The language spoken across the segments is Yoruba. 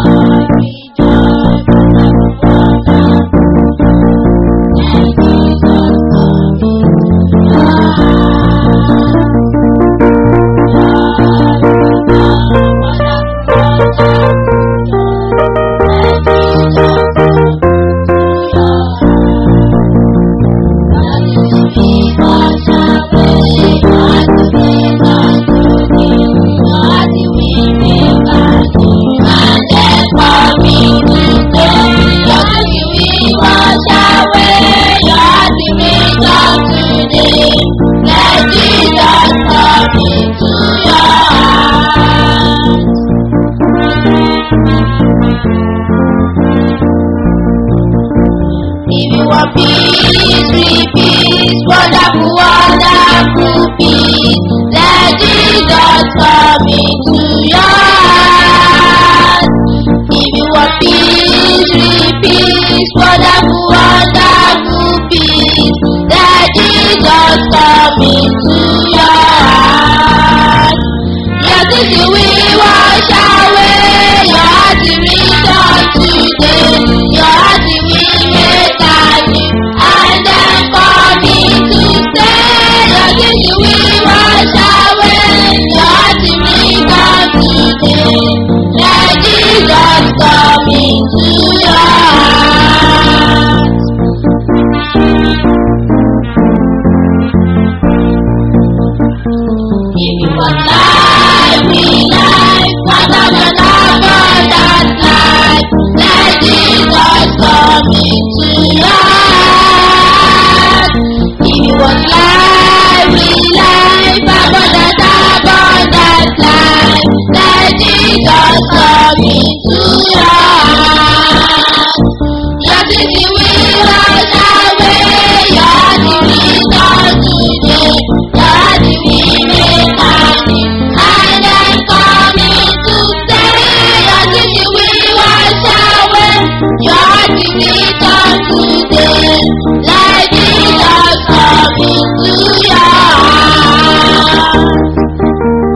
If you want peace, sweet peace, wonderful, wonderful peace, let Jesus come into your heart. If you want peace, sweet peace, wonderful, wonderful peace, let Jesus come into your heart. Your sins will wash away, your heart will return today, your heart will make a new, and then come into stay. Your sins will wash away, your heart will return today. Let Jesus come into your heart. If you want life, we life, what another that life. Let Jesus come into your heart. If you want life, we life, abundant, abundant life. Let Jesus come into your heart. Your sins will wash away, your heart will return today. Your heart will make a new, and then come into stay. Your sins will wash away, your heart will return today. Let Jesus come into your heart.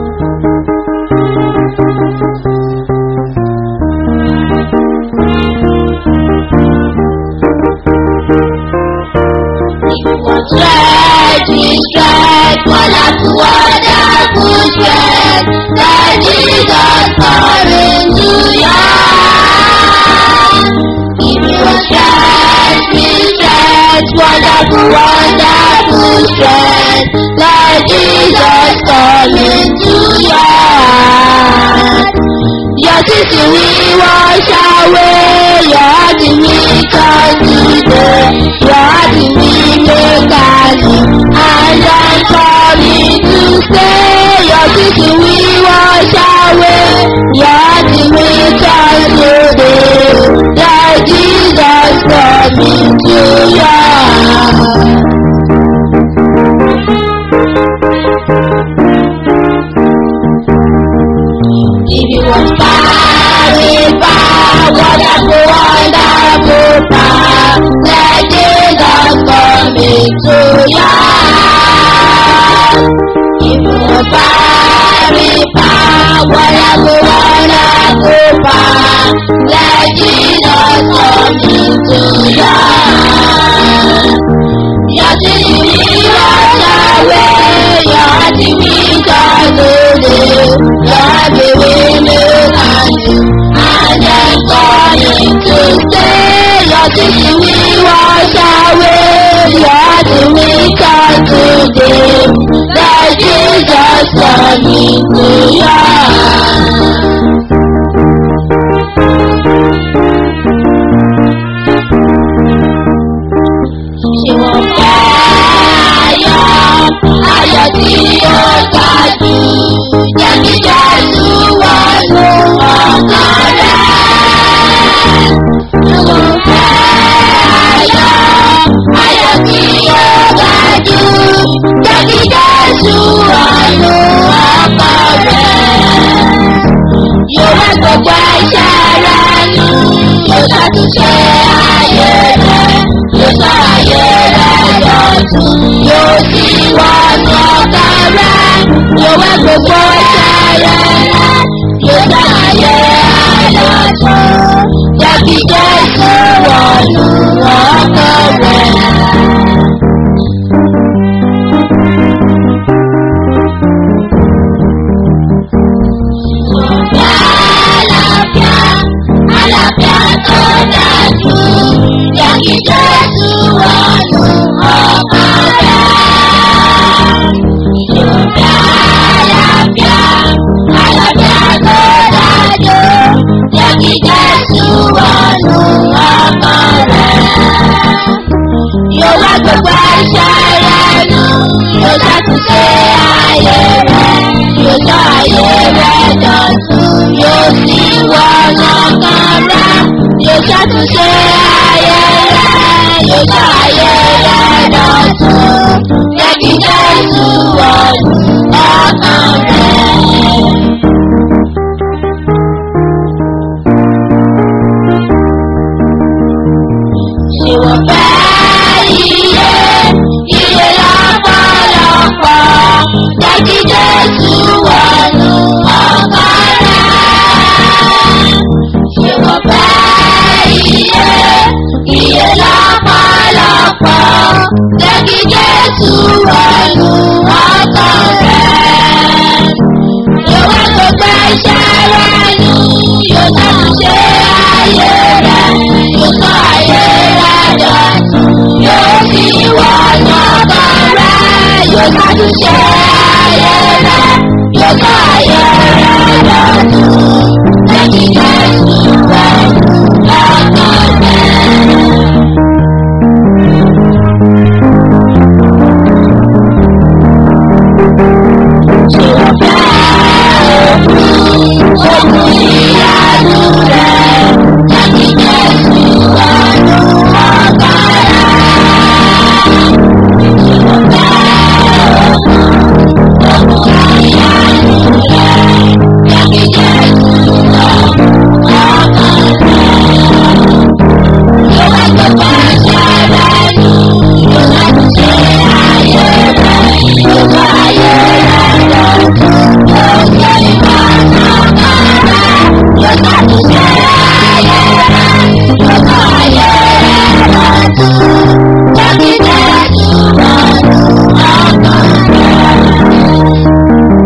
Strength, strength, wonderful, wonderful strength. Let Jesus come into your heart. If you want strength, strength, wonderful, wonderful strength. Let Jesus come into your heart. Your sins will wash away, your heart will turn today, your heart will make a new, and then come into stay. Your sins will wash away, your heart will turn today. Let Jesus come into your heart. If you want power, power, wonderful, wonderful power, let Jesus come into your heart. If you want power, power, wonderful, wonderful power, let Jesus come into your heart. Your sin will wash away, your heart will turn today, your heart will make a new, and then come into stay. Your sin will wash away, your heart will turn today. Let Jesus come into your heart. Ìwọ̀n fẹ́ ayọ̀, ayọ̀ tí ó ga jù. Jẹ́ kí Jésù wọnú ọkàn rẹ̀. Ìwọ̀n fẹ́ ayọ̀, ayọ̀ tí ó ga jù. Jẹ́ kí Jésù wọnú ọkàn rẹ̀. Yóò wá gbogbo ẹ̀ṣẹ̀ rẹ̀ nù. Yóò ṣàtúnṣe ayé rẹ̀. Yóò sọ ayé rẹ̀ lọ́tún. Yóò sì wọnú ọkàn rẹ̀. Yóò wá gbogbo ẹ̀ṣẹ̀ rẹ̀ nù. Yóò sọ ayé rẹ̀ lọ́tún. gbogbo ẹ̀ṣẹ̀ rẹ̀ nù yóò ṣàtúnṣe ayé rẹ̀ yóò sọ ayé rẹ̀ dọ̀tun yóò sì wọnà kan rẹ̀ yóò ṣàtúnṣe ayé rẹ̀ yóò sọ ayé rẹ̀ dọ̀tun jẹ́ kí Jésù wọnú ọkàn rẹ̀. Ṣé wọ́n fẹ́ iye iye lọ́pọ̀lọpọ̀ jẹ́ kí Jésù wọnú ọkàn rẹ̀. Ṣé wọ́n fẹ́ iye iye lọ́pọ̀lọpọ̀ jẹ́ kí Jésù wọnú ọkàn rẹ̀. Yóò wá gbogbo ẹ̀ṣẹ̀ rẹ̀ nù, yóò ṣàtúnṣe ayé rẹ̀, yóò sọ ayé rẹ̀ dọ̀tun, yóò sì wọnú ọkàn rẹ̀, yóò ṣàtúnṣe ayé rẹ̀, yóò sọ ayé rẹ̀ dọ̀tun, jẹ́ kí Jésù wọnú ọkàn rẹ̀. Ṣé o fẹ́ ogun ìyanu rẹ̀? Jẹ́ kí Jésù wọnú ọkàn rẹ̀. Ṣé o fẹ́ ogun ìyanu rẹ̀? Jẹ́ kí Jésù wọnú ọkàn rẹ̀. Yóò wá gbogbo ẹ̀ṣẹ̀ rẹ̀ nù, yóò ṣàtúnṣe ayé rẹ̀, yóò sọ ayé rẹ̀ dọ̀tun, yóò ṣe ìwọ̀nà kan rẹ̀, yóò ṣàtúnṣe ayé rẹ̀, yóò sọ ayé rẹ̀ dọ̀tun, jẹ́ kí Jésù wọnú ọkàn rẹ̀.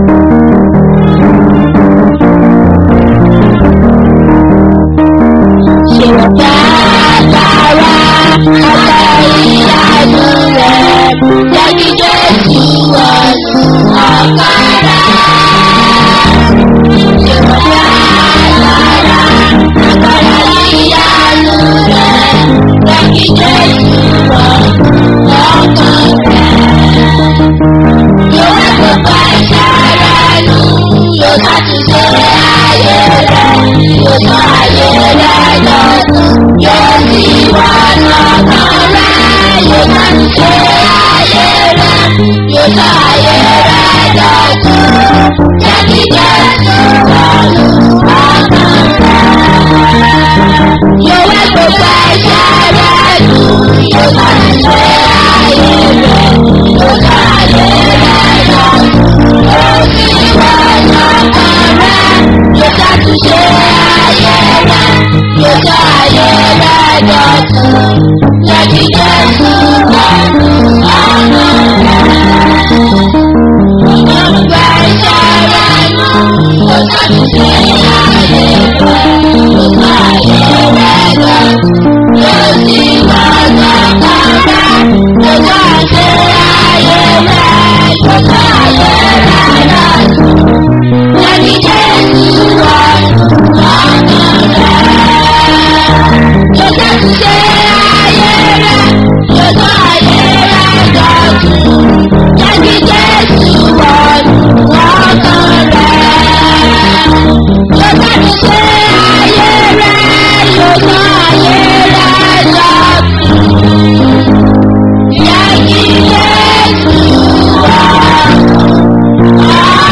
Ṣé o fẹ́ agbára agbára ìyanu rẹ̀? Jẹ́ kí Jésù wọnú ọkàn rẹ̀. Ṣé o fẹ́ agbára agbára ìyanu rẹ̀? Jẹ́ kí Jésù wọnú ọkàn rẹ̀. Yóò wá gbogbo ẹ̀ṣẹ̀ rẹ̀ nù, yóò ṣàtúnṣe ayé rẹ̀, yóò sọ ayé rẹ̀ dọ̀tun, yóò sì wọnú ọkàn rẹ̀, yóò ṣàtúnṣe ayé rẹ̀, yóò sọ ayé rẹ̀ dọ̀tun, jẹ́ kí Jésù wọnú ọkàn rẹ̀. Yóò wá gbogbo ẹ̀ṣẹ̀ rẹ̀ nù, yóò ṣàtúnṣe ayé rẹ̀, yóò sọ ayé rẹ̀ dọ̀tun, yóò sì wọnú ọkàn rẹ̀, yóò ṣàtúnṣe ayé rẹ̀, yóò sọ ayé rẹ̀ dọ̀tun, jẹ́ kí Jésù wọnú ọkàn rẹ̀. Gbogbo ẹ̀ṣẹ̀ rẹ̀ nù, yóò ṣàtúnṣe ayé rẹ̀, yóò sọ ayé rẹ̀ dọ̀tun, yóò sì wọnú ọkàn rẹ̀, yóò ṣàtúnṣe ayé rẹ̀, yóò sọ ayé rẹ̀ dọ̀tun. Jẹ́ kí Jésù wọnú ọkàn rẹ̀. Yóò ṣàtúnṣe ayé rẹ̀, yóò sọ ayé rẹ̀ dọ̀tun. Jẹ́ kí Jésù wọnú ọkàn rẹ̀. Yóò ṣàtúnṣe ayé rẹ̀, yóò sọ ayé rẹ̀ dọ̀tun. Jẹ́ kí Jésù wọnú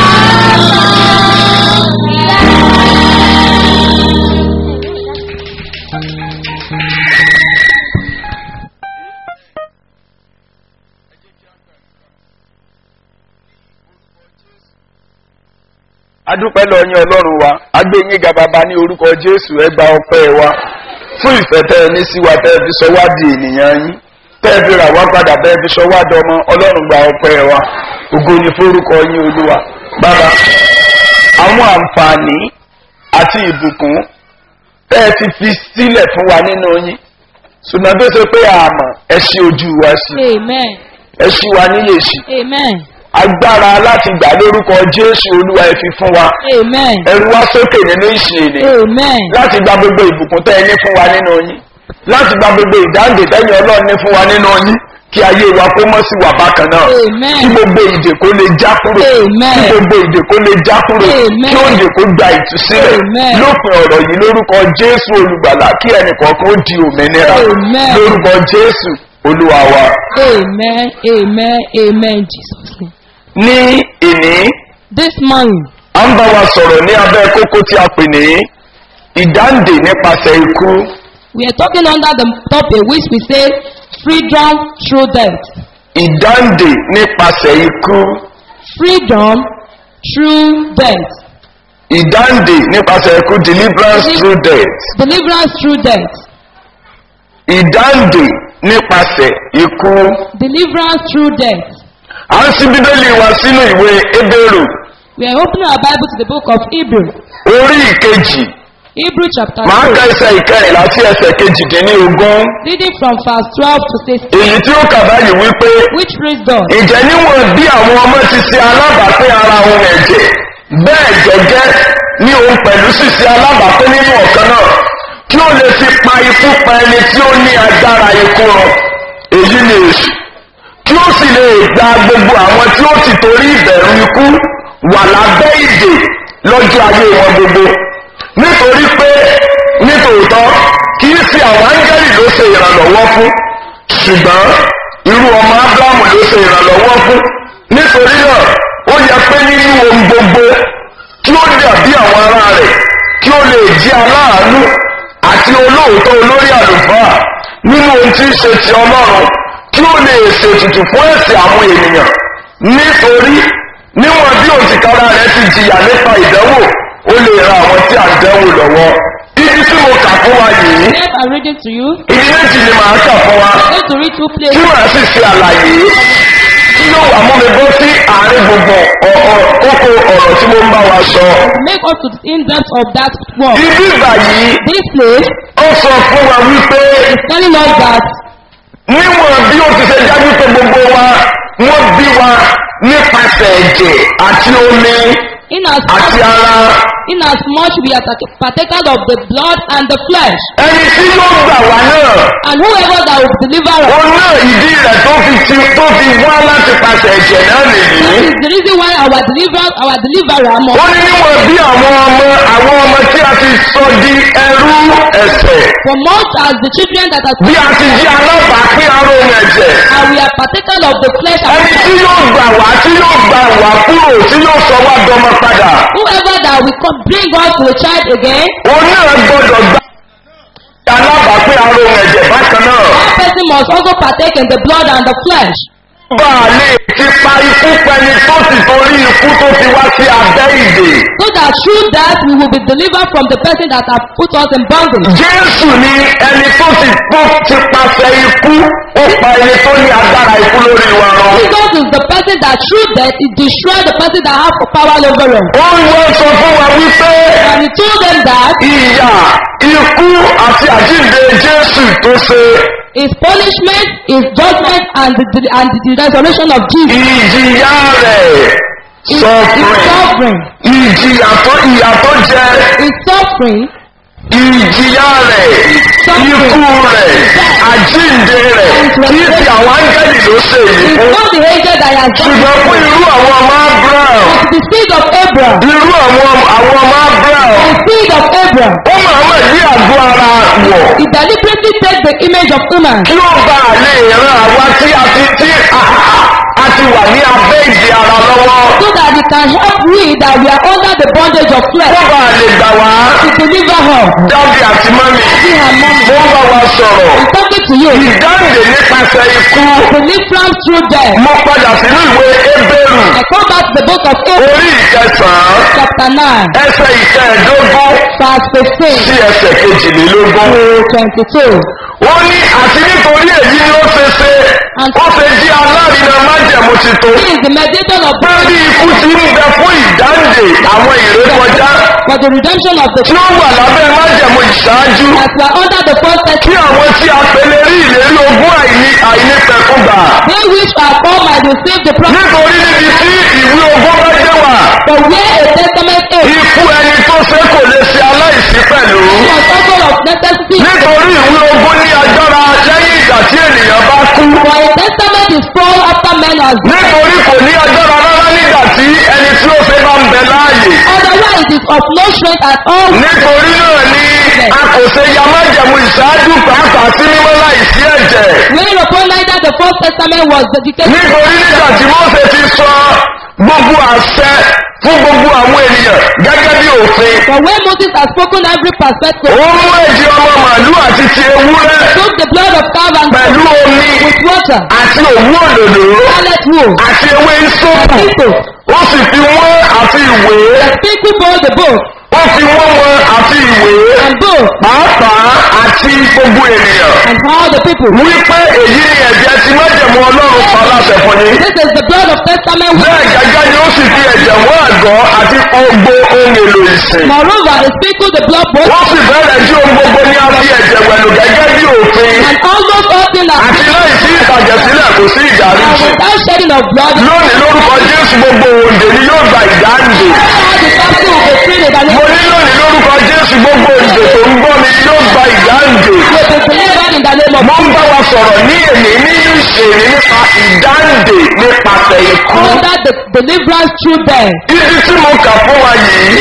adúpẹ́ lọ yín ọlọ́run wa agbé yín ga bàbá ní orúkọ jésù ẹ gba ọpẹ́ wa fún ìfẹ́ tẹ́ ẹ ní sí wa tẹ́ ẹ fi sọ wá di ènìyàn yín tẹ́ ẹ fi rà wá padà tẹ́ ẹ fi sọ wá dọmọ ọlọ́run gba ọpẹ́ wa ògo ni forúkọ yín olúwa bàbá àwọn àǹfààní àti ìbùkún tẹ́ ẹ ti fi sílẹ̀ fún wa nínú yín ṣùgbọ́n tó ṣe pé àmọ́ ẹ ṣí ojú wa sí Amen. ẹ ṣí wa níyè sí Amen. agbára láti gbà lórúkọ jésù olúwa ẹ fi fún wa Amen. ẹrù wá sókè nínú ìsìn èdè Amen. láti gba gbogbo ìbùkún tẹ́ ẹ ní fún wa nínú yín láti gba gbogbo ìdáǹdè tẹ́yìn ọlọ́run ní fún wa nínú yín kí ayé wa kó mọ́ sí wà bákan náà Amen. kí gbogbo ìdè kó lè já kúrò Amen. kí gbogbo ìdè kó lè já kúrò Amen. kí òǹdè kó gba ìtúsílẹ̀ Amen. lópin ọ̀rọ̀ yìí lórúkọ jésù olùgbàlà kí ẹnìkọ̀ọ̀kan ó di òmìnira Amen. lórúkọ jésù olúwa wa Amen. Amen. Amen. Jesus. name. ní ìní This morning, à ń bá wa sọ̀rọ̀ ní abẹ́ kókó tí a pè ní ìdáǹdè nípasẹ̀ ikú we are talking under the topic which we say freedom through death. ìdáǹdè nípasẹ̀ ikú Freedom through death. ìdáǹdè nípasẹ̀ ikú deliverance through death Deliverance through death. ìdáǹdè nípasẹ̀ ikú. Deliverance through death. à ń sí bíbélì wa sínú ìwé ebéèrò We are opening our Bible to the book of Hebrew. orí ìkejì Hebrew chapter máa ń 2. ka ẹsẹ̀ ìkẹrìnlá sí ẹsẹ̀ kejìdínlógún Reading from verse 12 to 16. èyí tí ó kà báyìí wípé Which reads thus. ìjẹ́ níwọ̀n bí àwọn ọmọ ti ṣe alábàápín ara ohun ẹ̀jẹ̀ bẹ́ẹ̀ gẹ́gẹ́ ní òun pẹ̀lú ṣíṣe alábàápín nínú ọ̀kan náà kí ó lè fi pa ikú pa ẹni tí ó ní agbára ikú rọ èyí ni èṣù kí ó sì lè gba gbogbo àwọn tí ó ti torí ìbẹ̀rù ikú wà lábẹ́ ìdè lọ́jọ́ ayé wọn gbogbo nítorí pé nítòótọ́ kì í fi àwọn áńgẹ́lì ló ṣe ìrànlọ́wọ́ fún ṣùgbọ́n irú ọmọ ábúrámù ló ṣe ìrànlọ́wọ́ fún nítorí náà ó yẹ pé nínú ohun gbogbo kí ó dàbí àwọn ará rẹ̀ kí ó lè jí aláàánú àti olóòótọ́ olórí àlùfáà nínú ohun tí ń ṣe ti ọlọ́run kí ó lè ṣètùtù fún ẹ̀sìn àwọn ènìyàn nítorí níwọ̀n bí òtìkára rẹ̀ ti jìyà nípa ìdánwò ó lè ran àwọn tí à ń dánwò lọ́wọ́ ibi tí mo kà fún wa yìí Yes, I'm reading to you. ibi méjì ni màá kà fún wa I'm going to read two tí places. màá sì ṣe àlàyé tí yóò wà mú mi bọ́ sí àárín gbogbo ọ̀- ọ̀- kókó ọ̀rọ̀ tí mo ń bá wa sọ. Make us to the in-depth of that one. ibi ìgbà yìí This place ó sọ fún wa wípé is telling us that níwọ̀n bí ó ti ṣe jáde pé gbogbo wa wọ́n bí wa nípasẹ̀ ẹ̀jẹ̀ àti omi in as àti ara in as much we are partak- partakers of the blood and the flesh, ẹni tí yóò gbà wá náà and whoever that will deliver us. òun náà ìdí rẹ̀ tó fi ti tó fi wá láti pàṣẹ ẹ̀jẹ̀ náà That nìyí. is the reason why our deliverer, our deliverer ó must, ní níwọ̀n bí àwọn ọmọ àwọn ọmọ tí a ti sọ di ẹrú ẹ̀sẹ̀ for much as the children that are bí a ti di alábàápín ara ohun ẹ̀jẹ̀ and we are partakers of the flesh and ẹni tí blood. yóò gbà wá tí yóò gbà wá kúrò tí yóò sọ wá dọmọ padà Whoever that will come bring us to a child again, òun náà gbọdọ̀ gbà alábàápín ara ohun ẹ̀jẹ̀ bákan náà that person must also partake in the blood and the flesh. bá a lè ti pa ikú pẹni tó sì torí ikú tó fi wá sí abẹ́ ìdè So that through that we will be delivered from the person that have put us in bondage. jésù ni ẹni tó sì tó ti pàṣẹ ikú ó pa ẹni tó ní agbára ikú lórí wa rán. Jesus is the person that through death he destroyed the person that have power over us. ó ń wọ́n sọ fún wa wípé And he told them that ìyà ikú àti àjíǹde jésù tó ṣe his punishment, his judgment, and the, and the resurrection of Jesus ìjìyà rẹ̀ is, is sọfúnrin suffering. ìjìyà tó ìyà tó jẹ Is suffering. ìjìyà rẹ̀ ikú rẹ̀ àjíǹde rẹ̀ kí ti àwọn áńgẹ́lì ló ṣe èyí It's fún not the angel that has done ṣùgbọ́n fún it. irú àwọn ọmọ abraham It's the seed of Abraham. irú àwọn àwọn ọmọ abraham The seed of Abraham. ó máa mọ̀ ní àgọ́ ara wọ̀ He deliberately take the image of human kí ó bá a lè ran àwa tí a ti tí a ti wà ní abẹ́ ìdí ara lọ́wọ́ so that he can help we that we are under the bondage of kó flesh bá a lè gbà wá to deliver her. dábì àti mọ́mì See her mommy. mo ń bá wa sọ̀rọ̀ I'm talking to you. ìdáǹdè nípasẹ̀ ikú Deliverance through death. mo padà sínú ìwé ebéèrú I come back to the book of Abraham orí ìkẹsàn-án chapter 9 ẹsẹ̀ ìkẹẹ̀ẹ́dógún verse 15 sí ẹsẹ̀ kejìlélógún. to 22. ó ní àti nítorí èyí ni ó ṣe ṣe ó ṣe jí alárinà májẹ̀mú titun He is the mediator of pé bí ikú ti ń bẹ fún ìdáǹdè àwọn ìrékọjá for the redemption of the tí ó wà lábẹ́ májẹ̀mú ìṣáájú as we are under the first kí testament. àwọn tí a pèlè rí ìlérí ogún àìní àìnípẹ̀kúgbà They which are called might receive the promise. nítorí níbi tí ìwé ogún bá dé wà But where a testament is, ikú ẹni tó ṣe kò lè ṣe aláìsí pẹ̀lú was also of necessity. nítorí ìwé ogún ní agbára lẹ́yìn ìgbà tí ènìyàn bá kú For a testament has done. nítorí kò ní agbára rárá nígbà tí ẹni tí ó fẹ́ bá ń bẹ láàyè. Otherwise, it is of no strength at all. nítorí náà ni a kò ṣe ya májẹ̀mú ìṣáájú pàápàá sí mímọ́ láìsí ẹ̀jẹ̀. Wherein upon neither the First Testament was dedicated. nítorí nígbà tí Mósè ti sọ gbogbo àṣẹ fún gbogbo àwọn ènìyàn gẹ́gẹ́ bí òfin. But when Moses has spoken every perspective, ó mú ẹ̀jẹ̀ ọmọ màálù àti ti ewúrẹ́ took the blood of cow and pẹ̀lú omi with water, àti òwú òdòdó scarlet wool, àti ewé ìsopù. people, ó sì fi wọ́n àti ìwé. people both the book ó fi wọ́n wọn àti ìwé. and book pàápàá àti gbogbo ènìyàn. and all the people. wípé èyí ni ẹ̀jẹ̀ tí májẹ̀mú ọlọ́run pa láṣẹ fún yín. This is the blood of testament. bẹ́ẹ̀ gẹ́gẹ́ ni ó sì fi ẹ̀jẹ̀ wọ́n àgọ́ àti gbogbo ohun èlò ìsìn. Moreover, he sprinkled the blood both wọ́n sì bẹ̀rẹ̀ tí ohun gbogbo ní a fi ẹ̀jẹ̀ wẹ̀lú gẹ́gẹ́ bí òfin. and all those all things that àti láì sí ìtàjẹ̀sílẹ̀ kò sí and ìdáríjì. without shedding of blood, lónìí lórúkọ jésù gbogbo òǹdè ni yóò gba ìdáǹdè. all the captive will be freed in the mo name ní lónìí lórúkọ jésù gbogbo òǹdè tó ń gbọ́ mi yóò gba ìdáǹdè. will be delivered in the name of mo ń bá wa sọ̀rọ̀ ní èmi nínú ìṣèlú nípa ìdáǹdè nípasẹ̀ ikú. under the deliverance through them. ibi tí mo kà fún wa yìí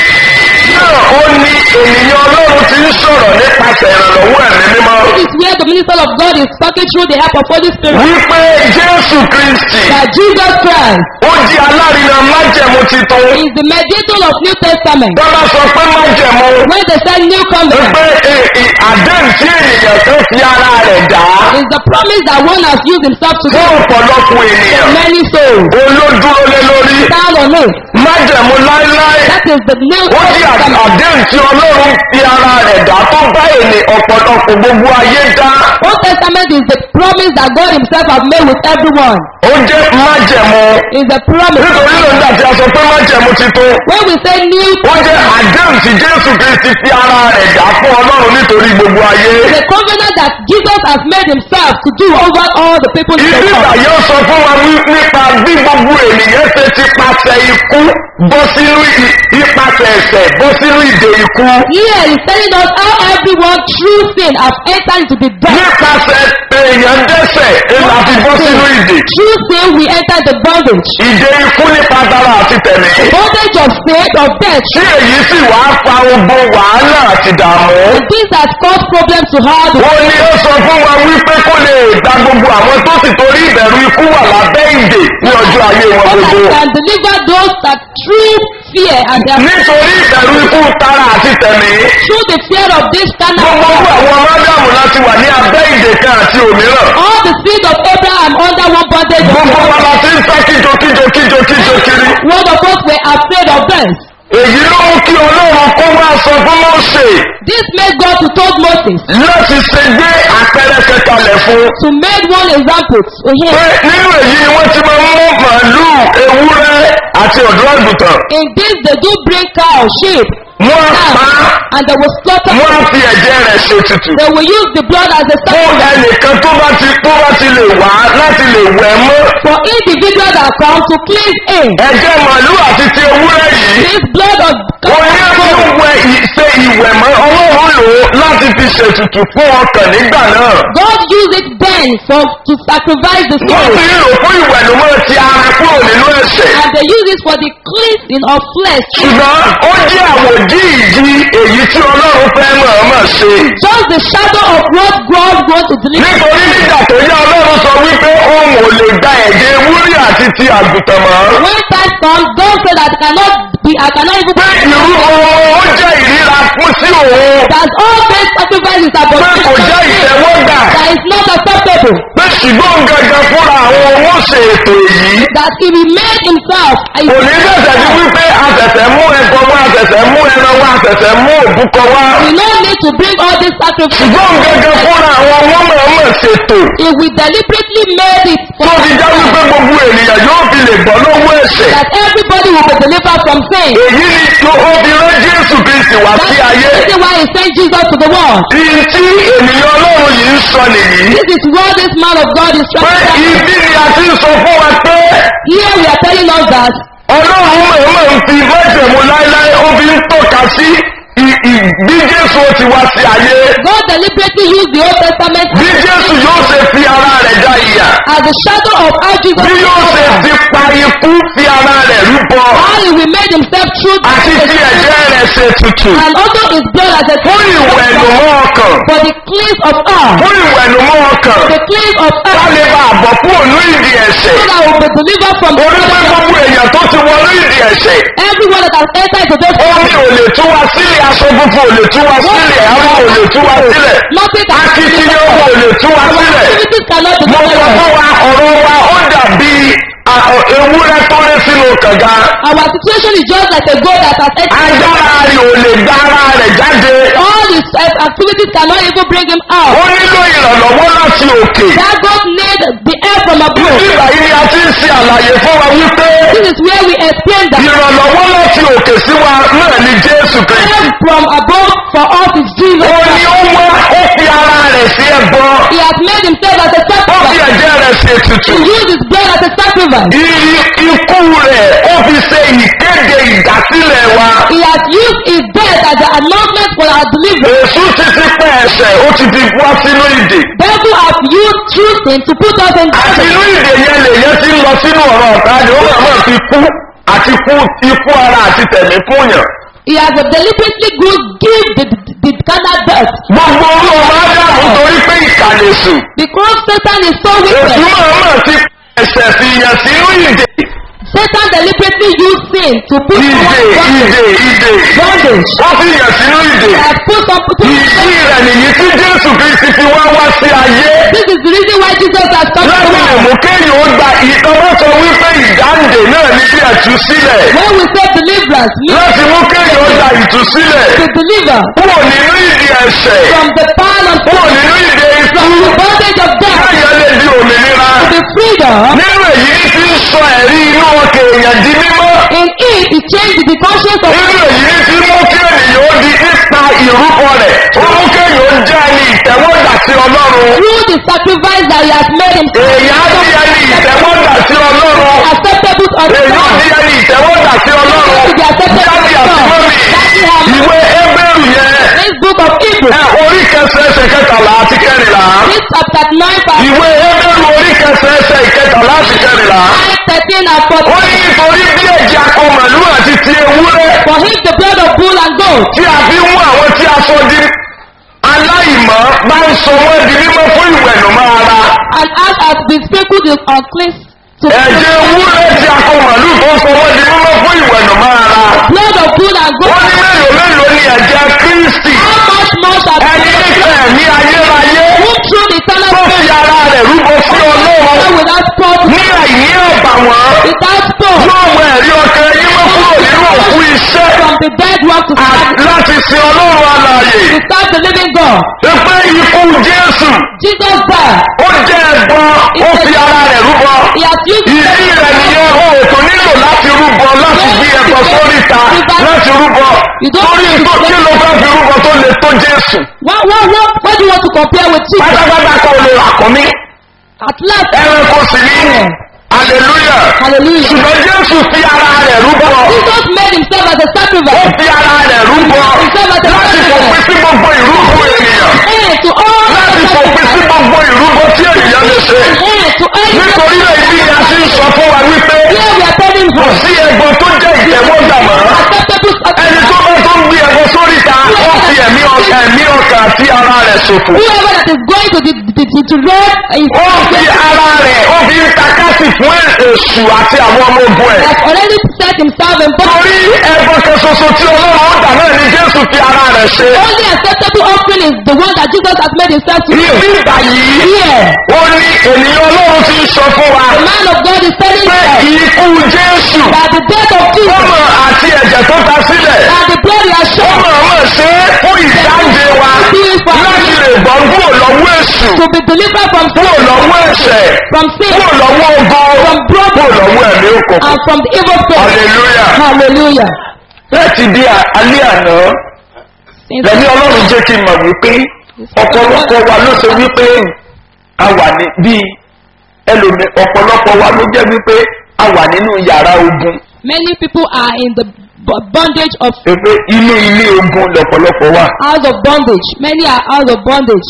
náà ó ní ènìyàn ọlọ́run ti ń sọ̀rọ̀ nípasẹ̀ ìrànlọ́wọ́ ẹ̀mí mímọ́. This is where the minister of God is talking through the help of Holy Spirit. wípé jésù kristi That Jesus Christ ó di alárinà májẹ̀mú titun. is the mediator of New Testament. bọ́lá sọ pé májẹ̀mú When they say New Covenant, pé e- e- àdéhùn tí ènìyàn kan fi ara rẹ̀ dá is the promise that one has used himself to fún do ọ̀pọ̀lọpọ̀ ènìyàn. many souls. olódúró lé lórí Stand on it. májẹ̀mú láéláé. That is the New ó di à- Testament. àdéhùn tí ọlọ́run fi ara rẹ̀ dá tó bá ènì ọ̀pọ̀lọpọ̀ gbogbo ayé dá. Old Testament is the promise that God himself has made with everyone. ó jẹ́ májẹ̀mú. Is the promise. nítorí ló ń dà tí a sọ pé májẹ̀mú titun. When we say new ó jẹ́ àdéhùn tí jésù kristi fi ara rẹ̀ dá fún ọlọ́run nítorí gbogbo ayé. the covenant that Jesus has made himself to do over all the people in the ibi world. ìbàyẹ̀ sọ fún wa wí- nípa bí gbogbo ènìyàn ṣe ti pàṣẹ ikú bọ́ sínú i- ipasẹ̀ ẹ̀sẹ̀ bọ́ sínú ìdè ikú. Here he's telling us how everyone through sin have entered into the death. nípasẹ̀ èèyàn dẹ́sẹ̀ èèyàn àti bọ́ sínú ìdè. Through sin we enter the bondage. ìdè ikú nípa tara àti tẹ̀lé. Bondage of sin, of death. tí èyí sì wá fa ogun wàhálà àti dààmú. This has caused problems to all the wọ́n ní ó sọ fún wa wípé kó lè gba gbogbo àwọn tó sì torí ìbẹ̀rù ikú wà lábẹ́ ìdè ní ọjọ́ ayé wọn God gbogbo. can deliver those that through fear and their nítorí ìbẹ̀rù ikú tara àti tẹ̀lé. through the fear of this carnal gbogbo world. àwọn ọmọdéàmù láti wà ní abẹ́ ìdè kan àti òmíràn. All the seed of Abraham under one bondage of gbogbo wa God. la ti ń sá kíjo kíjo kíjo kíjo kiri. One of us were afraid of death. èyí ló mú kí ọlọ́run kó wá sọ fún mọ́ọ̀sẹ̀ This made God to told Moses láti ṣe gbé àpẹẹrẹ kẹkalẹ̀ fún. to make one example to him. pé nínú èyí ni wọ́n ti máa ń mú màálùú ewúrẹ́ àti ọ̀dọ́ àgùntàn. In this they do bring cow, sheep, wọ́n á pa á, lamb, and they will slaughter. wọ́n á fi ẹ̀jẹ̀ rẹ̀ ṣe tutù. They will use the blood as a fún sacrifice ẹnìkan tó bá ti tó bá ti lè wá láti lè wẹ̀ mọ́. for individual that come to cleanse him. ẹ̀jẹ̀ màálùú àti ti ewúrẹ́ yìí. This blood of wọ́n ní cow kí ó wẹ ì- ṣe ìwẹ̀ mọ́ ọlọ́run lò ó láti fi ṣètùtù fún ọkàn nígbà náà. God used it then for to sacrifice the wọ́n soul. fi ń lò fún ìwẹ̀nùmọ́ ti ara kúrò nínú ẹ̀ṣẹ̀. And they use it for the cleansing of flesh. ṣùgbọ́n ó jẹ́ àwòdì ìdí èyí tí ọlọ́run fẹ́ mọ̀ọ́mọ̀ ṣe. Just the shadow of what God wants to deliver. nítorí nígbà tó yá ọlọ́run sọ wípé òun ò lè gba ẹ̀jẹ̀ ewúrẹ́ àti ti àgùntàn mọ́. When time comes, God said that I cannot be, I cannot even pé irú ohun ó jẹ́ ìríra fún sí òun. that all faith sacrifices are pé but kò jẹ́ ìtẹ́wọ́gbà. that is not acceptable. pé ṣùgbọ́n gangan fúnra àwọn owó ṣe ètò èyí. That he remained himself. a- kò ní bẹ̀sẹ̀ sí wípé àtẹ̀tẹ̀ mú ẹ̀kọ́ wá àtẹ̀tẹ̀ mú ẹran wá àtẹ̀tẹ̀ mú òbúkọ wá. We no need to bring all this sacrifice. ṣùgbọ́n gangan fúnra àwọn owó mọ̀ọ́mọ̀ ṣètò. If we deliberately made it tó fi já wípé gbogbo ènìyàn yóò fi lè gbọ́ lọ́wọ́ ẹ̀ṣẹ̀. that everybody will be delivered from sin. èyí ni tó ó fi rán jésù kristi wá That's sí the ayé. reason why he sent Jesus to the world. ìyí tí ènìyàn ọlọ́run yìí ń sọ nìyí. This is what this man of God is pé trying to say. ibi ni a ti ń sọ fún wa pé Here we are telling us that ọlọ́run mọ̀ọ́mọ̀ ń fi májẹ̀mú láéláé ó fi ń tọ́ka sí i- i- bí jésù ó ti wá sí ayé. God deliberately used the Old Testament bí jésù yóò ṣe fi ara rẹ̀ da ìyà as the shadow of how Jesus bí yóò ṣe ti pa ikú fi ara rẹ̀ rúbọ how he will make himself true àti fi ẹ̀jẹ̀ rẹ̀ ṣe tutù and also his blood as a fún ìwẹ̀nùmọ́ ọkàn for the cleanse of all fún ìwẹ̀nùmọ́ ọkàn the cleanse of ká all lè bá àbọ̀ kúrò ní ìdí ẹ̀ṣẹ̀ so that we will be delivered from the orí pé gbogbo èèyàn tó ti wọnú ìdí ẹ̀ṣẹ̀ everyone that has entered into this omi ò lè tú wa sílẹ̀ aṣọ funfun ò lè tú wa sílẹ̀ àwọn ò lè tú wa sílẹ̀ nothing can akitiyan owó ò lè tú wa sílẹ̀ activities cannot be mo sọ delivered fún wa ọ̀rọ̀ wa ó dàbí a- ọ- ewúrẹ́ tó rẹ́ sínú kànga our situation is just like a goat that has entered agbára rẹ̀ ò lè gba ara rẹ̀ jáde all his uh, activities cannot even bring him out ó nílò ìrànlọ́wọ́ láti òkè that goat need the help from above nígbà yìí ni a ti ń ṣe àlàyé fún wa wípé this is where we explain that ìrànlọ́wọ́ láti òkè sí wa náà ni jésù kristi help from above for us is Jesus ó ní ó wá ó fi ara rẹ̀ sí ẹbọ he has made himself as a ó fi sacrifice ẹ̀jẹ̀ rẹ̀ sí ètùtù he used his blood as a sacrifice I- ikú rẹ̀ ó fi ṣe ìkéde ìdásílẹ̀ wa he has used his death as an announcement for our deliverance èṣù ti ti pẹ́ ẹ̀ṣẹ̀ ó ti fi wá sínú ìdè devil have used choosing to put us in àti prison inú ìdè yẹn lèyẹn ti ń lọ sínú ọ̀rọ̀ ọ̀tá ni ó máa máa fi kú àti kú ikú ara àti tẹ̀mí fúnyàn he has deliberately go give the the carnal death gbogbo orú ọmọ ádámù torí pé ìkàlẹ̀sù because satan is so èṣù wicked máa máa ti ẹ̀ṣẹ̀ fi yàn sínú ìdè satan deliberately use sin to put ìdè someone in ìdè ìdè bondage wọ́n fi yàn sínú ìdè he has put some people ìdí rẹ̀ nìyí tí jésù kristi fi wá wá sí ayé this is the reason why jesus has come to láti lè us mú kéèyàn ó gba ìtọ́wọ́ sọ wípé ìdáǹdè náà ní bí ẹ̀túsílẹ̀ when we say deliverance means láti mú kéèyàn ó gba ìtúsílẹ̀ to deliver kúrò nínú ìdí ẹ̀ṣẹ̀ from the power of kúrò nínú ìdí ikú from the bondage of death káyọ̀ lè di òmìnira to the freedom nínú èyí ní ti ń sọ ẹ̀rí inú ọkọ̀ èèyàn di mímọ́ in it he changed the conscience of nínú èyí ní ti mú kí ènìyàn ó di nípa ìrúkọ rẹ̀ ó mú kéèyàn ó jẹ́ ẹni ìtẹ́wọ́gbà sí ọlọ́run through the sacrifice that he has made himself èèyàn á di ẹni ìtẹ́wọ́gbà sí ọlọ́run acceptable unto èèyàn á God di ẹni ìtẹ́wọ́gbà sí ọlọ́run to be acceptable jáde unto àti God mọ́mì daddy have ìwé ébèrú yẹn this book of Hebrew ẹ orí kẹsẹ̀ ẹsẹ̀ kẹtàlá àti kẹrìnlá this chapter nine verse ìwé ébèrú orí kẹsẹ̀ ẹsẹ̀ ìkẹtàlá àti kẹrìnlá nine thirteen and ó fourteen ní nítorí bí ẹ̀jẹ̀ akọ màlúù àti ti ewúrẹ́ for him the blood of bull and goat tí a fi ń mú àwọn tí a sọ di aláìmọ́ bá ń sọ wọ́n di mímọ́ fún ìwẹ̀nùmọ́ ara and as has been sprinkled with unclean to ẹ̀jẹ̀ ewúrẹ́ tí akọ màlúù tó sọ wọ́n di mímọ́ fún ìwẹ̀nùmọ́ ara blood of bull and goat wọ́n ní mélòó mélòó ni ẹ̀jẹ̀ kristi how much more shall ẹni nífẹ̀ẹ́ ní ayérayé who through eternal tó fi ara rẹ̀ rúbọ sí ọlọ́run without spot ní àìní ọ̀bàwọ́n without stone yóò wọ ẹ̀rí ọkàn yín mọ́ kúrò nínú òkú iṣẹ́ from the dead one to à- serve láti sin ọlọ́run alààyè to serve the living God pé ikú jésù Jesus died ó jẹ́ ẹ̀gbọ́n ó fi ara rẹ̀ rúbọ he has used ìdí rẹ̀ nìyẹn o ò tó nílò láti rúbọ láti gbé ẹbọ sóríta láti rúbọ torí tó kí ló fẹ́ fi rúbọ tó le tó jésù what what what what do you want to compare with Jesus pátápátá kò lè àkọ́mí at last ẹranko sì ní hallelujah hallelujah ṣùgbọ́n jésù fi ara rẹ̀ rúbọ Jesus made himself as a ó sacrifice fi ara rẹ̀ rúbọ láti fòpin sí gbogbo ìrúbọ ènìyàn heir to all láti fòpin sí gbogbo ìrúbọ tí ènìyàn lè ṣe heir to every nítorí náà ibi ni a ti ń sọ fún wa wípé here we are telling kò you sí ẹgbọn tó jẹ́ ìtẹ́wọ́gbà mọ́ acceptable ẹni tó bá tó ń gbé ẹbọ sóríta ó fi ẹ̀mí ọkà ẹ̀mí ọkà àti ara rẹ̀ ṣòfò whoever that is going to the the the to road is ó fi ara rẹ̀ ó fi ń takásì fún èṣù àti àwọn ọmọ ogun ẹ̀ has already set himself in torí body ẹbọ kan ṣoṣo tí ọlọ́run ó dà náà ni jésù fi ara rẹ̀ ṣe only acceptable offering is the one that Jesus has made himself to ibi do ìgbà yìí here ó ní ènìyàn ọlọ́run ti ń sọ fún wa the man of God is telling pé us ikú jésù that the death of Jesus ọmọ àti ẹ̀jẹ̀ tó ta sílẹ̀ and the blood he has ó shed mọ̀ mọ̀ ṣe é fún ìdáǹdè wa láti lè gbọ́ kúrò lọ́wọ́ èṣù to be delivered from kúrò sin lọ́wọ́ ẹ̀ṣẹ̀ from sin kúrò lọ́wọ́ ogun kúrò lọ́wọ́ ẹ̀mí òkùnkùn and from the evil spirit hallelujah hallelujah láti di alẹ́ àná lẹ́ni ọlọ́run jẹ́ kí n mọ̀ wípé ọ̀pọ̀lọpọ̀ wa ló ṣe wípé a wà ní bíi ẹlòmí ọ̀pọ̀lọpọ̀ wa ló jẹ́ wípé a wà nínú yàrá ogun many people are in the b- bondage of pé inú ilé ogun lọ̀pọ̀lọpọ̀ wà house of bondage many are out of bondage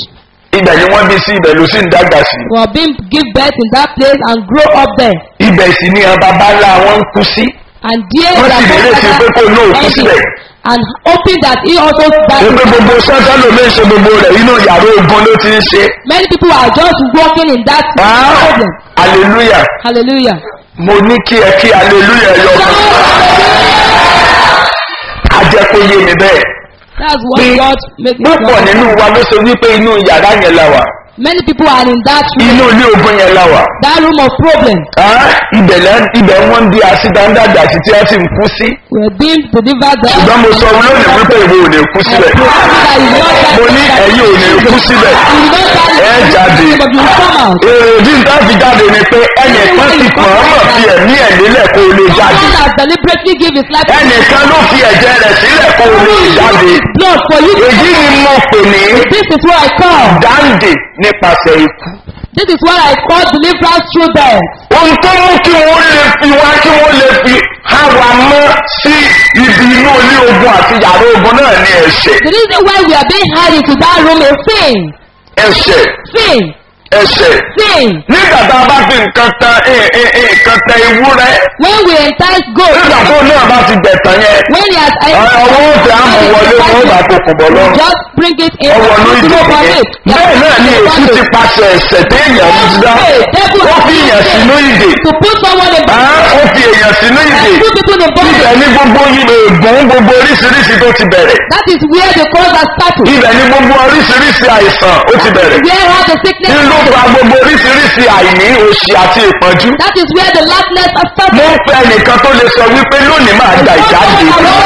ibẹ̀ ni wọ́n bí sí ibẹ̀ ló sì ń dàgbà sí were being give birth in that place and grow up there. ibẹ̀ sì ni àwọn baba ńlá wọn ń kú sí And there Wọ́n sì their nírètí pé kó lóò kú forefather síbẹ̀. ended and hoping that he also died. pé gbogbo sọ́tọ́ ló lè ṣe gbogbo rẹ̀ inú yàrá ogun ló ti ń ṣe Many people are just walking in that Ah, problem. hallelujah Hallelujah. mo ní kí ẹ kí hallelujah yọ ọkàn ajẹ́kó yé mi bẹ́ẹ̀ That's what pé God makes púpọ̀ nínú wa ló ṣe wípé inú yàrá yẹn la wà Many people are in that room, inú ilé ogun yẹn la wà that room of problem. Ah, ibẹ̀ lẹ́ ibẹ̀ wọ́n ń di àṣìdáńdàgbà sí tí wọ́n sì ń kú sí We're being delivered there. ṣùgbọ́n mo sọ lónìí wípé ìwé ò ní kú I síbẹ̀ pray that you will not die. mo ní ẹ̀yin ò ní kú síbẹ̀ You will not die. ẹ jáde But you will come out. èrèdí nǹkan fi jáde ni pé ẹnìkan ti pọ̀nmọ̀ fi ẹ̀mí ẹ̀ nílẹ̀ kó o lè jáde Someone has deliberately give his life ẹnìkan ló fi ẹ̀jẹ̀ rẹ̀ sílẹ̀ kó o lè jáde blood for you. èyí ni mo pè ní This is what I call. dáǹdè nípasẹ̀ ikú This is what I call deliverance through death. ohun tó mú kí wọ́n lè fi wá kí wọ́n lè fi há wa mọ́ sí ibi inú ilé ogun àti yàrá ogun náà ní ẹ̀ṣẹ̀ The reason why we are being held into that room is sin. ẹ̀ṣẹ̀ Sin. ẹ̀ṣẹ̀ Sin. nígbà tá a bá fi nǹkan tan ẹ- ẹ- ẹ- nǹkan tẹ ewúrẹ́ When we entice goat, nígbà tó náà bá ti gbẹ̀tàn yẹn when he has ọwọ́ òfin àmọ̀ wọlé wọn ó bá kókùn bọ̀ lọ́rùn just bring it in. ọwọ́ ló Put ìdè it upon yẹn it. bẹ́ẹ̀ náà ni èsì ti pàṣẹ ẹ̀ṣẹ̀ téèyàn ń dá ó fi èèyàn sínú ìdè To put someone in Ah, ó fi èèyàn sínú ìdè and put people in bondage. ibẹ̀ ní gbogbo ìdè ègún gbogbo oríṣiríṣi tó ti bẹ̀rẹ̀ That is where the cause has started. ibẹ̀ ní gbogbo oríṣiríṣi àìsàn ó ti bẹ̀rẹ̀ Where all the sickness kí ló fa gbogbo oríṣiríṣi àìní òṣì àti ìpọ́njú That is where the lackness has started. mo ń fẹ́ ẹnìkan tó lè sọ wípé lónìí máa gba ìjáde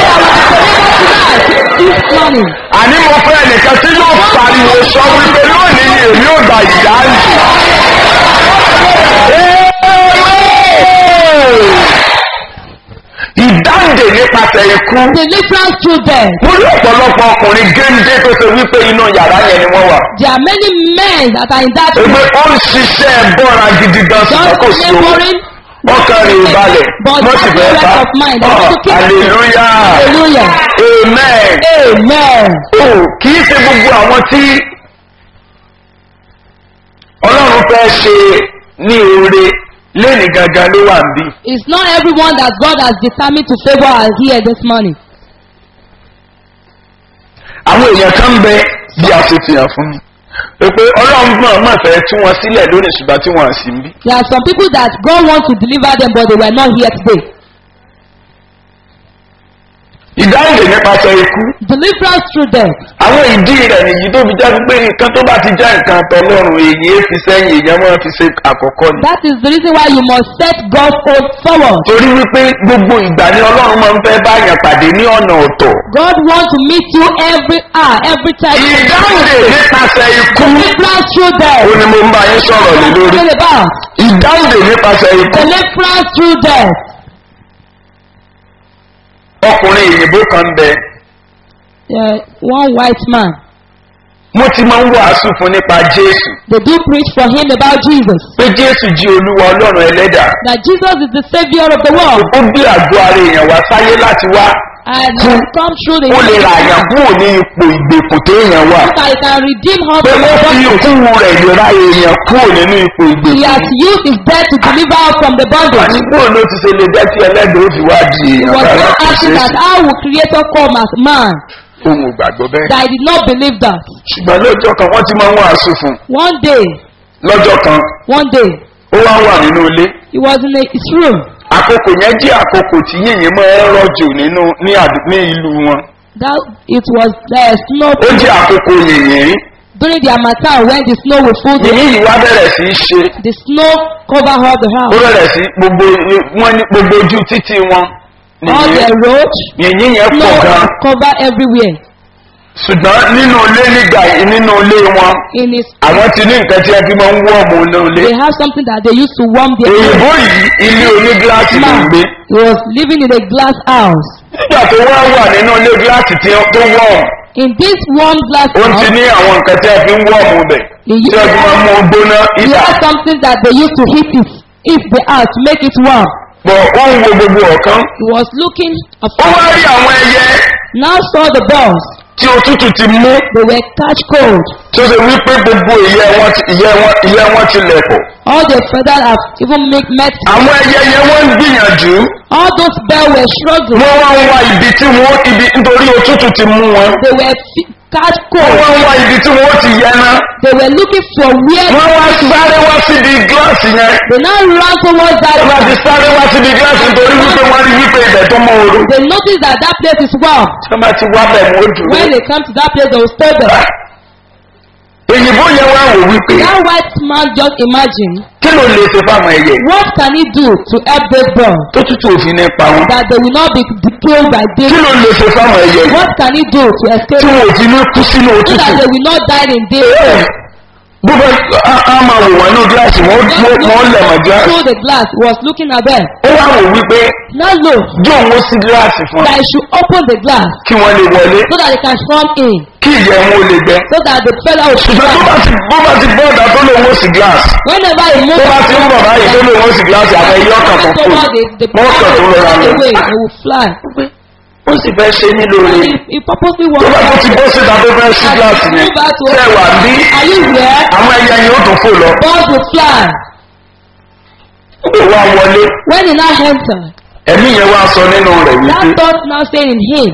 This morning. àní mo fẹ́ ẹnìkan tí yóò pariwo sọ wípé lónìí ni èmi ò gba ìjáde. ìdáǹdè nípasẹ̀ ikú Deliverance through death. mo rí ọ̀pọ̀lọpọ̀ ọkùnrin géńdé tó ṣe wípé inú yàrá yẹn ni wọ́n wà. There are many men that are in that room. Ebe ó ń ṣiṣẹ́ bọ́ra gidi gan ṣùgbọ́n kò Just sí owó. laboring. Wọ́n kàn rí ìbalẹ̀. But Wọ́n sì have fẹ́ no bá. rest of mind. They Ọ̀, want to keep- Hallelujah. Hallelujah. Amen. Amen. O kì í ṣe gbogbo àwọn tí Ọlọ́run fẹ́ ṣe ní oore lẹ́nìí gangan ló wà níbí. It's not everyone that God has determined to favor are here this morning. Àwọn èèyàn kan ń bẹ bí a ṣe fi hàn fún mi. Pé Ọlọ́run náà máa fẹ́ tú wọn sílẹ̀ lónìí ṣùgbọ́n tí wọ́n sì ń bí. There are some people that God wants to deliver them, but they were not here today. Ìdáhùn nípasẹ̀ ikú. Deliverance through death. àwọn ìdí rẹ̀ nìyí tó fi jáde pé nǹkan tó bá ti já nǹkan tọlọ́run èyí é fi sẹ́yìn èèyàn máa fi ṣe àkọ́kọ́ ni. That is the reason why you must set God's oath forward. torí wípé gbogbo ìgbà ni ọlọ́run máa ń fẹ́ báyàn pàdé ní ọ̀nà ọ̀tọ̀. God wants to meet you every hour, every time. ìdáhùndè nípasẹ̀ ikú Deliverance through death. ó ní mo ń bá yín sọ̀rọ̀ lé lórí. What about? ìdáhùndè nípasẹ̀ ikú Deliverance through death. ọkùnrin òyìnbó kan bẹ Uh, one white man. mo ti máa ń wàásù fún nípa jésù They do preach for him about Jesus. pé jésù jí olúwa ọlọ́run ẹlẹ́dàá That Jesus is the savior of the world. ó gbé àgọ́ ara èèyàn wá sáyé láti wá And he has come through the ó lè ra àyàn kúrò ní ipò ìgbèkùn téèyàn wà. that he can redeem her pé from the wọ́n fi bondage. ikú rẹ̀ ìlera èèyàn kúrò nínú ipò He ìgbèkùn. has used his death to deliver her from the bondage. àti kúrò ló ti ṣe lè jẹ́ kí ẹlẹ́dàá ó fi wá di He èèyàn was rárá not kò asking ṣeé that ṣe. how will creator come as man. ohun ìgbàgbọ́ bẹ́ẹ̀. That I did not believe that. ṣùgbọ́n lọ́jọ́ kan wọ́n ti máa ń wàásù fún un. One day, lọ́jọ́ kan one day, ó wá wà nínú ilé. he was in a, his room. àkókò yẹn jẹ́ àkókò tí yìnyín máa ń rọ̀jò nínú ní àdú- ní ìlú wọn. That it was there snow ó jẹ́ àkókò yìnyín. during the harmattan when the snow will full the, yìnyín yìí wá bẹ̀rẹ̀ sí í ṣe. the snow cover all the ó house. bẹ̀rẹ̀ sí gbogbo wọn ní gbogbo ojú títì wọn. All the nìyẹn road, yìnyín yẹn pọ̀ snow gan. cover everywhere. ṣùgbọ́n nínú ilé nígbà nínú ilé wọn In his, àwọn ti ní nǹkan tí ẹ fi máa ń wọ́ ọmọ inú ilé. they have something that they used to warm their òyìnbó yìí ilé onígíláàsì ló ń man. gbé. He was living in a glass house. nígbà tó wá wà nínú ilé gíláàsì tí ó- tó wọ̀ In this warm glass ó ti house, ní àwọn nǹkan tí ẹ fi ń wọ́ ọmọ bẹ̀. he, tí ẹ fi máa ń mú gbóná he ìta. had something that they used to heat it, if the house to make it warm. bọ̀ ó ń wo gbogbo ọ̀kan. He was looking ó afar. wá rí àwọn ẹyẹ Now saw the birds. tí òtútù ti mú They were catch cold. tí ó ṣe wípé gbogbo ìyẹ́ wọn ti ìyẹ́ wọn ìyẹ́ wọn ti lẹ̀kọ̀. All the feathers have even make met. àwọn ẹyẹ yẹn wọ́n ń gbìyànjú All those birds were struggling. wọ́n wá ń wá ibi tí wọ́n ibi nítorí òtútù ti mú wọn. They were fi- catch wọ́n cold. wá ń wá ibi tí wọ́n ti yẹ ná. They were looking for where wọ́n wá sáré wá síbi gíláàsì yẹn. they now ran towards that. wọ́n bá ti sáré wá síbi gíláàsì nítorí wípé wọ́n rí wípé ibẹ̀ tó mọ ooru. They noticed that that place is warm. tí wọ́n bá ti wá bẹ̀ wọ́n dùn. When they come to that place, they will stay there. èyìnbó yẹn wá wò wípé That white man just imagine kí ló lè ṣe fáwọn ẹyẹ what can he do to help those birds tó tútù òfin ní pa wọn. that they will not be be killed by kí day. ló lè ṣe fáwọn ẹyẹ What can he do to escape tí wọn ò fi ní kú sínú so òtútù. that they will not die in day? bó bá a máa wò wọ́n ní gíláàsì wọ́n wọ́n lẹ̀ mọ́ gíláàsì. through the glass he was looking at them. ó wá wò wípé Now look jó òun sí gíláàsì fún that ọ he should open the glass kí wọ́n lè wọlé so that they can come in kí ìyẹ́ wọn ò lè gbẹ. so that the fellow will ṣùgbọ́n tó bá fly. ti bó bá ti bọ́ ọ̀dà tó lòun ó sì gíláàsì Whenever he tó moves bá ti ń bọ̀ báyìí tó lòun ó sì gíláàsì àwọn ẹyẹ ọkàn kan kù toward the the wọ́n kàn tó fly lọ́ra away lọ. they will fly. ó sì fẹ́ ṣe nílò And rẹ̀ he, he purposely tó bá tó wants ti bọ́ síta tó fẹ́ sí gíláàsì yẹn tẹ́ wà bí Are you here? àwọn ẹyẹ yẹn ó tún fò lọ. Birds will fly. ó wá wọlé When he now enter, ẹ̀mí yẹn wá sọ nínú rẹ̀ that wípé thought now saying in him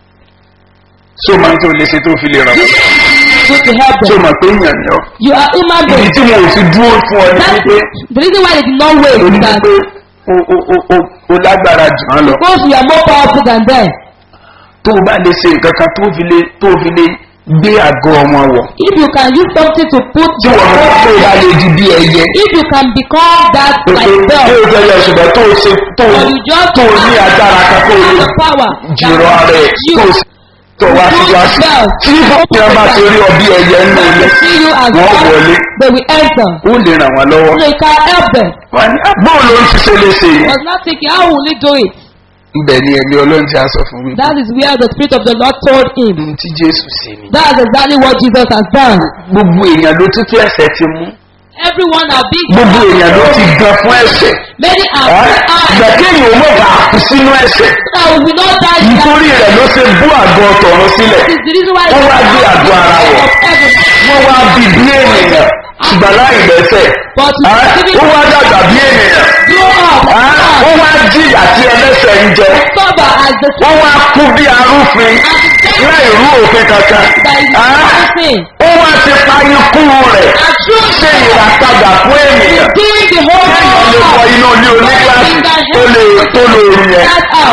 só máa ń tó lè ṣe tó fi lè ràn wọ́n. to to help só them. máa pé èèyàn ni ọ́. You are human ibi being. tí wọn ò fi dúró fún ọ ní That, wípé the reason why they did not wait o is ní that pé o o o o o lágbára jù án lọ. because you are more powerful than them. tó o bá lè ṣe nǹkan kan tó fi lè tó fi lè gbé àgọ́ wọn wọ̀. If you can use something to put tí wọn mọ̀ tó o bá lè di bí ẹyẹ. if you can become that pé like tó them, o fẹ́ yẹ ṣùgbọ́n tó o ṣe tó o or you just tó o ní agbára kan tó o have lè the power jìrọ̀ ara ẹ̀ you tó o sì tó wá sí gíláàsì. tí ìfọ̀kìyàn bá ti rí ọ bí ẹyẹ nínú they ilé will see you as wọ́n one, wọlé they will enter. ó lè ràn wọ́n lọ́wọ́. So you can help them. wọ́n ní bóun ló ń ṣiṣẹ́ léṣe yìí. was not thinking how will he do it. ibẹ̀ ni ẹ̀mí ọlọ́run ti á sọ fún wípé That is where the spirit of the Lord told him. ohun tí jésù ṣe ni. That is exactly what Jesus has done. gbogbo èèyàn ló tútù ẹ̀sẹ̀ ti mú. Everyone are big. gbogbo èèyàn ló ti gan fún ẹ̀sẹ̀. Many are Ẹ́, eyes. ìgbà kéèyàn ò mọ̀ bá a kú sínú ẹ̀sẹ̀. That we will not die. in that. nítorí rẹ̀ ló ṣe bú àgọ́ tọ̀run sílẹ̀. This is the reason why Wọ́n wá gbé àgọ́ ara wọ̀. of heaven. wọ́n wá bí bí ènìyàn ṣùgbọ́n láì lẹ́sẹ̀. But Ẹ́, ó wá dàgbà bí ènìyàn. grow up. Ẹ́, ó wá jìyà tí ẹlẹ́sẹ̀ ń jẹ. Sober as the wọ́n wá kú bí arúfin láì rú òfin kankan. that is Ẹ́, nothing. ó wá ti pa ikú rẹ̀ And through ṣe ìràpadà fún ènìyàn. doing the whole kéèyàn lè wọ inú ilé onígbàsí tó lè tó lè rí yẹn.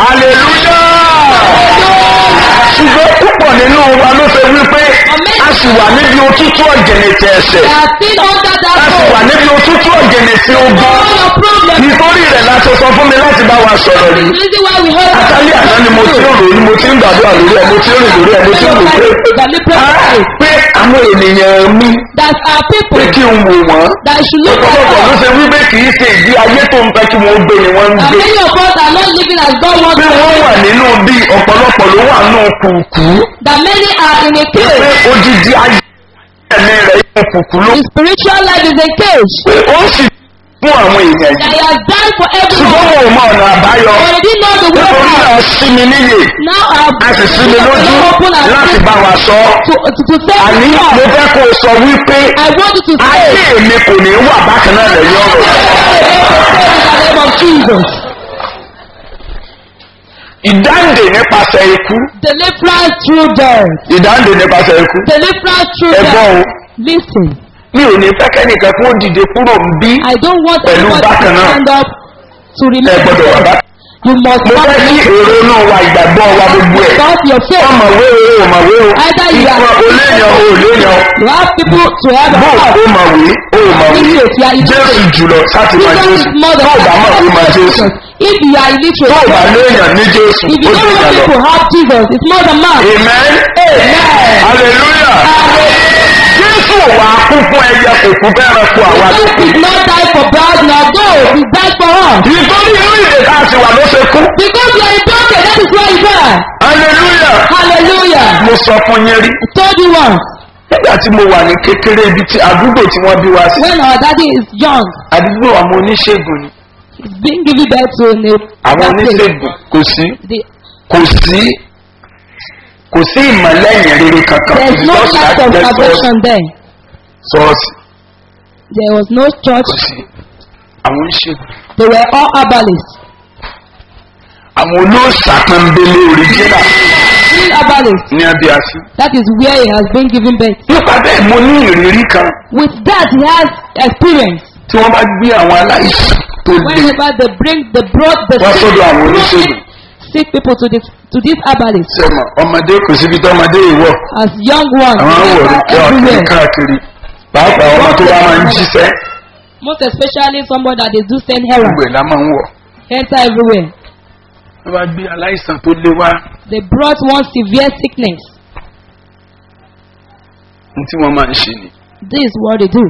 hallelujah. ṣùgbọ́n púpọ̀ nínú wa ló ṣe wípé a sì wà níbi òtútù ọ̀gẹ̀nẹ̀tẹ̀ ẹ̀sẹ̀. They are still under that a sì wà rope. níbi òtútù ọ̀gẹ̀nẹ̀tẹ̀ ogun. All your problems. nítorí rẹ̀ la ṣe sọ fún mi láti bá wa sọ̀rọ̀ The yìí. reason why we hold àtàlẹ́ àná ni mo ti ń rò ní mo ti ń gbàdúrà lórí ẹ̀ mo ti ń rìn lórí ẹ̀ mo ti ń rò pé Ah, pé àwọn ènìyàn mi that are pé people kí n wò wọ́n. that should look ọ̀pọ̀lọpọ̀ ló at us. ṣe wípé kì í ṣe ìdí ayé tó ń fẹ́ kí wọ́n gbé ni wọ́n ń And gbé. many of us are not living as God wants pé us wọ́n to wà nínú bí ọ̀pọ̀lọpọ̀ ló wà nínú kùkú. That many are in a pé cage. odidi ayé ẹ̀mí rẹ̀ inú kùkú ló. The spiritual life is a cage. pé ó sì fún àwọn èèyàn That yìí. he has done for ṣùgbọ́n everyone. wọn ò mọ ọ̀nà àbáyọ. But he didn't know the way nítorí out. náà sí mi níyè. Now I have a sì sí mi lójú open and láti bá wa sọ. to, to, to say àní to mo God, fẹ́ kó o sọ wípé I want you to say ayé mi kò ní wà bákan náà lẹ́yìn ọ̀rọ̀. in the name of Jesus. ìdáǹdè nípasẹ̀ ikú. Deliverance through death. ìdáǹdè nípasẹ̀ ikú. Deliverance through ẹ̀gbọ́n death. o Listen, mi ò ní fẹ́ kẹ́nìkan kó dìde kúrò ń bí I don't want Pẹ̀lú anyone to bákan náà. stand up to ẹ remain. gbọ́dọ̀ wà bá. You must mo not fẹ́ kí remain èrò náà wa ìgbàgbọ́ wa gbogbo ẹ̀. without your faith. ọmọwé o ọmọwé o Either you are- ìfọ̀ oléyàn o oléyàn You have people to have bó a o house. mọ̀wé o mọ̀wé Illiterate, you are illiterate. jésù jùlọ sáti máa Jesus jésù is more than tó o bá mọ̀ pé máa jésù If you are tó illiterate, o bá léèyàn ní jésù if you ó don't jù want yàn lọ. people have Jesus, it's more than man. amen hallelujah jésù ò wá kú fún ẹyẹ kò kú fẹ́ràn kú àwa tó Jesus kù. did not die for blood, nor gold. He died for us. nítorí inú ìdè tá a ti wà ló ṣe kú. Because you are in broken, that is why you die. hallelujah Hallelujah. mo sọ fún yín rí. I told you once, nígbà tí mo wà ní kékeré ibi tí àdúgbò tí wọ́n bí wa sí when our daddy is young, àdúgbò àwọn oníṣègùn ni he's being given birth to in a àwọn that place. oníṣègùn kò sí The, kò sí kò sí ìmọ̀lẹ́yìn rere kankan There's no Ṣọ́ọ̀ṣì light láti of jẹ́ salvation there. ṣọ́ọ̀ṣì There was no church. kò sí àwọn ìṣègùn They were all herbalists. àwọn olóòṣà pọ́nbélé òrìjínà Real herbalists. ní abíyásí. That is where he has been given birth. nípa bẹ́ẹ̀ mo ní ìrírí kan With that, he has experience. tí wọ́n bá gbé àwọn aláìsàn tó le Whenever they bring the broad, the wá sick, sọ́dọ̀ àwọn oníṣègùn sick people to this to this herbalist. sẹ́mọ̀ ọmọdé kò síbi tí ọmọdé yìí wọ̀ As young ones, àwọn they wọ̀ ní enter kí ọ̀kiri everywhere. káàkiri pàápàá ọmọ tó bá máa ń jíṣẹ́ Most especially someone that they do send errands. gbogbo ẹ̀ la máa ń wọ̀. Enter everywhere. wọ́n bá gbé aláìsàn tó le wá They brought one severe sickness. ní tí wọ́n máa ń ṣe ni This is what they do.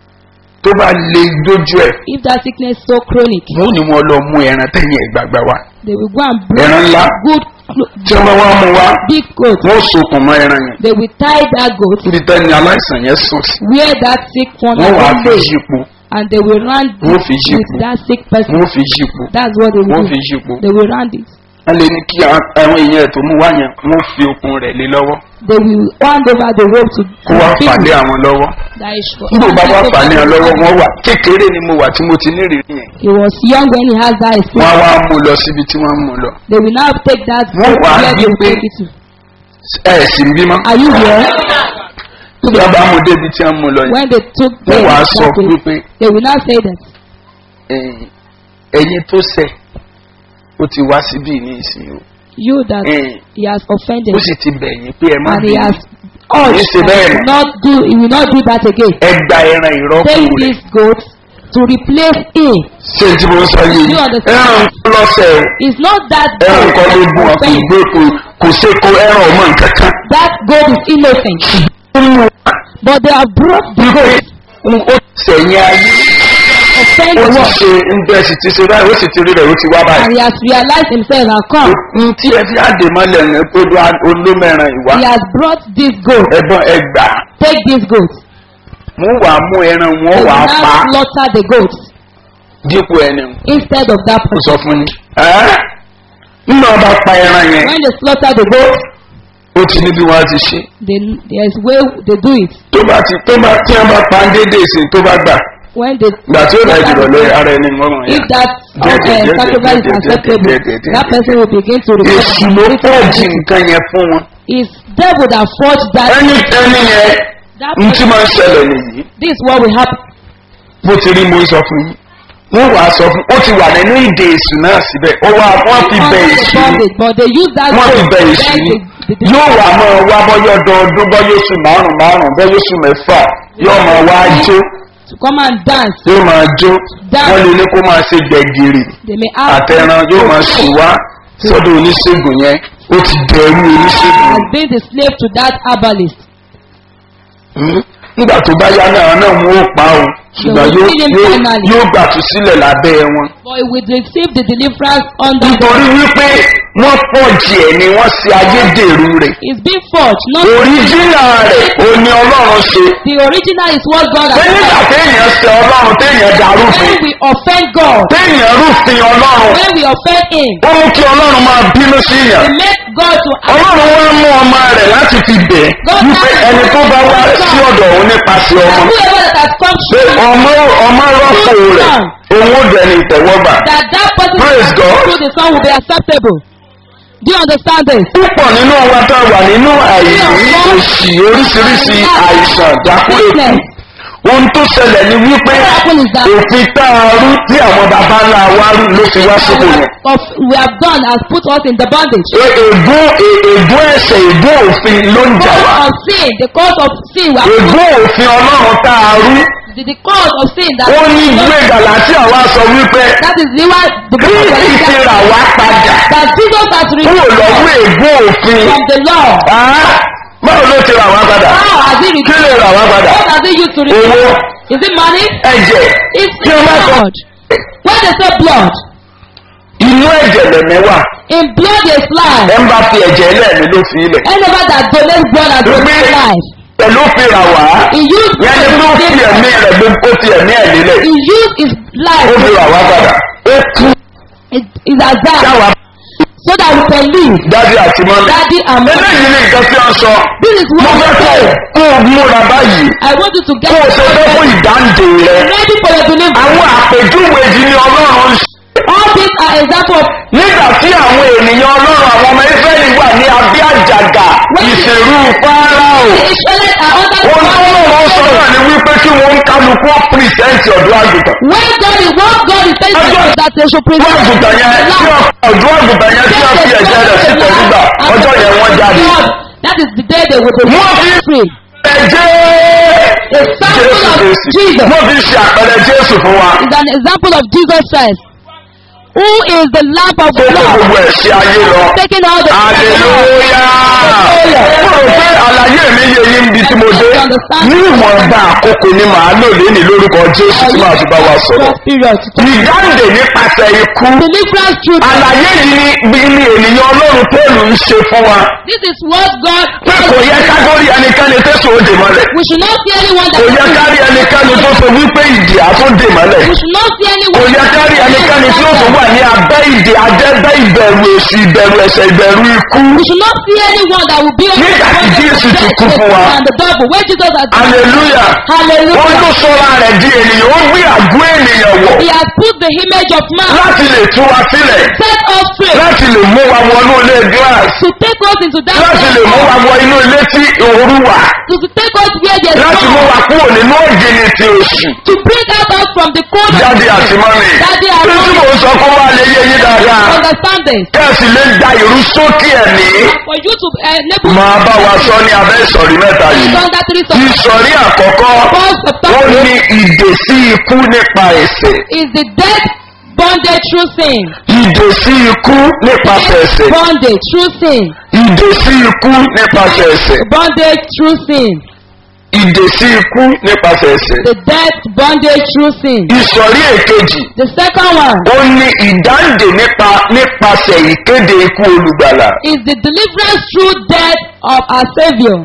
tó bá le dójú ẹ̀ If that sickness is so chronic, wọ́n ní wọ́n lọ mú ẹran tẹ̀yìn ẹ̀ gbàgbà wá they will go and ẹran bring ńlá good, clo- tí wọ́n bá wá mú wá big goat. wọ́n sokùn mọ́ ẹran yẹn They will tie that goat níbi tẹ́ni aláìsàn yẹn sùn sí where that sick one wọ́n wàá has fi been laid, yípo and they will round Wọ́n it fi yípo. with that sick person. wọ́n fi yípo That's what they wọ́n will fi do. yípo They will round it. wọ́n lè ní kí a- àwọn èèyàn tó mú wá yẹn wọ́n fi okun rẹ̀ lé lọ́wọ́ They will hand over the rope to kó wá the fàlẹ́ people. àwọn lọ́wọ́ That is for- nígbà bá wá Take fàlẹ́ over àwọn the lọ́wọ́ people. wọ́n wà kékeré ni mo wà tí mo ti nírìírí yẹn He was young when he has that wọ́n á experience. wá mú lọ síbi tí wọ́n mú lọ They will now take that Wọ́n goat wá where they will gbé- take it to. ẹ̀ sì ń bímọ Are you here? nígbà bá mú débi tí wọ́n mú lọ yẹn When they took wọ́n them wàá sọ that way, wípé they will now say that ẹ̀yin- ẹ̀yin tó ṣẹ̀ ó ti wá síbí ní ìsìn o you that ẹ̀yin, he has offended ó sì ti bẹ̀yìn pé ẹ má and he bínú has Kìí urged ṣe that bẹ́ẹ̀ he will not do he will not do that again. ẹ gba ẹran ìrọ́pò Take rẹ̀ this goat to replace him. ṣé tí mo ń sọ yìí You understand? ẹran lọ́sẹ̀ o It's not that ẹran goat nǹkan ló that gún ọ kò offend. gbé kò kò ṣe kó ẹran ọmọ nǹkan kan. That goat is innocent. ó mú wa But they have brought the wípé goat ó sẹ̀yìn ayé offend ó the ti world. ṣe ń bẹ́ẹ̀ sì ti ṣe báyìí ó sì ti rí rẹ̀ ó ti wá And báyìí. he has realized himself and come. n tí ẹ fi àdè mọ́lẹ̀ ní pé olómẹ́ran ìwà He has brought this goat. ẹ̀gbọ́n ẹgbà Take this goat. mú wàá mú ẹran They wọn will wàá pa now slaughter the goat dípò ẹni instead of that kò person. sọ fún yín. ẹ́ nínú ọba pa ẹran yẹn When they slaughter the goat, ó ti ní bí wọ́n á ti ṣe. they, there's way they do it. tó bá ti tó bá tí wọ́n bá pa ń déédéé sí tó bá gbà When they gbà tí ó dá slaughter ìdìbò the lé goat, ara ẹni mọ́rùn if yẹn. that Díẹ̀, uh, díẹ̀, díẹ̀, sacrifice is díẹ̀, díẹ̀, acceptable, díẹ̀, díẹ̀, díẹ̀, that díẹ̀. person will begin to èṣù ló fọ́ọ̀jì nǹkan yẹn fún wọn. It's devil that forged that. ẹni ẹni yẹn that n tí person. máa ń ṣẹlẹ̀ nìyí This is what will happen. bó ti rí mo ń sọ fún yín wọ́n wàá sọ fún ó ti wà nínú ìdè èṣù náà síbẹ̀ ó wá wọ́n fi bẹ Under the èṣù ni bondage, but they use that wọ́n fi goat bẹ to èṣù beg ni the, the, the, yóò wà máa wá bọ́yọ̀ dọ́ọdún bọ́yọ̀ oṣù márùn márùn bọ́yọ̀ oṣù mẹ́fà yóò máa wá jó to come and dance. yóò máa jó Dance. wọ́n lè ní kó máa ṣe gbẹ̀gìrì They may ask àtẹran yóò máa sì wá sọ́dọ̀ oníṣègùn yẹn ó ti dẹ̀rú oníṣègùn has been the slave to that herbalist. Hmm? nígbà tó bá yá náà náà wọn ó pa o ṣùgbọ́n will yóò kill him yóò finally. yóò gbàtú sílẹ̀ lábẹ́ wọn. But he will receive the deliverance under nítorí wípé wọ́n pọ̀jì ẹ̀ ni wọ́n ṣe ayédèrú rẹ̀. It's been forged, not òríjìnà rẹ̀ ò ní ọlọ́run ṣe. the original is what God pé has nígbà done. téèyàn ṣe ọlọ́run téèyàn darúfin When we offend God, téèyàn rúfin ọlọ́run when we offend Him, ó mú kí ọlọ́run máa bínú sí yàn. we make God to act. ọlọ́run wá mú ọmọ rẹ̀ láti fi bẹ̀ wípé ẹni tó bá wá sí ọ̀dọ̀ òun nípasẹ̀ And ọmọ whoever that has come pé through, ọmọ ọmọ rọ́pò rẹ̀ òun ó dẹni ìtẹ̀wọ́gbà. that that person Praise that has God. come through the Son will be acceptable. Do you understand this? púpọ̀ nínú wa tá a wà nínú àìní òṣì oríṣiríṣi àìsàn dákúrèkù ohun tó ṣẹlẹ̀ ni wípé What happened is that òfin tá a rú tí àwọn baba ńlá wa rú ló fi wá sípò we yẹn. have, of, we have done has put us in the bondage. E- ègún e- ègún ẹ̀ṣẹ̀ ègún òfin ló ń jà wá. Cause of sin, the cause of sin, we have ègún òfin ọlọ́run tá a rú the, the cause of sin that ó ní ìwé gàlátíà wa sọ wípé that is the one the book of kristi ti Galatians rà wá padà that Jesus has kúrò lọ́wọ́ redeemed ègún òfin. from the law. Ah, báwo ló ti rà wá padà? How has he kí redeemed? lè rà wá padà? What has he used to redeem? owó Is it money? ẹ̀jẹ̀ It's kí wọ́n bá sọ blood. When they say blood, inú ẹ̀jẹ̀ lẹ̀mẹ́ wà in blood is life. ẹ̀ ń bá fi ẹ̀jẹ̀ lẹ́ẹ̀mí ló fi ilẹ̀. Anybody that donates blood has donated life. pẹ̀lú fi rà wá He used yẹn ni pé ó fi his ẹ̀mí rẹ̀ gbogbo ó fi ẹ̀mí ẹ̀ lílẹ̀ he used his life ó fi rà wá padà ó kú it is as that káwa so that we can receive. dádì àti mọ́mí. Daddy and mommy. eléyìí ni nǹkan tí wọ́n sọ. This is mo what fẹ́ they kó say. kó o múra báyìí I want you to get kó o ṣe fẹ́ fún ìdáǹdè rẹ. ready for your deliverance. àwọn àpèjúwe yìí ni ọlọ́run ń ṣe. All these are example of nígbà tí àwọn ènìyàn ọlọ́run àwọn ọmọ israẹli wà ní abẹ́ àjàgà ìṣèrú fáráò. the Israelites are under the ohun tó lọ́wọ́ sọ náà ni wípé kí wọ́n ń kálukú pírísẹ́ǹtì ọ̀dọ́ àgùntàn. When God is what God is saying Ọjọ́- is that they should ọdún present àgùntàn yẹn tí wọ́n ọdún àgùntàn yẹn tí wọ́n fi ẹ̀jẹ̀ rẹ̀ sí tẹ̀sígbà ọjọ́ yẹn wọ́n jáde. That is the day they will be Wọ́n fi free. ẹ̀jẹ̀ A sample Jésù of Kristi. Jesus Wọ́n fi ṣe àpẹẹrẹ Jésù fún wa. is an example of Jesus Christ. Who is the lamp of Tó kó God? gbogbo ẹ̀ sí ayé lọ. Taking all the Aleluya! Mo rò pé àlàyé mi yé yín bí tí mo dé. Ní ìwọ̀nba àkókò ni màá lò léni lórúkọ Jésù tí màá fi bá wa sọ̀rọ̀. period. Ìdáǹdè nípasẹ̀ ikú. Deliverance through Àlàyé yìí ni ni ènìyàn Ọlọ́run Pọ́ọ̀lù ń ṣe fún wa. This is what God Pé kò yẹ ká lórí ẹnikẹ́ni tó so òde mọ́lẹ̀. We should not see anyone Kò yẹ that ká rí ẹnikẹ́ni tó so wípé ìdí àtúndè mọ́lẹ̀. we should not see Kò anyone yẹ ká rí ẹnikẹ́ni tí ó tún wà ní abẹ́ ìdè adẹ́bẹ́ ìbẹ̀rù èsì ìbẹ̀rù ẹ̀ṣẹ̀ ìbẹ̀rù ikú. we should not see anyone that will be on Nígbà tí the Jésù ti death kú fún wa. and the devil when Jesus has Hallelujah. hallelujah Wọ́n ló sọ́ra rẹ̀ di ènìyàn, ó gbé àgọ́ ènìyàn wọ̀ he has put the image of man láti lè tú wa sílẹ̀, set us free láti lè mú wa wọnú ilé glass, to take us into that láti lè mú wa wọ inú ilé tí òru wà, to to take us where there is láti mú no wa kúrò nínú ògìnì ti oṣù. to bring out us from the cold of Jáde àti mọ́mì. Daddy and Bí tí mommy. mò ń sọ kó wá lè yé yín dáadáa. understand this Kẹ́sì lè gba ìrú sókè ẹ̀mí. for you to enable Máa bá wa sọ ní abẹ́ ìsọ̀rí mẹ́ta yìí. under three songs Ìsọ̀rí àkọ́kọ́, first of ó all ní ìdè sí ikú nípa ẹ̀ṣẹ̀. is the death bondage through sin Ìdè sí ikú nípasẹ̀ ẹ̀ṣẹ̀. bondage through sin Ìdè sí ikú nípasẹ̀ ẹ̀ṣẹ̀. bondage through sin Ìdè sí ikú nípasẹ̀ ẹ̀ṣẹ̀. the death bondage through sin Ìsọ̀rí èkejì, the second one ó ní ìdáǹdè nípa nípasẹ̀ ìkéde ikú olùgbàlà. is the deliverance through death of our saviour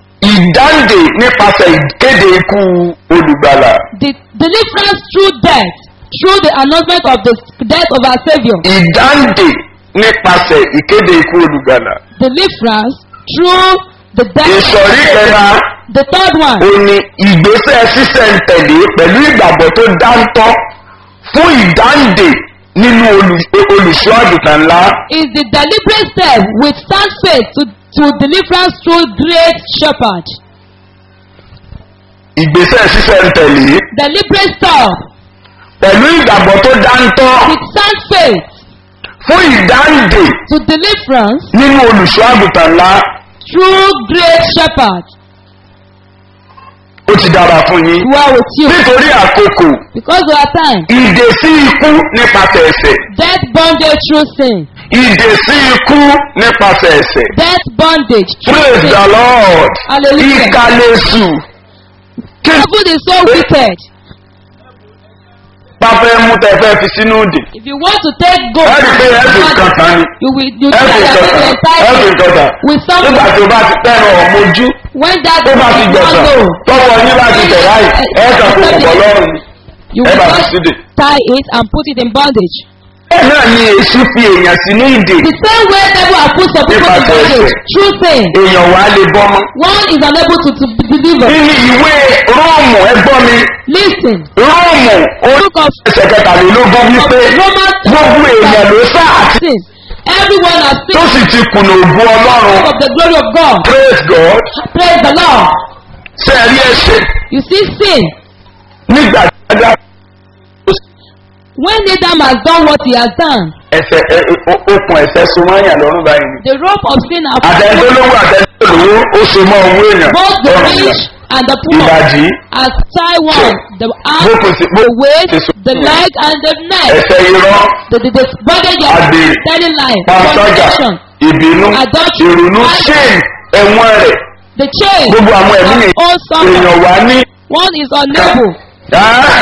Ìdáǹdè nípasẹ̀ ìkéde ikú olùgbàlà. the deliverance through death through the announcement of the death of our saviour Ìdáǹdè nípasẹ̀ ìkéde ikú olùgbàlà. deliverance through the death Ìsọ̀rí kẹta, the third one ó ní ìgbésẹ̀ sísẹ̀ntẹ̀lé pẹ̀lú ìgbàgbọ́ tó dáńtọ́ fún ìdáǹdè nínú olù- olùṣọ́ àgùntàn ńlá. is the deliberate step with stand faith to to deliverance through great shepherd Ìgbésẹ̀ sísẹ̀ntẹ̀lé deliberate step pẹ̀lú ìgbàgbọ́ tó dáńtọ́ with stand faith fún ìdáǹdè to deliverance nínú olùṣọ́ àgùntàn ńlá. through great shepherd Ó ti dára fún yín. who are with you Nítorí àkókò, because of our time ìdè sí ikú nípasẹ̀ ẹ̀ṣẹ̀. death bondage through sin Ìdè sí ikú nípasẹ̀ ẹ̀ṣẹ̀. death bondage through Praise sin the Lord. Hallelujah. Ìkàlẹ̀sù. Kí devil is so wicked bá fẹ́ mú tẹ fẹ́ fi sínú ìdè? if you want to take gold Ẹ rí i pé ẹ fi nǹkan tán ni. you will you Ẹ fi tell nǹkan them tán. to Ẹ fi entice nǹkan tán. with something Nígbà tí o bá ti tẹ́nu ọ̀mọ́jú, when that tó bá ti is not gbẹ̀sán, low tọ́wọ́ yín bá ti tẹ̀ láì, ẹ kàn kò pọ̀ lọ́rùn ni. you Ẹ will bá fi just sídè. tie it and put it in bondage Bẹ́ẹ̀ náà ni èṣù fi èèyàn sínú ìdè. the same way devil has put some people in Nípasẹ̀ bondage ẹ̀ṣẹ̀. through sin Èèyàn wà á lè bọ́ mọ́. one is unable to to be delivered Nínú ìwé Róòmù ẹgbọ́n mi, listen Róòmù orí book of ẹsẹ̀ kẹtàlélógún wípé Romans gbogbo èèyàn ló sá àti sin everyone has tó sinned sì ti kùnà ògùn Ọlọ́run. of the glory of God Praise God. praise the Lord Ṣé ẹ rí ẹ̀ṣẹ̀ you see sin nígbà tí a dá when Adam has done what he has done ẹ̀ṣẹ̀ ẹ- o- okùn ẹ̀ṣẹ̀ so máa ń yàn lọ́rùn báyìí ni. the rope of sin has Àtẹ̀ntólówó àtẹ̀ntólówó ó so mọ́ owó èèyàn. both the lọ́rùn rich yàn. and the poor Ìbàdí as tie one the arm bókun sí the waist ti so- the leg and the neck ẹ̀ṣẹ̀ irọ́ the the the bondage of Àgbèrè, telling lie panṣágà fornication ìbínú Adultery, ìrònú pride. shame ẹ̀wọ̀n rẹ̀ the chain gbogbo àwọn ẹ̀mí ni all suffer èèyàn wá ní. one is unable Ah!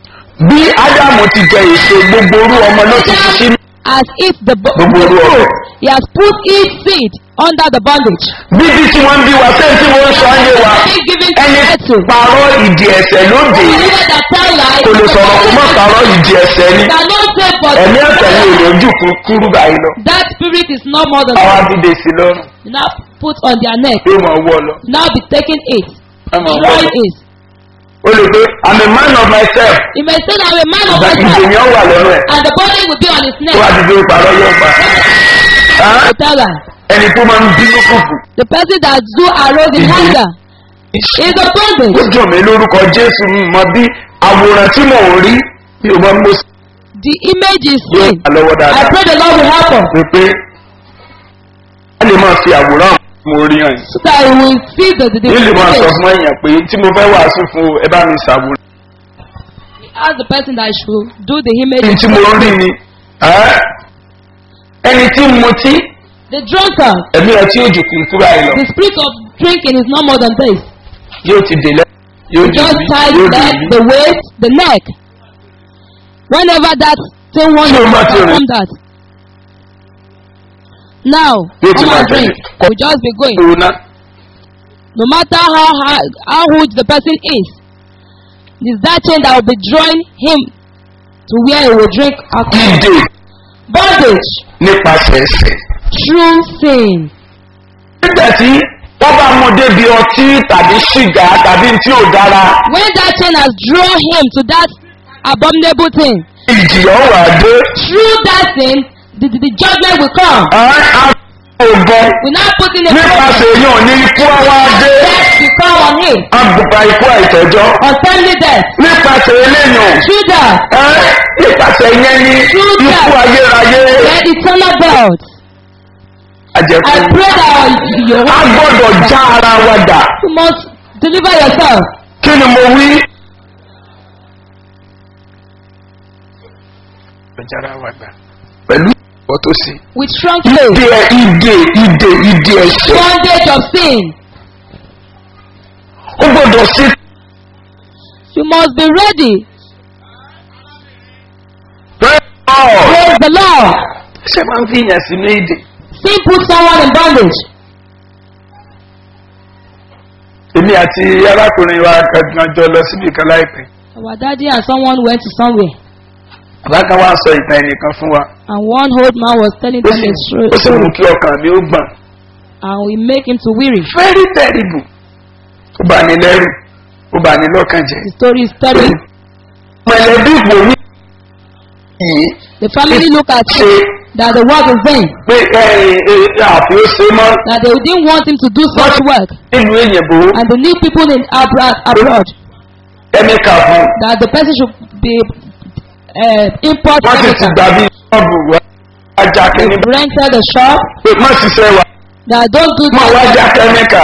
bí ádámù ti jẹ èso gbogbo orú ọmọ ló ti fi sínú as if the bo- gbogbo the orú ọmọ fruit He has put his seed under the bondage. bíbí tí wọ́n ń bí wa sẹ́yìn tí wọ́n ń sọ ayé wa Being given to ẹni Ethel. parọ́ ìdí ẹ̀sẹ̀ lóde Believer that tell lies. kò lè sọ̀rọ̀ kó má parọ́ ìdí ẹ̀sẹ̀ ni Cannot say but ẹ̀mí ẹ̀sẹ̀ ni èrè ojú kúrú báyìí lọ that spirit is no more than àwọn abídé sí lọ́rùn now put on their neck. yóò máa wọ́ lọ Now be taking it. ẹ máa wọ́ Try lọ. it. o lè pé i'm a man of myself He may say I'm a man of ìgbà myself. ìdènyàn wà lọ́rùn ẹ̀ And the body will be on his tó wà neck. dídé parọ́ yóò pa Á, To tell her. ẹni tó máa ń bínú kùkù The person that do arose in Mhm. anger is a ó bondage. jọ mí lórúkọ jésù mọ bí àwòrán tí mò ń rí bí o máa ń mú sí The image is yóò seen. wà lọ́wọ́ I dáadáa pray the Lord will help us. pé pé a lè máa fi àwòrán mo rí hàn yìí. So that we will see the, the, the yìí lè máa sọ image. fún èèyàn pé tí mo fẹ́ wàásù fún o, ẹ bá mi ṣàwòrán. Ask the person that should do the image. ẹni tí mo rí ni ẹ́, ẹni tí ń mutí The drunkard. ẹ̀mí ọtí òjò kì í kúrò àyè lọ The spirit of drinking is no more than this. yóò ti dè lẹ́ yóò dè Just bí tie yóò the dè leg, bí. the waist, the neck. Whenever that thing wants Ṣé to o máa ti rìn? perform that. Now, Yóò ti come máa and drink. tẹ̀lé. We just be going. Òun náà No matter how high, how huge the person is, it is that chain that will be drawing him to where he will drink alcohol. dìde Bondage, nípasẹ̀ ẹsẹ̀. true sin. nígbà tí wọ́n bá mú débi ọtí tàbí ṣìgá tàbí tí ò dára When that chain has drawn him to that abominable thing, ìjìyà ó wà dé. through that sin, the, the, the judgment will come. ẹ́ á ògbọ́n We now put in a nípasẹ̀ èèyàn ní ikú àwa dé. death will come on him. agbègbè ikú àìtọ́jọ́ Untimely death. nípasẹ̀ eléyàn Through that, ẹ́ nípasẹ̀ yẹn ní ikú ayérayé then eternal death. I àjẹkù. pray that your a gbọ́dọ̀ já ara wa dà. you must deliver yourself. kí ni mo wí. jára wa dà. pẹ̀lú ìwọ tó sí. with strong faith. ìdè ìdè ìdè ìdè ẹ̀ṣẹ̀. Bondage of sin. ó gbọ́dọ̀ sí. You must be ready. praise God. Praise the Lord. ṣé máa ń fi yàn sínú ìdè. Sin put someone in bondage. èmi àti arákùnrin wa kankan jọ lọ síbi kan láìpẹ́. Our daddy and someone went to somewhere, bàbá kan wá sọ ìtàn ẹnìkan fún wa. and one old man was telling ó them sì a ó sì story, mú kí ọkàn mi ó gbọ̀n. and we make him to weary. very terrible. ó bá ní lẹ́rù ó bá ní lọ́kàn jẹ́. The story is terrible. mọ̀lẹ́bí kò ní yìí The family look at ṣe him that the work is vain, pé àfi ó ṣe mọ́ that they didn't want him to do such work, nílùú èyìnbó and they need people in abroad, abroad kẹ́míkà fún that the person should be uh, import wọ́n sì ti chemical. gbà bí ṣọ́ọ̀bù wá ajá They kẹ́míkà rented the shop pé má ṣiṣẹ́ wa that don't do má wá já kẹ́míkà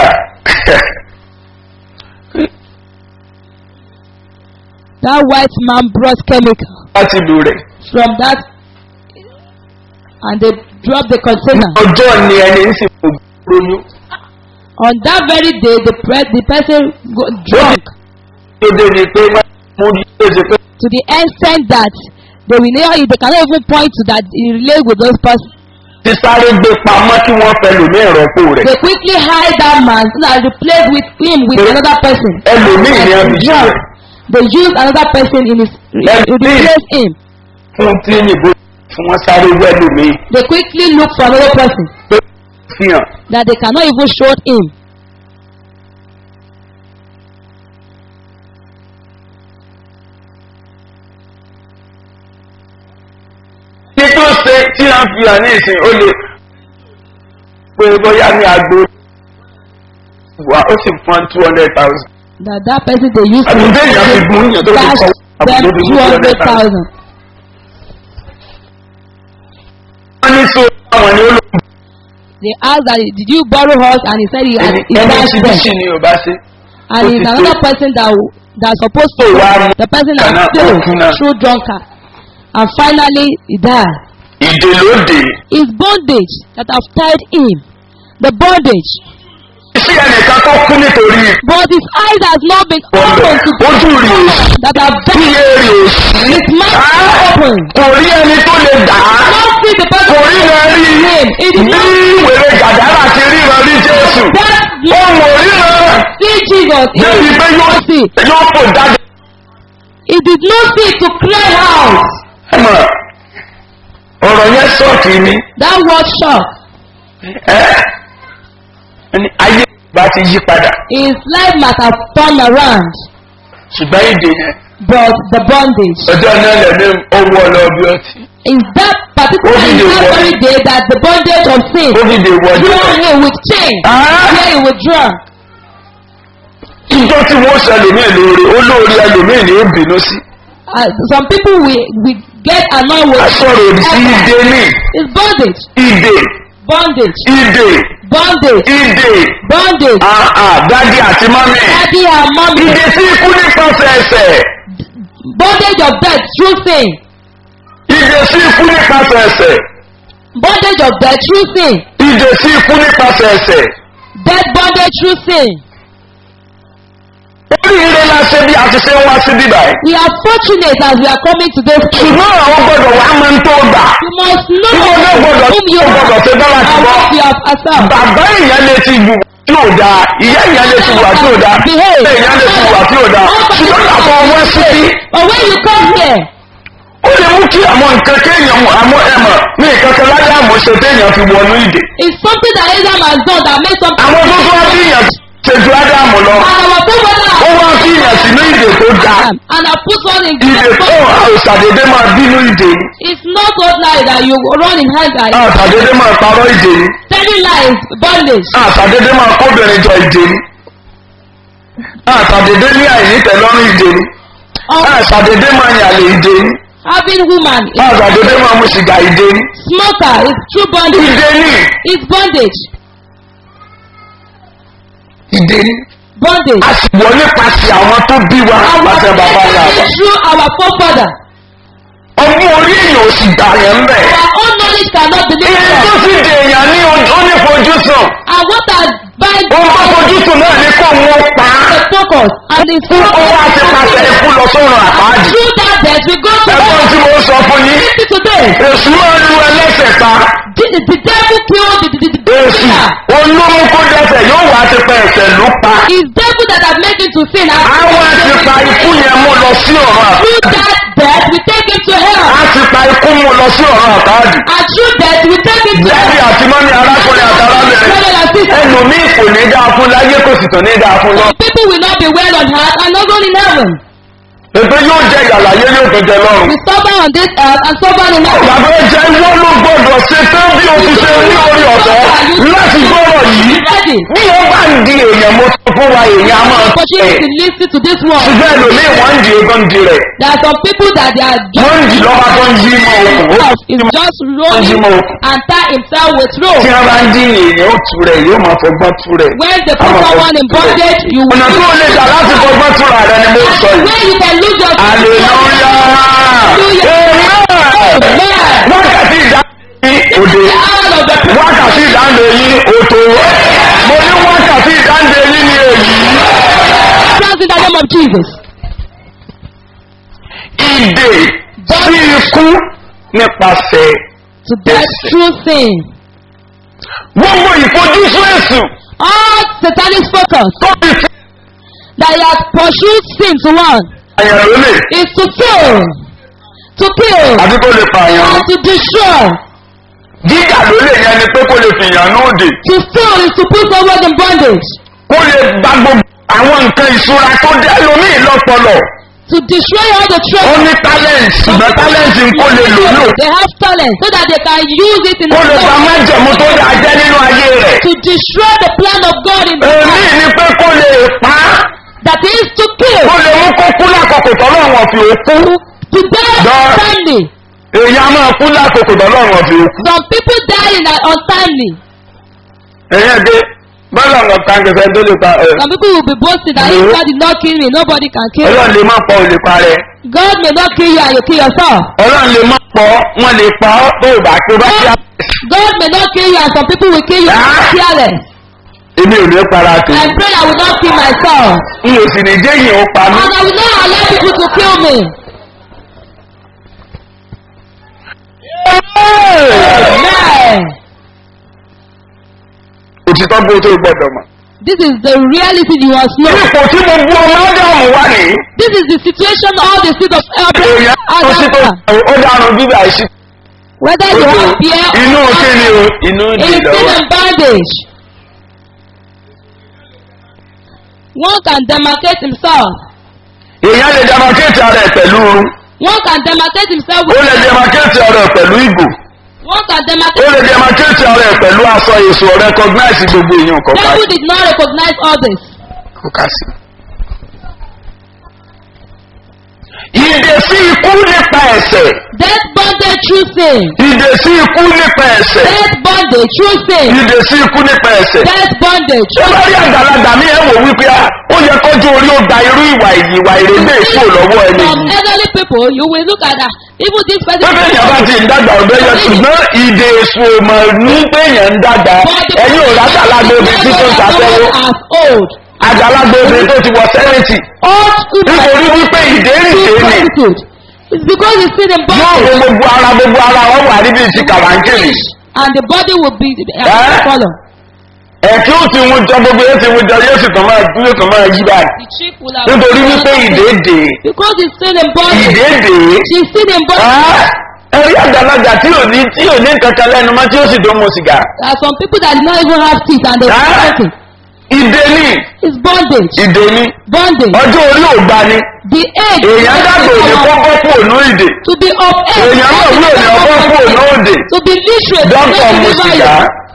that white man brought chemical láti lù rẹ̀. from that and they drop the container. ọjọ́ ni ẹni ń sì fò lóyún On that very day, the pre- the person go drunk tó dé ni pé wọ́n mú ní ṣèṣe pé to the extent that they will not, they cannot even point to that he relate with those person. ti sáré gbé pamọ́ kí wọ́n fẹ́ lò ní ìrọ́pò rẹ̀. They quickly hide that man so that replace with him with They- another person. ẹlòmíì ni And ẹbí drunk. rẹ̀ They use another person in his Ẹlòmíì. replace him. fún tí yìnbó fún wọn sáré wẹ́lòmíì They quickly look for another person pé fi hàn. that they cannot even show him. ní tó ṣe tí a fi hàn ní ìsìn ó lè pé bóyá ní agbo wà ó sì fún two hundred thousand. That that person they use àbí bẹ́ẹ̀ yàn fi gun yàn tó fi cash kọ́ them àbúrò ní two hundred thousand. wọ́n ní so àwọn ni ó lò They asked that did you borrow us and he said he had ẹni he ẹni dashed tí them. bíṣì ni ò bá ṣe. and ó it's ti another tó. person that w- that supposed to Tó wá mú the person that kànáà failed òkú náà. through drunkard and finally he died ìdè ló dé his bondage that have tied him the bondage sí ẹnìkan tó kú nítorí But his eyes has not been ọ̀dọ̀ open to ojú rí o that are very iye rí o sí his mouth is open. kò rí ẹni tó lè dà á Not see the person kò rí rẹ rí him. It is bí not wèrè gàdárà ti ríran rí jésù that ohun òríran see Jesus. He débi did pé yóò not see. yóò fò jáde. He did not see to cry out. ẹ mọ̀ ọ̀rọ̀ yẹn sọ̀kì mi That word shock. ẹ́ ẹni ayé bá ti yí padà His life might have turned around, ṣùgbọ́n èdè yẹn but the bondage ọjọ́ náà lẹ́nu owó ọlọ́bí ọtí is that particular Only is the that word. very day that the bondage of sin covid wọ́n drew jẹ́ him with chain, Ah. where he was drunk. ìjọ tí wọ́n sọ ẹlòmíì lóore olóore ẹlòmíì ni ó bínú sí Uh, some people we we get annoyed with. asọ̀rọ̀ òdì sí ìdè ní It's bondage, ìdè bondage, ìdè bondage, ìdè bondage. àà dádì àti mọ́mì Daddy and mommy, ìdè tí ikú nípasẹ̀ ẹsẹ̀ bondage of death through sin, ìdè sí ikú nípasẹ̀ ẹsẹ̀ bondage of death through sin, ìdè sí ikú nípasẹ̀ ẹsẹ̀ death bondage through sin. oríire la ṣe bí a ti ṣe ń wá sí bíbá yìí We are fortunate as we are coming to this place. ṣùgbọ́n àwọn gbọ́dọ̀ wá máa ń tó gbà You must know Ìwọ náà gbọ́dọ̀ whom you ó are gbọ́dọ̀ ṣe dára and jùlọ. what you have accepted. bàbá èèyàn lè ti wù tí ò dáa ìyá èèyàn lè ti wà tí ò dáa Behave. èèyàn lè ti wà tí ò dáa ṣùgbọ́n àtọ̀ wọ́n síbí But when you come here, ó lè mú kí àwọn nǹkan kéèyàn mọ̀ àmọ́ ẹ̀mọ̀ ní nǹkan kan láyé àmọ́ṣe téèyàn fi wọnú ìdè it's something that Abraham has done that makes something. àwọn tó tún wá bí èèyàn ṣe ju ádámù lọ And our forefather ó wá bí èèyàn sínú ìdè tó dáa Adam and I put one in ìdè good tó àìsàdédé máa bínú ìdè yìí It's not ordinary that you run in anger. àìsàdédé máa parọ́ ìdè yìí Telling lies, bondage. àìsàdédé máa kóbìnrin jọ ìdè yìí àìsàdédé ní àìnítẹ̀lọ́rùn ìdè yìí Of àìsàdédé máa yàlè ìdè yìí having woman. is àìsàdédé máa mú sìgá ìdè yìí Smoker is true bondage. ìdè ní It's bondage. ìdè ní Bondage. a sì wọ nípasẹ̀ àwọn tó bí wa Our àti bàbá ńlá wa is through our forefather. ọmọ orí èèyàn ò sì gbà yẹn ń bẹ̀. Our own knowledge cannot deliver iye tó us. sì dè èèyàn ní onífojúsùn And what has bind ohun tó fojúsùn náà ní kó wọn pa á the focus and the fún owó àti pàṣẹ ikú lọ sọ́run àpáàdì. Through that death, we go to ẹ̀gbọ́n tí mo sọ fún yín Listen today. èṣù máa ń lu ẹlẹ́sẹ̀ pa The, the devil killed the, the, the, the èṣù sinner. olómú kó dẹ́sẹ̀ yóò wá ti pa ẹ̀sẹ̀ ló pa It's devil that has made him to sin. And àwọn ti pa ikú yẹn mú lọ sí ọ̀run through àpáàdì that death, we take him to hell. a ti pa ikú mú lọ sí ọ̀run àpáàdì. And through death, we take him to Dádì hell. àti mọ́mí arákùnrin àtàrábìnrin Brother and sister, ẹlòmíì kò ní dáa fún láyé kò sì tún ní dáa fún lọ. people will not be well on earth and not in heaven. Èpè yóò jẹ ìyàlàyé yóò tún jẹ lọ́run. We suffer on this earth and suffer in heaven. Bàbá ẹja ìwọ ló gbọdọ̀ ṣe tán bí o ti ṣe ní orí ọ̀fẹ́ láti gbọ́rọ̀ yìí. Ready. Bí wọ́n bá ń di èèyàn mo sọ fún wa èèyàn á máa Opportunity tẹ̀. to listen to this word. Ṣùgbọ́n ẹlòmíì wọ́n ń di ogún di rẹ̀. There are some people that they are Wọ́n ń di lọ́ba tó ń yí mọ́ òkú. Ó is just rolling and tie himself with Tí rope. wọ́n bá ń dín èèyàn ó tu rẹ̀ yóò máa fọgbọ́n tu rẹ̀. When the Á máa put fọgbọ́n someone in tu rẹ̀. bondage, you will Ọ̀nà tó o lè gbà láti fọgbọ́n túra rẹ ni mo sọ yìí. where you can lose your Aleluya! Amen! Wákàtí ìdáǹdè òde. out of the Wákàtí ìdáǹdè yín òtò. Mo ní wákàtí ìdáǹdè yín ní èyí. trust in the name of Jesus. Ìdè sí ikú nípasẹ̀ To death through sin. gbogbo ìfojúsùn èsù All satanic focus tó fi fi that he has pursued sin to one àyàn lólè is to kill, to kill, àti kó lè pààyàn. and to destroy. Jíjà lólè yẹn ni pé kó lè fìyàn ní òde. To steal is to put someone in bondage. Kó lè gba gbogbo àwọn nǹkan ìṣúra tó dé lómìn lọ́pọlọ. To destroy all the Ó treasure. ní talent ṣùgbọ́n talent ń kó lè lò lò. They have talent so that they can use it in Kó lè gba the májẹ̀mú tó dáa jẹ́ nínú ayé rẹ̀. to destroy the plan of God in the Èmi life. ni pé kó lè pa á. That is to kill, Kó lè mú kó kú lákòókò tọ́lọ́run ọ̀fìn òkú. to die God. untimely. Èyí á máa kú lákòókò tọ́lọ́run ọ̀fìn òkú. Some people die in an untimely. Ẹ̀yin ẹ̀dẹ́ bọ́lá ọ̀nà tàǹgẹ̀fẹ́ tó lè pa ẹ̀. Some people will be boasting that if No. God did not kill me, nobody can kill me. Ọlọ́run lè má pọ̀ ò lè pa rẹ̀. God may not kill you and you kill yourself. Ọlọ́run lè má pọ̀ wọ́n lè pa ọ́ tó o bá tó bá kí á. God may not kill you and some people will kill you Ah. careless. èmi ò ní para I tèmi pray I will not kill myself. n ò sì ní jẹ́ yìí ó pa mí. And I will not allow people to kill me. Amen. òtítọ́ bó tó gbọ́dọ̀ mọ̀. This is the reality you must know. ipò tí gbogbo ọmọ ádámù wà ní. This is the situation all the seed of èèyàn Abraham tó sí tó Adam ó dànù bíbá ìsí. Whether you have fear inú or kí ni o inú in ìdè sin lọ́wọ́. and bondage. One can demarcate himself. èèyàn lè demarcate ara ẹ̀ pẹ̀lú oorun. One can demarcate himself ó lè with demarcate ara ẹ̀ pẹ̀lú ìgò. One can ó demarcate. lè demarcate ara ẹ̀ pẹ̀lú aṣọ èso recognize gbogbo èèyàn kọ̀ọ̀kan. Devil did not recognize all this. kò ká sí. ìdè sí ikú nípa ẹ̀sẹ̀. Death bondage through sin. ìdè sí ikú nípa ẹ̀sẹ̀. Death bondage through sin. ìdè sí ikú nípa ẹ̀sẹ̀. Death bondage. ó bá rí àgbàlagbà mi ẹ̀ wò wípé a ó yẹ kọjú orí ó gba irú ìwà ìwà ìrèlè èso lọ́wọ́ ẹni From yìí. elderly people, you will look at that. Even this person. pé bẹ́ẹ̀yàn bá ti ń dàgbà ọ̀dọ́ yẹn ṣùgbọ́n ìdè èso mọ̀ ní bẹ́ẹ̀yàn ń dàgbà ẹ̀yìn ò látàlágbé obìnrin tí tó ń ṣàfẹ́wó as old. àgbàlagbà obìnrin tó ti wọ sẹ́rẹ̀tì Old nítorí wípé ìdè rìndè ni prostitute. It's because it's still in yóò wo bondage. gbogbo ara gbogbo ara wọn wà níbi ti kàwáńkìrì And the body will be Eh? uh, follow. ẹ̀kí ó ti wọ́n jọ gbogbo yóò ti wọ́n jọ yóò sì tàn máa yóò tàn máa yí báyìí The chief will have. nítorí wípé ìdè dè Because it's still in bondage. ìdè dè She's still in bondage. ẹ̀rí àgbàlagbà tí ò ní tí ò ní kankan lẹ́nu mọ́ tí ó sì tó mu sìgá There are some people that do not even have teeth and they Ah. are smoking. ìdè ní It's bondage. ìdè ní Bondage. ọjọ́ orí ò gbà ní The age. èèyàn dàgbà òní kọ́kọ́ kú ònú ìdè To be of age. èèyàn náà wúlò ní ọkọ́ kú ònú òdè To be literate. dókítà mu sìgá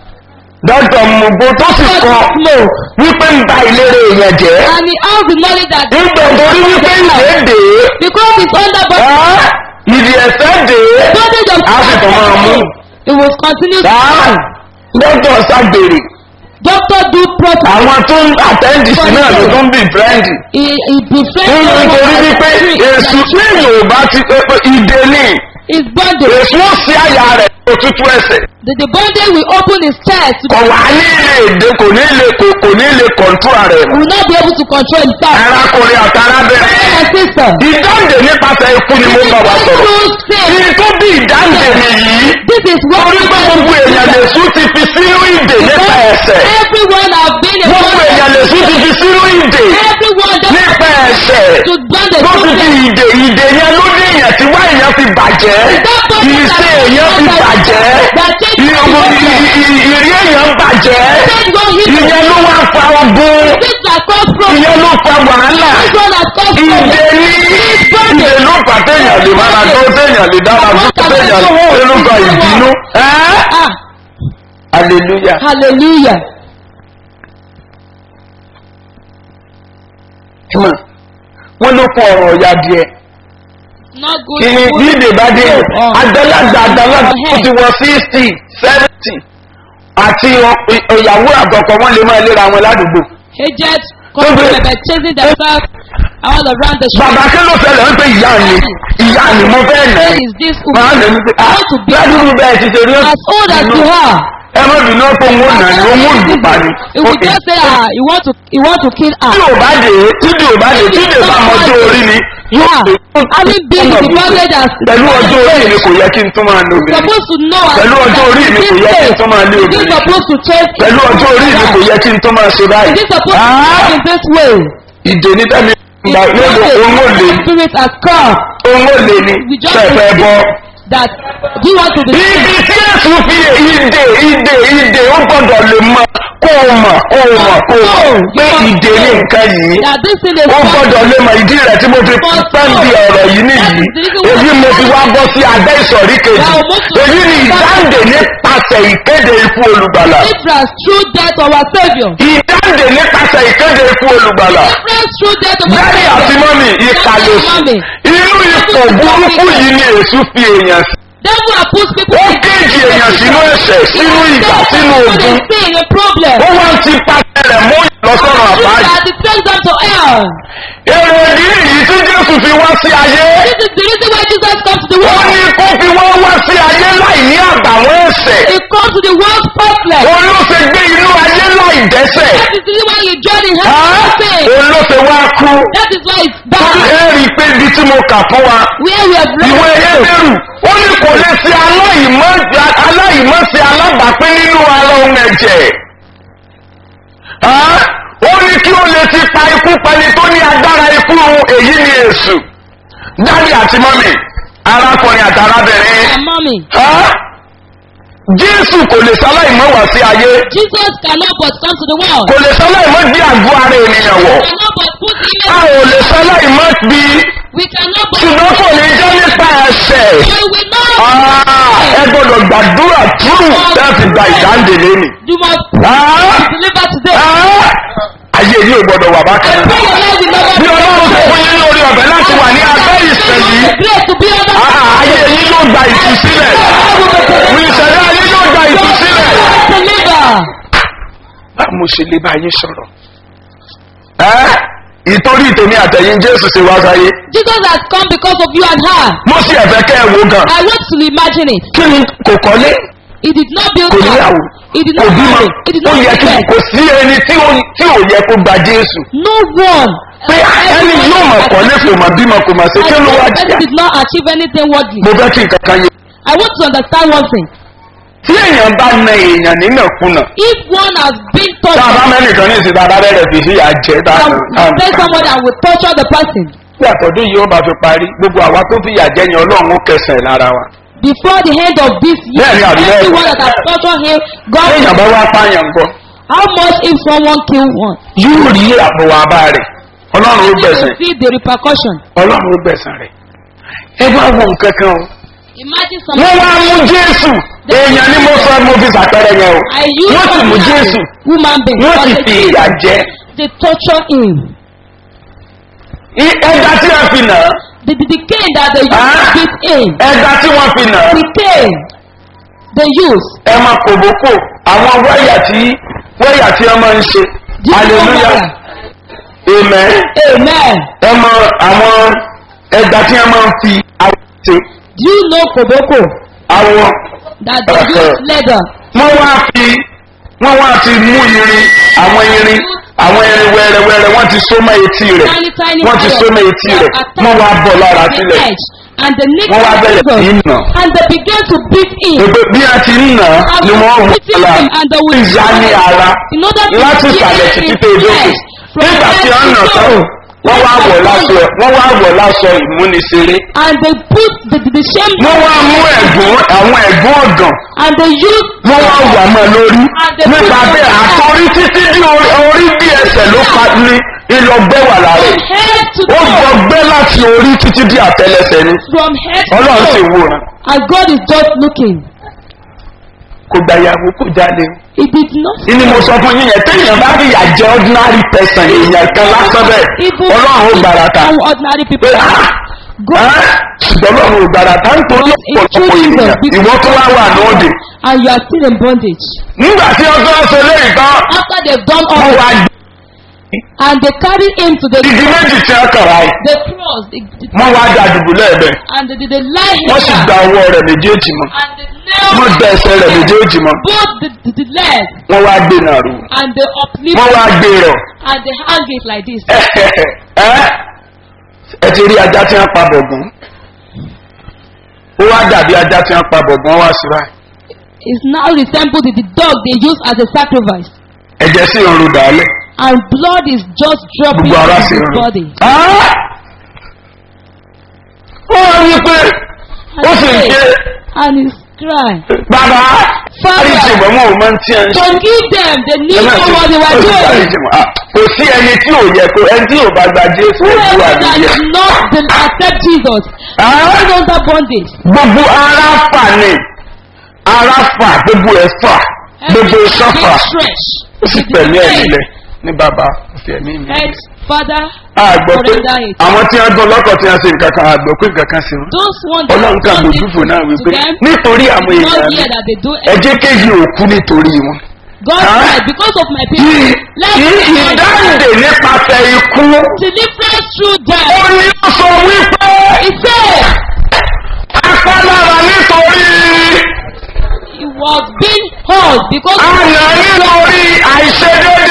dókítà mu gbó tó sì kọ smoke. wípé ń ba ìlera èèyàn jẹ́ And he has the knowledge that nígbà torí wípé ìdè dè because it's under é bondage. ìdí ẹ̀sẹ̀ dè é Bondage of á sì tàn máa mú It will continue to Sáà, dókítà ṣàgbèrè Doctor do protocol. àwọn tó ń àtẹ́ǹdì sí náà ló tó ń bì fẹ́ǹdì He he befriends nínú nítorí wípé èsù lẹ́yìn ò bá ti ìdè ní His bondage. èsù ó sí àyà rẹ̀ òtútù ẹsẹ̀ The, the bondage will open his chest. kò wá ní ilé èdè kò ní ilé kò kò ní ilé kọ̀ǹtúrà rẹ̀ He will not be able to control himself. arákùnrin àti arábìnrin Brother and sister. ìdáǹdè nípasẹ̀ ikú ni mo bá wa sọ̀rọ̀ Through sin. ní tó bí ìdáǹdè mi yìí This is what torí pé gbogbo èèyàn lè sún ti fi sínú ìdè nípa ẹsẹ̀ Everyone have been a gbogbo èèyàn lè sún ti fi sínú ìdè Everyone that nípa ẹsẹ̀ to bondage. tó ti fi ìdè ìdè yẹn ló dé èèyàn tí wá èèyàn fi bàjẹ́ ìṣe èèyàn fi bàjẹ́ ìrọ̀bù ìrí èèyàn bàjẹ́ ìyẹn ló wá fa ogun This that cause problem. ìyẹn ló fa wàhálà This one that cause ìdè problem. ní ìdè ló fà téèyàn lè mára tó téèyàn lè dára tó téèyàn lè ló fa ìbínú. ẹ́ Ah, hallelujah. hallelujah. Come on. wọ́n ló kún ọ̀rọ̀ ọ̀yà díẹ̀. Not good. kí ni bí ìdè bá dé àgbàlagbà àgbàlagbà ó ti wọ sixty seventy àti ọ- ìyàwó àgbọ̀kọ̀ wọn lè máa léra wọn ládùúgbò. Aged couple by chasing themselves all around the shop. bàbá kí ló fẹ́lẹ̀ ń pè ìyá mi ìyá mi mo fẹ́ nà Where ẹ́. is this máa woman? nà mí pé ah ládùúgbò bẹ́ẹ̀ ti ṣe rí As old as you are. ẹ má bínú pé òun ò nà ní òun ò lù pa ni. He will just say, ah, you want to, you want to kill her. tí ò bá dé tí dè ò bá dé tí dè bá mọjú orí ni Yeah. Having been in the bondage as pẹ̀lú ọjọ́ orí mi kò yẹ kí n tún máa lo obìnrin supposed to know as Pẹ̀lú ọjọ́ orí mi kò yẹ kí n tún máa lé Is he obìnrin. supposed to chase pẹ̀lú ọjọ́ orí mi kò yẹ kí n tún máa ṣe Is báyìí. he supposed to Ah! walk in this way? ìdè ní tẹ́mi It's gbà lóde òun ò lè ní spirit has come òun ò lè ní We just fẹ́fẹ́ bọ́. that do you want to be ibi tí èsù fi ìdè ìdè ìdè ó gbọ́dọ̀ lè mọ kó o mọ̀ kó o mọ̀ kó o mọ̀ pé ìdè ní nǹkan yìí that this thing is ó gbọ́dọ̀ lè mọ ìdí rẹ̀ tí mo fi pẹ́ ń di ọ̀rọ̀ yìí nìyí èyí mo fi wá bọ́ sí abẹ́ ìsọ̀rí kejì èyí ni ìdáǹdè nípasẹ̀ ìkéde ikú olùgbàlà difference through death of our saviour ìdáǹdè nípasẹ̀ ìkéde ikú olùgbàlà difference through death of our lẹ́yìn àti saviour mọ́mì ìkàlẹ̀sù Mommy. inú ipò burúkú yìí ni èṣù fi èèyàn sí devil have put people ó kéèjì èèyàn sínú ẹ̀ṣẹ̀ sínú ìgbà sínú ogun sin a problem ó wá ń ti pàṣẹ rẹ̀ mú ìlọsọ̀rọ̀ àbáyé that it takes them to hell èrò ìdí èyí tí jésù fi wá sí ayé this is the reason why Jesus come to the ó world ní kó fi wá wá sí ayé láì ní àbàwọ́n ẹ̀ṣẹ̀ he come to the world faultless òun ló ṣe gbé inú ayé láì dẹ́sẹ̀ That is the reason why you join in Á, heaven. òun ló fi wá kú That is why it's torí bad. ẹ rí i pé ibi tí mo kà fún wa Where we have ìwé read ẹgbẹ̀rù ó ní kò lè ṣe aláìmọ́ aláìmọ́ ṣe alábàápín nínú ara ohun ẹ̀jẹ̀ Á, ó ní kí ó lè ti pa ikú pẹni tó ní agbára ikú èyí ni èṣù dáàdì àti mọ́mì arákùnrin àti arábìnrin and mommy. Á, jésù kò lè sáláìmọ́ wá sí ayé Jesus cannot but come to the world. kò lè sáláìmọ́ gbé àgọ́ ara ènìyàn wọ̀ Cannot but put him a ò lè sáláìmọ́ bí We cannot but ṣùgbọ́n kò ní jẹ́ nípa ẹsẹ̀. you will not. Ah, ẹ gbọ́dọ̀ gbàdúrà túrù láti gba ìdáǹdè lẹ́nu. You must Ah, deliver today. ah, ayé yìí ò gbọ́dọ̀ wà bákan náà. Pray your life will never bí ọlọ́run tó fún yín lórí ọ̀bẹ láti wà ní abẹ́ ìsẹ̀ yìí Grace to be under ah, ayé yín yóò gba ìtúsílẹ̀. ìṣẹ̀lẹ̀ ayé yóò gba ìtúsílẹ̀. deliver. bá mo ṣe lè bá yín sọ̀rọ̀. Ẹ́, ìtorí tèmi àtẹ̀yìn jésù ṣe wá sáyé. Jesus has come because of you and her. mo sì ẹ̀fẹ́ kẹ́ ẹ wo gan. I want to imagine it. kí ni kò kọ́lé He did not build kò níyàwó house. He did kò not bímọ marry. He did ó not yẹ kí invest. kò sí ẹni tí ò tí ò yẹ kó gba jésù. No one. pé ẹni yóò mọ̀ kọ́lé kò mọ̀ bímọ kò mọ̀ ṣe kí ló wá And jìyà. did not achieve anything worldly. mo fẹ́ kí nǹkan kan yé. I want to understand one thing. tí èèyàn bá na èèyàn nínàkúnà If one has been tá a bá tortured mẹ́nìkan ní ìsìn dáadáa rẹ̀ fi sí àjẹ́ and dáadáa. you tell someone that will torture the person bí àtọ́dún yìí ó bá fi parí gbogbo àwa tó fi yà jẹ́ yẹn ọlọ́run ó kẹsàn-án lára wa. before the end of this year, Bẹ́ẹ̀ni, àbí bẹ́ẹ̀. everyone that has tortured him, God tí èèyàn bá wá pààyàn gbọ́ How much if someone kill one? yóò rí àbò àbá rẹ̀ ọlọ́run ó You gbẹ̀sán will see the repercussion. ọlọ́run ó gbẹ̀sán rẹ̀. ẹ bá wọ nǹkan kan o. Imagine wọ́n someone. wá mú jésù èèyàn ni mo sọ mo fi sàpẹrẹ yẹn o I use wọ́n sì mú someone jésù woman being. wọ́n sì but fi they- ìyà jẹ́ They torture him. I- ẹja tí wọ́n fi nà á The, the, the cane that they use Ah. to beat him. ẹja tí wọ́n fi nà á The cane they use. ẹ máa kòbókò àwọn wáyà tí wáyà tí wọ́n máa ń ṣe Do you know hallelujah why? amen Amen. ẹ mọ àwọn ẹja tí wọ́n máa ń fi awọ ṣe Do you know Koboko? awọ That they use leather. wọ́n wá fi wọ́n wá fi mú irin àwọn irin àwọn irin wẹ́rẹ́wẹ́rẹ́ wọ́n ti so mọ́ etí rẹ̀ Tiny, tiny wọ́n ti so mọ́ etí rẹ̀ wọ́n wá bọ̀ lára the sílẹ̀ edge. And the neck wọ́n wá bẹ̀rẹ̀ sí í nà and they began to beat him. gbogbo bí a ti ń nà á ni wọ́n wù Beating lára him and they will ìyá ní ara In order to láti heal ìsàlẹ̀ his títí tó dókè flesh from nígbà tí head wọ́n to nà tán toe. wọ́n wá wọ̀ láṣọ wọ́n wá wọ̀ láṣọ ìmúniṣeré And they put the, the, the shame wọ́n wá mú ẹ̀gún àwọn ẹ̀gún ọ̀gàn and they use wọ́n wá wà mọ́ lórí nípa bẹ́ẹ̀ àtọ́rí títí bí orí orí bí ẹsẹ̀ ló pa ní ìlọgbẹ́ wà lára from head to ó toe. gbọgbẹ́ láti orí títí bí àtẹlẹsẹ̀ ni From head to ọlọ́run sì toe. wòran And God is just looking. kò gbàyàwó kò jáde He did not. ìní mo sọ fún yín yẹn téèyàn bá fi yà jẹ ordinary person èèyàn kan lásán bẹ́ẹ̀ Even ọlọ́run ó gbàrà ta some ordinary pé people. ah God ah, ṣùgbọ́n ọlọ́run ò gbàrà ta nítorí ọ̀pọ̀lọpọ̀ ènìyàn ìwọ tó wá wà lóde and you are still in bondage. nígbà tí ọjọ́ ṣe léyìí tán After they've done wọ́n all wá and they carried him to the igi méjì tí wọ́n kàrà yìí the cross, the, the, wọ́n wá da dùbù lẹ́ẹ̀bẹ̀ and they, they lie wọ́n sì here gba ọwọ́ rẹ̀ méjèèjì mọ́ and they nailed wọ́n gba ẹsẹ̀ rẹ̀ méjèèjì mọ́ both the, the, the leg wọ́n wá gbé náà rú and they uplift wọ́n wá gbé rọ̀ and they hang it like this. ẹ ẹ ti rí ajá tí wọ́n pa bọ̀gùn ó wá dàbí ajá tí wọ́n pa bọ̀gùn wá sí báyìí It's now resembled to the dog they use as a sacrifice. ẹ̀jẹ̀ sì ń ru dàálẹ̀ And blood is just dropping gbogbo ara from sì ń his ru. body. Ah! ó rí i pé ó sì ń ké And he's crying. bàbá Father. àríjì bọ̀ wọn ò mọ tí ẹ ń ṣe. Forgive them. They Ẹ knew má not ṣe- what they ó were sì doing. dáríjì wọn. Ah, kò sí ẹni tí ò yẹ kó ẹni tí ò bá gba jésù ẹ̀kú Whoever that àdúgbò. did not then accept Jesus, Ah! is under bondage. gbogbo ara fà ní ara fà gbogbo ẹ̀ fà gbogbo Every iṣan fà big stretch. ó sì pẹ̀lú ẹ̀mí lẹ̀ ní bàbá òfin ẹ̀mí mi. Head, father, àgbọ̀ pé surrender it. àwọn tí wọ́n gbọ́ lọ́kọ̀ tí wọ́n ṣe nǹkan kan àgbọ̀ pé nǹkan kan sí wọn. Those ones that ọlọ́run kan done it gbòdúfò náà to wípé them, nítorí àwọn not èèyàn mi hear that they do ẹ jẹ́ kéyìí òkú nítorí wọn. God Huh? said, because of my kí people, let kí me ìdáǹdè nípasẹ̀ ikú deliverance through ó death. ní ó sọ wípé He said, apálára nítorí he was being hurt because àná nítorí àìṣedéédé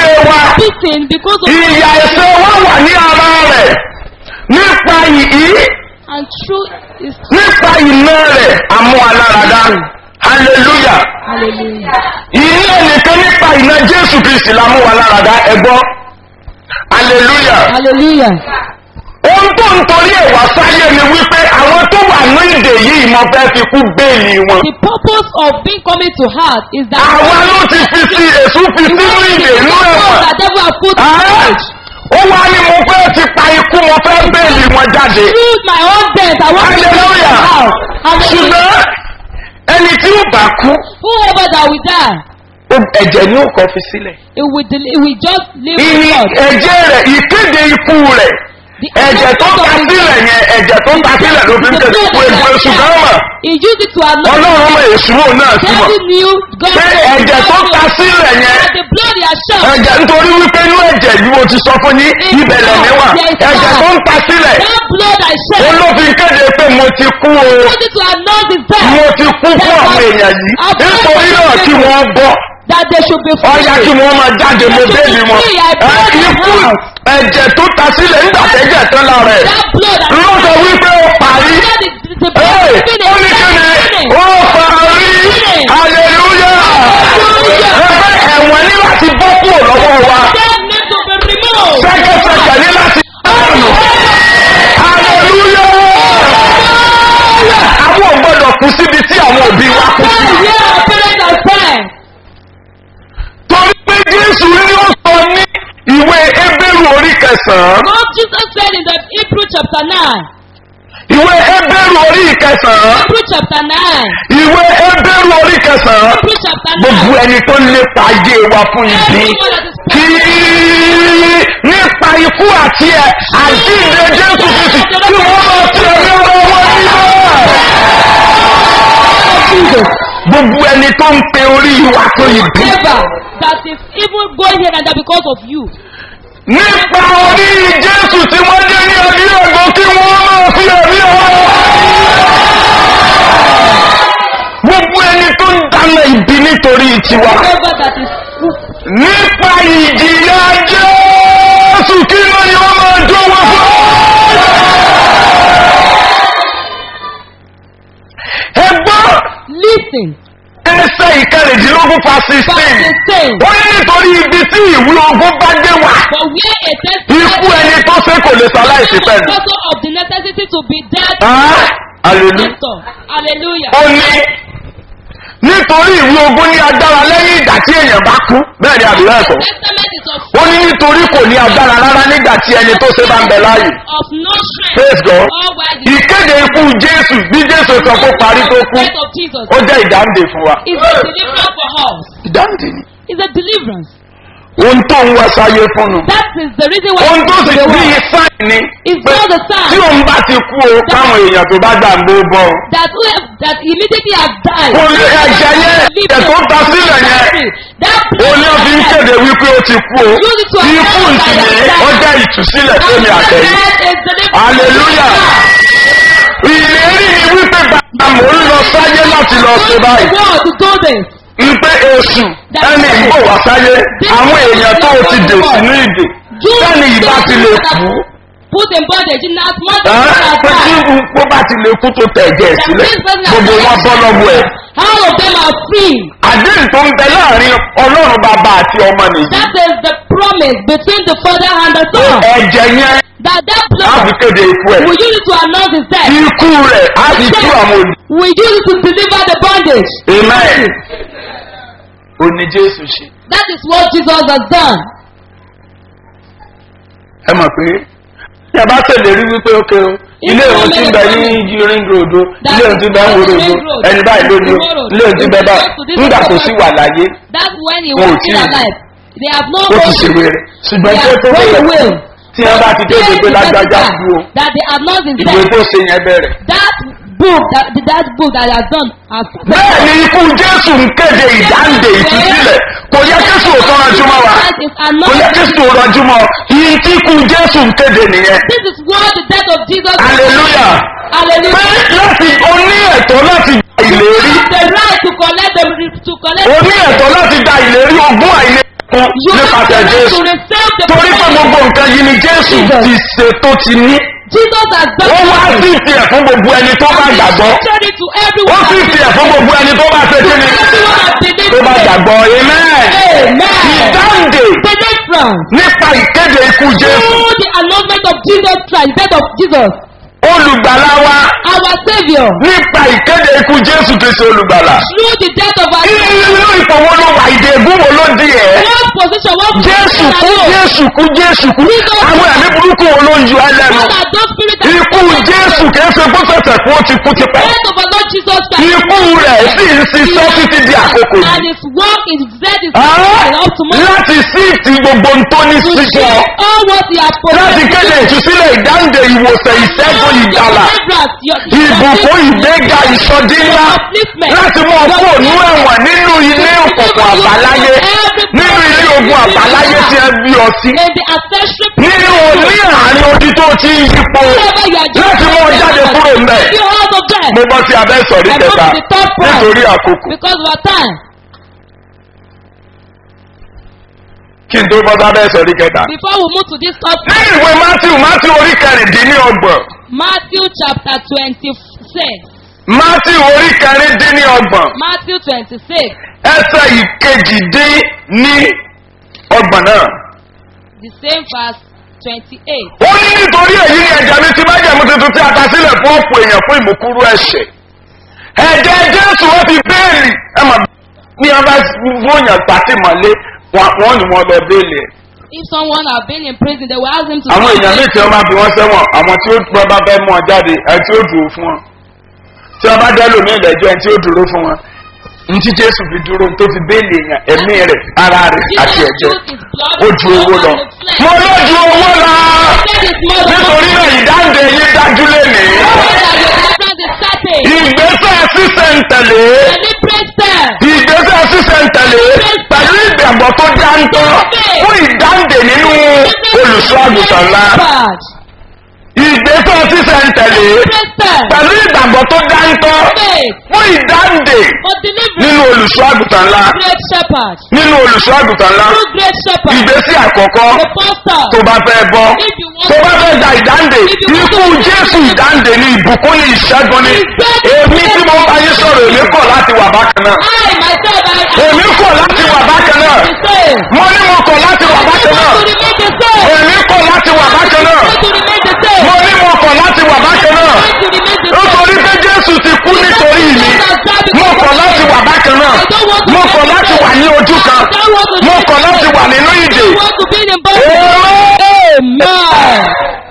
sin because of ìyà ẹ̀ṣẹ̀ wa wà ní ara rẹ̀ nípa yìí and through his nípa iná rẹ̀ amú aláradá hallelujah hallelujah. ìní ẹnìkan nípa iná jésù kristi la mú wa láradá ẹgbọ́ hallelujah Hallelujah. ohun tó ń torí ẹ̀ wá sáyé ni wípé àwọn tó wà ní ìdè yìí mo fẹ́ fi kú béèlì wọn The purpose of being coming to heart is that àwa ló ti fi sí èṣù fi sínú ìdè inú ẹ̀wọ̀n that devil has put in Ah, marriage. ó wá ní mo fẹ́ ti pa ikú mo fẹ́ béèlì wọn jáde Through my own death, I want to bring Hallelujah. it out. Hallelujah. ṣùgbọ́n ẹni tí ó bá kú Whoever that will die, ó- ẹ̀jẹ̀ ni ó kọ́ fi sílẹ̀. it will, del- it will just live with ìní God. ẹ̀jẹ̀ rẹ̀ ìkéde ikú rẹ̀ The ẹ̀jẹ̀ tó ta sílẹ̀ yẹn ẹ̀jẹ̀ tó ta sílẹ̀ ló fi ń tẹ̀lé ikú egbò èṣù gan mọ̀ He used it to anoint. ọlọ́run mọ̀ èṣù mọ̀ náà sí mọ̀ Devil knew God. pé ẹ̀jẹ̀ tó ta sílẹ̀ yẹn That the blood he has shed. ẹ̀jẹ̀ nítorí wípé inú ẹ̀jẹ̀ yìí mo ti sọ fún yín ibẹ̀lẹ̀ níwà ẹ̀jẹ̀ tó ń ta sílẹ̀ That blood I shed. olófin kéde pé mo ti kú o Used it to anoint his death. mo ti kú fún àwọn èèyàn yìí nítorí náà kí wọ́n bọ́ That they should be free. ọ̀yá kí wọ́n máa jáde mo bẹ́ẹ̀lì wọn ẹ̀ ikú ẹ̀jẹ̀ tó ta sílẹ̀ nígbà tẹ́jẹ̀ tán lára ẹ̀ That blood I ló sọ wípé ó parí That is the Hey, blood ó ní finish. kíni ó parí hallelujah ẹgbẹ́ ẹ̀wọ̀n ní láti bọ́ kúrò lọ́wọ́ wa Death needs to be removed. sẹ́kẹ̀sẹ̀kẹ̀ ní láti dànù hallelujah àwọn ò gbọ́dọ̀ kú síbi tí àwọn òbí wa kú sí That year our parents are fine. torí pé jésù ní ó sọ ní ìwé ebéèrú orí kẹsàn-án God Jesus said in the Hebrew chapter 9. ìwé ebéèrú orí kẹsàn-án Hebrew chapter 9. ìwé ebéèrú orí kẹsàn-án Hebrew chapter 9. gbogbo ẹni tó lépa ayé wa fún ibi Everyone that is kí nípa ikú àti ẹ àjíǹde jésù kristi tí wọ́n máa ti ẹ̀mí ọ̀rọ̀ wọn nígbà. gbogbo ẹni tó ń pe orí wa tó ibi Never. That is even going here and that because of you. nípa orí jésù tí wọ́n dé ní ọdí ògbó kí wọ́n máa fi ẹ̀mí ọ̀rọ̀ wọn. gbogbo ẹni tó ń dáná ibi nítorí tiwa. Never that is nípa ìjìyà jésù kí ló ní wọ́n máa jó wọn fún. ẹ gbọ́ listen. ẹsẹ̀ ìkẹrìndínlógún fa sixteen Verse 16. ó ní nítorí ibi tí ìwé ogun bá dé wà But where a test ikú ẹni tó ṣe kò lè ṣaláìsí pẹ̀lú. because of the necessity to be dead. Ah, hallelujah. Pastor. Hallelujah. ó ní nítorí ìwé ogun ní agbára lẹ́yìn ìgbà tí èèyàn bá kú bẹ́ẹ̀ ni àbúrò ẹ̀sọ́ Testament is of, ó ní nítorí kò ní agbára rárá nígbà tí ẹni tó ṣe bá ń bẹ láàyè. of no strength. praise god All while the ìkéde ikú jésù bí jésù sọ kó parí tó kú death of Jesus ó jẹ́ ìdáǹdè fún wa. is a deliverance for us. ìdáǹdè ni. It's a deliverance. ohun tó ń wá sáyé fún un. That is the reason why ohun tó sì the bí world sáì ni is pé not the tí sign òun bá ti kú o káwọn èèyàn tó bá gbàgbó bọ́ ọ. that who have, that immediately have died. kò ní ẹ̀jẹ̀ yẹn ẹ̀jẹ̀ tó ta sílẹ̀ yẹn That ó ní ó fi ń kéde wípé ó ti kú o ikú sì ní ó jẹ́ ìtúsílẹ̀ fẹ́mi àtẹ̀yìn. hallelujah ìlérí ni wípé bàbá mò ń lọ sáyé láti lọ ṣe báyìí. God to do this. Ipe oṣù ẹni ìgbò wá sáyé àwọn èèyàn tó ti dè sínú ìdè sẹ́ni ìbá ti lè kú. Put in bondage in as much Ẹ́, as Pé tí that. ó bá ti lè kú tó tẹ̀ ẹ̀jẹ̀ sílẹ̀ gbogbo wọn bọ́ lọ́wọ́ ẹ̀. All of them are free. Àdéhùn tó ń bẹ láàrin ọlọ́run bàbá àti ọmọ nìyí. That is the promise between the father and the son. Ẹ̀jẹ̀ yẹn That that á fi blood kéde ikú ẹ̀. we use it to announce his death. Ikú rẹ̀ á fi tú àwọn olè. We use it to deliver the bondage. Amen. Ó ní Jésù ṣe. That is what Jesus has done. Ẹ mọ̀ pé tí a bá ṣèlérí wípé ókè o ilé ìwọ̀n tí ń bẹ ní ring road o ilé ìwọ̀n tí ń bẹ ń wo road o ẹni báyìí lónìí o ilé ìwọ̀n tí ń bẹ bá nígbà tó sì wà láyé That's when he Wọn ò was tí still ì- alive. They have no ó ti hope. ṣèwé rẹ̀ ṣùgbọ́n They tí ó have tó no bẹ̀rẹ̀ will. tí wọ́n bá ti débi pé lágbájá kú o That they have not been ìwé dead. tó ṣe yẹn bẹ̀rẹ̀. That book, that, that book that he has done has bẹ́ẹ̀ ni ikú jésù ń kéde ìdáǹdè ìtúsílẹ̀ kò yẹ jésù ò tán ránjú mọ́ wa That is kò yẹ anointing. jésù ò ránjú mọ́ yìí tí ikú jésù ń kéde nìyẹn This is what the death of Jesus hallelujah pé Hallelujah. láti o ní ẹ̀tọ́ láti gba ìlérí The right to collect the to collect o ní ẹ̀tọ́ láti gba ìlérí ogún àìlèkùn you have nípasẹ̀ the right jésù to receive the gbogbo nǹkan yìí ni jésù Jesus. ti ṣe tó ti ní. Jesus has done ó wá sí everything. ìfìyà fún gbogbo ẹni tó bá And he gbàgbọ́. showed it to ó everyone. sì ìfìyà fún gbogbo ẹni tó bá ṣe kí ni. Everyone has believed tó bá it. gbàgbọ́ amen. Amen. ìdáǹdè Deliverance. nípa ìkéde ikú jésù. Through the announcement of Jesus Christ, death of Jesus, olùgbàlà wa our Savior. nípa ìkéde ikú jésù kìí ṣe olùgbàlà. Through the death of our inú ìfowó ló wà ìdè ègún wo ló di ẹ̀. What position, what jésù position kú are you? jésù kú jésù kú àwọn ẹ̀mí burúkú wo ló ń yọ ẹ́ lẹ́nu. What are those spirits that ikú jésù kìí ṣe kó tẹ̀sẹ̀ kú ó ti kú ti pẹ́. death of our Lord Jesus Christ? ikú rẹ̀ sì ń ṣiṣẹ́ títí di àkókò yìí. And his work is dead is Ah, up to tomorrow. láti sí ti gbogbo ń tó ní To sísọ. share all what he has láti kéde ìtúsílẹ̀ ìdáǹdè ìwòsàn ìṣẹ́gun ìgbàlà. ìbùkún ìgbéga ìsọdí ńlá láti mú ọkọ ònú ẹ̀wọ̀n nínú ilé òkùnkùn àbáláyé nínú ilé ogun àbáláyé tí ẹ bí ọ sí In the ancestral nínú ní àárín odi tó ti ń yípo wherever you are láti mú ọ jáde kúrò ńbẹ. You all of them. mo bọ́ sí abẹ́ sọ̀rí I go kẹta to the third point. nítorí àkókò Because of our time. kí n tó bọ́ sí abẹ́ sọ̀rí kẹta. Before we move to this third ní point, ìwé matthew matthew orí kẹrìndínlọ́gbọ̀n Matthew chapter 26. matthew orí kẹrìndínlọ́gbọ̀n Matthew 26. ẹsẹ̀ ìkejìdín ní ọgbọ̀n náà. The same verse 28. ó ní nítorí èyí ni ẹ̀jẹ̀ mi ti májẹ̀mú tuntun tí a ta sílẹ̀ fún ọ̀pọ̀ èèyàn fún ìmúkúrú ẹ̀ṣẹ̀. ẹ̀jẹ̀ jésù ó ti béèlì ẹ mà ní wọn bá wọnyàn pàtì mọ́lé wọn ni wọn lọ béèlì ẹ̀. If someone have been in prison, they will ask him to àwọn èèyàn míì tí wọn bá fi wọn sẹ́wọ̀n àwọn tí ó wọn bá fẹ́ mú ọ jáde ẹ tí ó dúró fún wọn. tí wọn bá dẹ́ lómi ìlẹ́jọ́ ẹ tí ó dúró fún wọn. ntí jésù fi dúró tó fi béèlì èèyàn ẹ̀mí rẹ̀ ara rẹ̀ àti Jesus ẹ̀jẹ̀ used his blood ó ju owó lọ. mo ló ju owó lọ nítorí náà ìdáǹdè yín dájú lénìí. ìgbésẹ̀ sísẹ̀ntẹ̀lé ìgbésẹ̀ sísẹ̀ntẹ̀lé pẹ̀lú ìgbàgbọ́ tó dáńtọ́ fún ìdáǹdè nínú olùṣọ́ àgùntàn ńlá. ìgbésẹ̀ sísẹ̀ntẹ̀lé pẹ̀lú ìgbàgbọ́ tó dáńtọ́ fún ìdáǹdè nínú olùṣọ́ àgùntàn ńlá. nínú olùṣọ́ àgùntàn ńlá ìgbésẹ̀ àkọ́kọ́ tó bá fẹ́ bọ́ tó bá fẹ́ gba ìdáǹdè ikú jésù ìdáǹdè ní ìbùkún ní ìṣẹ́gun ní èmi tí mo bá yín sọ̀rọ̀ èmi kọ̀ láti wà bákan náà èmi kọ̀ láti wà bákan náà mo ní mo kọ̀ láti wà bákan náà èmi kọ̀ láti wà bákan náà mo ní mo kọ̀ láti wà bákan náà nítorí pé jésù ti kú nítorí mi mo kọ̀ láti wà bákan náà mo kọ̀ láti wà ní ojú kan mo kọ̀ láti wà nínú ìdè Amen.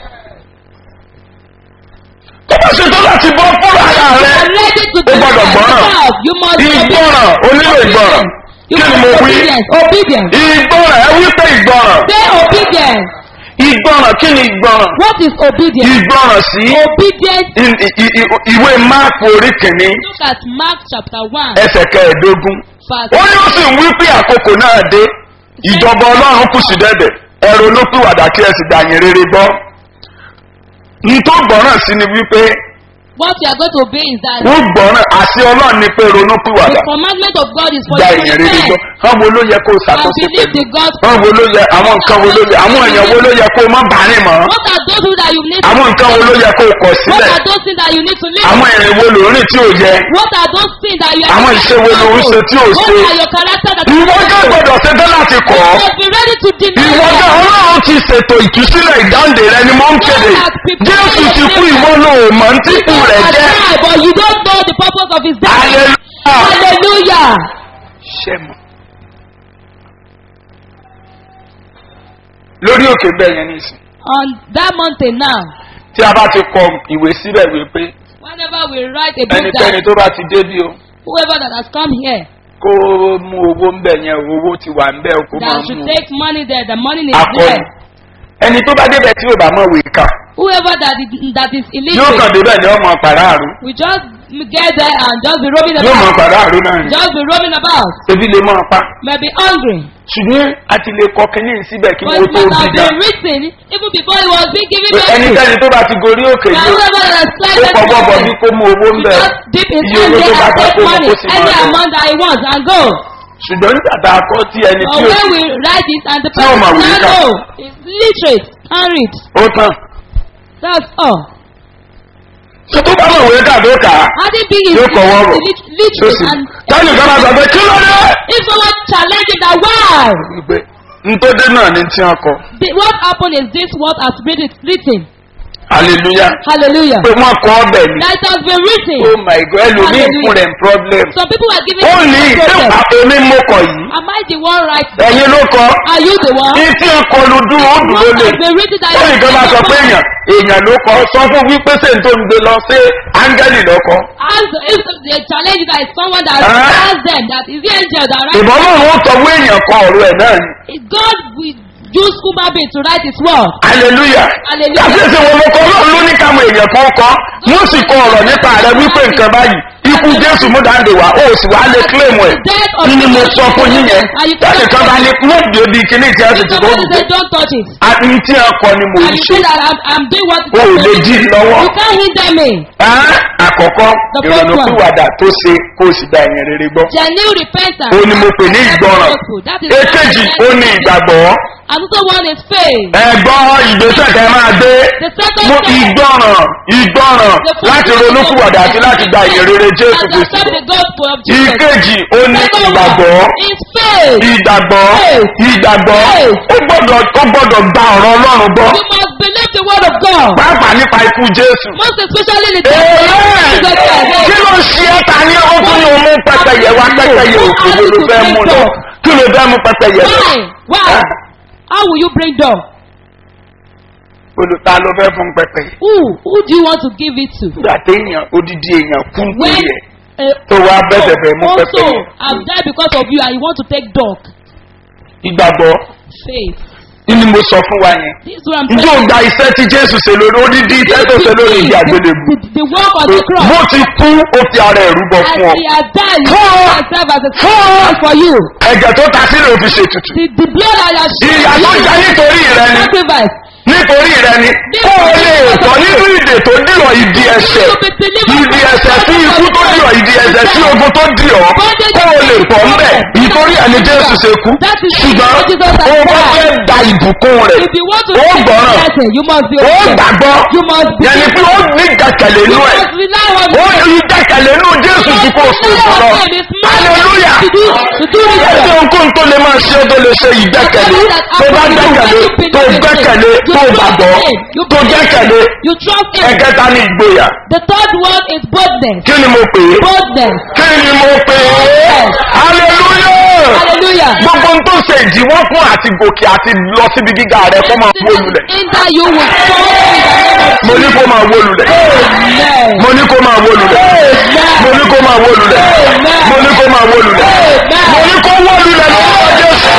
tó bá ṣe tó láti bọ́ fúnra ara rẹ ready to ó gbọ́dọ̀ gbọ́ràn You must be ìgbọ́ràn onílò ìgbọ́ràn You kí ni must mo be wí obedient. Obedience. ìgbọ́ràn ẹ wí pé ìgbọ́ràn Say obedience. ìgbọ́ràn kí ni ìgbọ́ràn What is obedience? ìgbọ́ràn sí Obedience. i- i- i- ìwé máàpù orí kìíní Look at Mark chapter 1, ẹsẹ̀ kẹẹ̀ẹ́dógún verse ó ní ó sì ń wí pé àkókò náà dé ìjọba ọlọ́run kù sí dẹ́dẹ̀ ẹ̀rọ ló pìwàdà kí ẹ sì gbàyìn rere gbọ́ ntó gbọ́ràn sí ni wípé What you are going to obey is that wọ́n gbọ́ràn àṣẹ ọlọ́run ni pé ronú the pìwàdà commandment of God is for gba you to ìyìn rere gbọ́ repent wọ́n wo ló yẹ kó and ṣàtúnṣe believe pẹ̀lú the gospel. wọ́n wo ló yẹ àwọn nǹkan wo ló yẹ àwọn èèyàn wo ló yẹ kó má bàárìn mọ́ What are those things that you need to àwọn nǹkan wo ló yẹ kó kọ̀ What sílẹ̀ are those things that you need to leave? àwọn ìrìn wo ló rìn tí ò yẹ What are those things that you are Àwọn ìṣe wo ló ń ṣe tí ò What ṣe? are your character that ìwọ jẹ́ gbọ́dọ̀ ṣe tán láti kọ̀ You ọ́ must be ready to deny ìwọ jẹ́ them. ọlọ́run ti ṣètò ìtúsílẹ̀ ìdáǹdè rẹ ni mò ń kéde jésù ti kú ìwọ ló mọ̀ ń tíkù You rẹ̀ are jẹ́ alive, but you don't know the purpose of his death. hallelujah Hallelujah. ṣẹ́mu. lórí òkè bẹ́ẹ̀ yẹn nísìn On that mountain now, tí a bá ti kọ ìwé síbẹ̀ wípé whenever we write a book ẹnikẹ́ni that tó bá ti débi o whoever that has come here kó mú owó ń bẹ̀ yẹn owó ti wà ń bẹ̀ o kó máa that should mú take money there, the money is akọni there. ẹni tó bá débẹ̀ tí ò bá mọ̀ wèé kà Whoever that is, that is yóò kàn illiterate, débẹ̀ ní ọmọ pàráàrú we just get there and just be roaming yóò mọ about. pàráàrú náà ni Just be roaming about. ebi lè mọ pa May be hungry. ṣùgbọ́n a ti lè kọ kínní síbẹ̀ kí But wọ́n it tó must bí have gan been written even before it was being given pé to us. ẹnikẹ́ni tó bá ti gorí òkè That yóò whoever that has ó climbed that fọwọ́ bọ̀ bí mountain, kó mú owó ń he bẹ̀ just dip his iye hand owó there tó bá and fẹ́ take kó mú money, kó sì any máa lọ. amount that he wants and go. ṣùgbọ́n nígbà tá a kọ́ tí ẹni But tí ó when we write it and the Tí o person mọ̀ wí does ká. not know, is literate, can read. ó tán That's all. tó tó bá mọ̀ wé kà tó kà á Having been yóò kọ̀ wọ́rọ̀ lit- tó literate sì and táyì kan máa sọ pé kí ló dé. if someone challenge that why? wípé ntòdé náà ni tí wọn kọ The, what happened is this what has been written. hallelujah Hallelujah. pé wọn kọ ọbẹ ni That has been written. oh my god ẹlòmíì fún rẹ problem Some people are giving ó ní me ṣé problem. èmi mo kọ yìí Am I the one right? ẹyin ló kọ Are you the one? ní tí wọn kọ lu dúró ó dúró What lè has been written that lẹ́yìn kan bá sọ pé èèyàn èèyàn ló kọ sọ fún wípé ṣé n tó ń gbé lọ sí áńgẹ́lì lọ́kọ Ask if the challenge that is someone that Ah. ask them that is the angel that write ìbọn náà wọn sọ fún èèyàn kọ ọ̀rọ̀ ẹ̀ náà ni Is God will use human being to write his word. hallelujah Hallelujah. yàtọ̀ sí wọn ló kọ ọlọ́run ló ní káwọn èèyàn kan kọ wọ́n sì kọ ọ̀rọ̀ nípa rẹ wípé nǹkan báyìí ikú jésù mú dáńdè wá ó sì wá lè claim ẹ̀ Death of kí ni mo sọ fún yín yẹn And you láti kan bá ní mú ìdí kíní tí a sì If ti kó somebody say don't touch it. àti tí a kọ ni mo And ń you ṣe say that I'm, I'm doing what o ò lè dí i lọ́wọ́ You can't hinder me. Ẹ́, àkọ́kọ́ The first ìrònú one. pìwàdà tó ṣe kó o sì gba ẹ̀yìn rere gbọ́ Genuine repentance. ó ní mo pè ní ìgbọràn That is èkejì ó ní ìgbàgbọ́ Another one is faith. ẹ̀gbọ́n ìgbésẹ̀ kẹ́ máa gbé The second mú step. ìgbọràn ìgbọràn The first láti step ronú is pìwàdà àti láti gba ìyìn rere jésù And kristu accept the gospel of Jesus. ìkejì ó ní Second ìgbàgbọ́ one is faith. ìgbàgbọ́ Faith. ìgbàgbọ́ Faith. ó gbọ́dọ̀ ó gbọ́dọ̀ gba ọ̀rọ̀ ọlọ́run gbọ́ You must believe the word of God. pàápàá nípa ikú jésù. Most especially in the Èèyàn! Jesus Christ. kí ló ń ṣe ẹ́ ta ní ó tún ní o mú pẹ́pẹ́yẹ wá pẹ́pẹ́yẹ òkèlè ló fẹ́ mú lọ kí ló fẹ́ mú pẹ́pẹ́yẹ lọ. Why? Why? How will you bring dog? olùta ló fẹ́ fún pẹ́pẹ́yẹ. Who? Who do you want to give it to? nígbà téèyàn odidi èèyàn kú When nítorí ẹ̀ a tó wá bẹ̀bẹ̀ bẹ̀ mú also pẹ́pẹ́yẹ. have died because of you and you want to take dog. ìgbàgbọ́ Faith. ni mo sọ fún wa yẹn. This is what I'm njẹ́ o gba iṣẹ́ tí jésù ṣe lórí odidi iṣẹ́ tó ṣe lórí ìdí àgbélébù. the, the work of the cross. bó ti kú ó fi ara ẹ̀ rúbọ As fún ọ. he has died, he Fún ọ. has served as a Fún ọ. sacrifice for you. ẹ̀jẹ̀ tó ta sílẹ̀ òfin ṣètùtù. The, the blood that has ìyá tó jẹ́ nítorí rẹ ni sacrifice. nítorí rẹ ni kó o lè tọ́ nínú ìdè tó dìrọ̀ ìdí ẹsẹ̀ ìdí ẹsẹ̀ sí ikú tó dìrọ̀ ìdí ẹsẹ̀ sí ogun tó dìrọ̀ kó o lè tọ́ ńbẹ̀ ìtorí ẹni jésù ṣe kú ṣùgbọ́n o bá fẹ́ da ìbùkún rẹ̀ If you want to ó take gbọ́ràn the blessing, you must be ó obedient. gbàgbọ́ You must be yẹni pé ó ní ìgbàkẹ̀lé You inú ẹ̀ must rely on ó God. ní ìgbàkẹ̀lé inú jésù tí kò sí fún lọ hallelujah To do, to do this ẹsẹ̀ work. ohunkóhun tó lè máa ṣe é tó lè ṣe ìgbẹ́kẹ̀lé tó bá gbẹ́kẹ̀lé tó gbẹ́kẹ̀lé tó gbàgbọ́ tó gbẹ́kẹ̀lé You trust him. ẹ̀kẹta ní ìgboyà The third one is boldness. kí ni mo pè é Boldness. kí ni mo pè é hallelujah Hallelujah. gbogbo ohun tó ṣe ìdíwọ́ fún àti gòkè àti lọ síbi gíga rẹ kó máa wó lulẹ̀ Hinder you will fall in the name of mo ní kó máa wó lulẹ̀ Amen. mo ní kó máa wó lulẹ̀ mo ní kó máa wó lulẹ̀ mo ní kó máa wó lulẹ̀ mo ní kó wó lulẹ̀ lọ́wọ́ jésù.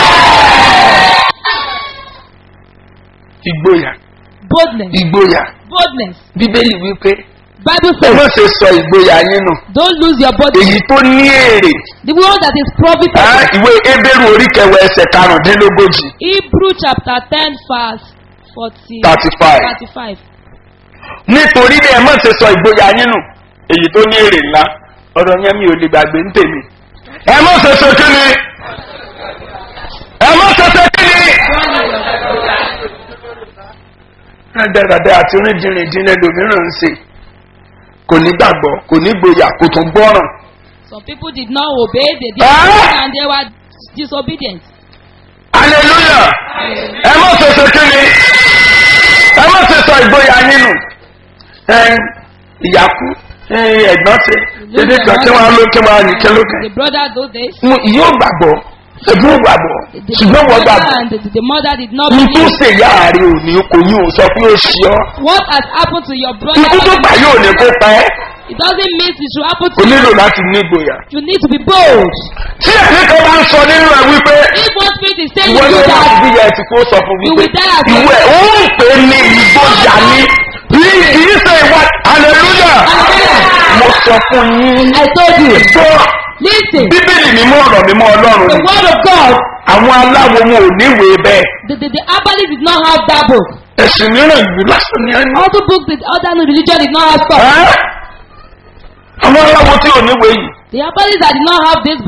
ìgboyà Boldness. ìgboyà Boldness. bíbélì wípé Bible ẹ says, má ṣe sọ ìgboyà yín nù don't lose your body. èyí tó ní èrè The one that is profitable. Ah, ìwé ebéèrú orí kẹwàá ẹsẹ̀ karùndínlógójì Hebrew chapter 10 verse 40, 35. 35. nítorí bí ẹ má ṣe sọ ìgboyà yín nù èyí tó ní èrè ńlá ọ̀rọ̀ yẹn mi ò lè gbàgbé ń tèmi. ẹ má ṣe ṣe kí ni ẹ má ṣe ṣe kí ni. dáadáa àti rìndìnrìndín lẹ́lòmíràn ń ṣe kò ní gbàgbọ́ kò ní gboyà kò tún gbọ́ràn. Some people did not obey, they did Ah! not and they were disobedient. hallelujah ẹ má ṣe ṣe kí ni ẹ má ṣe sọ ìgboyà yín nù ẹ ìyá kú ẹ ẹ̀gbọ́n ṣe dédé kan kí wọ́n á ló kí wọ́n á ní kí ló kẹ́. The brother those days, Mo- yóò gbàgbọ́ ẹ̀bùn gbàgbọ́ the, the, ṣùgbọ́n wọ́n brother gbàgbọ́ and the, the mother did not ní tó believe. ṣe ìyá rẹ̀ ò ní kò ní ò sọ pé ó ṣe ọ́ What has happened to your brother? ikú tó gbà yóò ní kó pa ẹ́ It doesn't mean it should happen o to you. nílò láti ní ìgboyà. You need to be bold. tí ẹ̀mí kan bá ń sọ nínú ẹ wípé If one spirit is saying ìwọ you ló do máa that, bí ẹ ti kó sọ fún You wípé will die as ìwọ ẹ̀ ó ń pè ní ìgboyà ní kì í ṣe ìwà hallelujah Hallelujah. mo sọ fún yín I told you. gbọ́ Listen, bíbélì mímọ́ ọ̀rọ̀ mímọ́ ọlọ́run the ni word of God, àwọn aláwo wọn ò níwèé bẹ́ẹ̀ the, the, the Abali did not have that book. ẹ̀sìn mìíràn ìlú lásán ni ẹni. Other books, the other religion did not have stuff. Ẹ́? àwọn aláwo tí ò níwèé yìí The Abalis that did not have this book,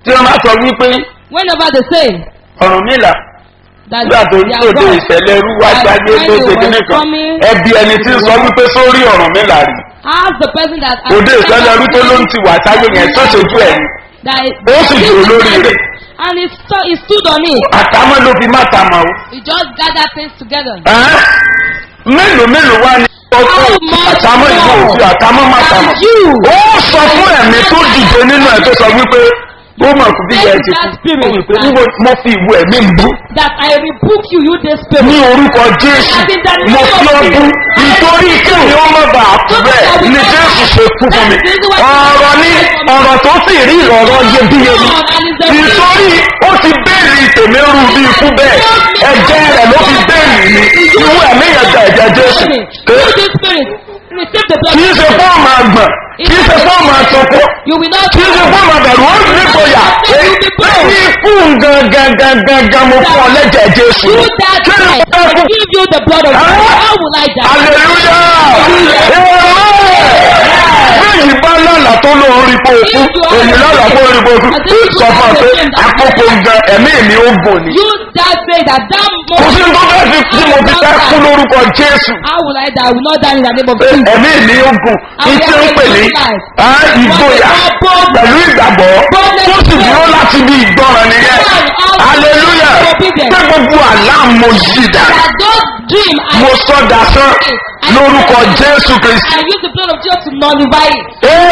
tí wọ́n bá sọ wípé Whenever they say ọ̀rùn mìlà that nígbà tó ń they are tòde God, ìṣẹ̀lẹ̀ irú wá that gbáyé when tó they ṣe were kíní kan coming, ẹbí ẹni tí ń sọ wípé sórí ọ̀rùn mìlà rí ask the person that òde ìṣẹ̀lẹ̀ irú tó ló ń ti wà sáyé yẹn tó ṣojú ẹ̀ ní that is, ó sì dúró lórí rẹ̀ and he, sto- he stood on it. àtàmọ́ ló fi má tamọ̀ o. He just gathered things together. Ẹ́, mélòó mélòó wá ní ọkọ̀ How much àtàmọ́ ìlú more òfin àtàmọ́ má than tamọ̀. you? ó sọ fún ẹ̀mí tó dìde nínú ẹ̀ tó sọ wípé ó mọ̀ kú bí ẹ ti That kú spirit. ó wípé níbo mo fi ìwé ẹ̀mí ń bú That I rebuke you, you this spirit. ní orúkọ jésù mo fi ọ bú nítorí kí ni ó má bàa kú bẹ́ẹ̀ ni jésù ṣe kú fún mi ọ̀rọ̀ ní ọ̀rọ̀ tó sì rí ìrọ̀rọ̀ iyebíye ni nítorí ó ti bẹ́ẹ̀lì tèmi rú bí ikú bẹ́ẹ̀ ẹ̀jẹ̀ rẹ̀ ló fi bẹ́ẹ̀lì mi irú ẹ̀mí yẹn gba ẹ̀jẹ̀ jésù You this spirit. Receive the blood. kì í ṣe fún ọmọ àgbọ̀n kì í ṣe fún ọmọ àtọkọ You will not kì í ṣe fún ọmọ àbẹ̀rù ó ní ìgboyà èyí ikú gangan mo fún ọ lẹ́jẹ̀ jésù do that kí ni mo right. fẹ́ I fún give you the blood of God. How will I die? hallelujah bẹ́ẹ̀ni bá lọ́la tó ló rí pé òkú èyí lọ́la tó rí pé òkú sọ fún ọ pé àkókò gan ẹ̀mí mi ó gùn ni You that say that that kò sí tó fẹ́ fi tí mo fi fẹ́ kú lórúkọ jésù How will I die? I will not die in the name of Jesus. ẹ̀mí mi ó gùn ní tí ó ń pè ní á, ìgboyà pẹ̀lú ìgbàgbọ́ tó sì dúró láti bí ìgbọràn nìyẹn hallelujah pé gbogbo àlá mo yí dà That those dream I mo sọ dasán lórúkọ jésù kristi. I use the blood of Jesus to nullify it.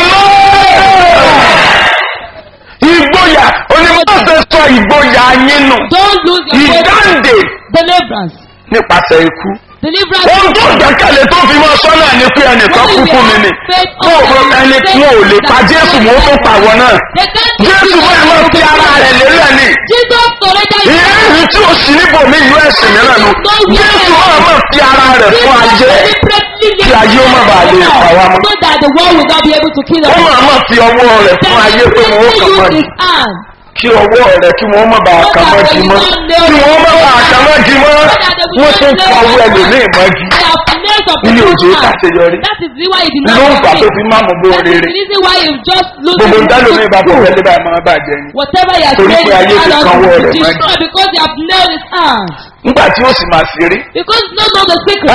ìgboyà onímọ̀ọ́sẹ̀ sọ ìgboyà yín nù Don't lose your faith. ìdáǹdè Deliverance. nípasẹ̀ ikú. Deliverance. ohun tó gbẹ́kẹ̀lé tó fi mọ́ sọ́nà ni pé ẹnìkan kú fún mi ni kó o fún ẹni tí wọn ò lè pa jésù mọ́ tó pàwọ́ náà They can't jésù bẹ́ẹ̀ máa fi ara rẹ̀ lélẹ̀ ni Jesus surrendered his ìyẹn ìrìn tí o sì níbò mí ìlú ẹ̀sìn mìíràn nu jésù máa máa fi ara rẹ̀ fún ayé kí ayé ó má bàa lè pa wá mọ́. So that the world will not be able to kill ó us. máa máa fi ọwọ́ rẹ̀ fún ayé pé wọn ó kàn mọ́ use ni. his hand. kí ọwọ́ rẹ̀ kí wọ́n má bàa kàn mọ́ di mọ́ kí wọ́n má bàa kàn mọ́ di mọ́ wọ́n tún fa owó ẹlòmíì mọ́ di They have nailed up ilé òjò hand. kàṣeyọrí That is the why he did ló not ń fà tó succeed. fi má mú bó That is rere the reason why he just lose gbogbo his ìdálómi bá bọ̀ good. wẹ́lẹ́ bá máa bàjẹ́ ni Whatever he has Torí made pé ayé his ti hand kan on ọwọ́ to rẹ̀ mọ́. destroy because they have nailed his hand. nígbà tí ó sì máa ṣe rí. Because no know the secret.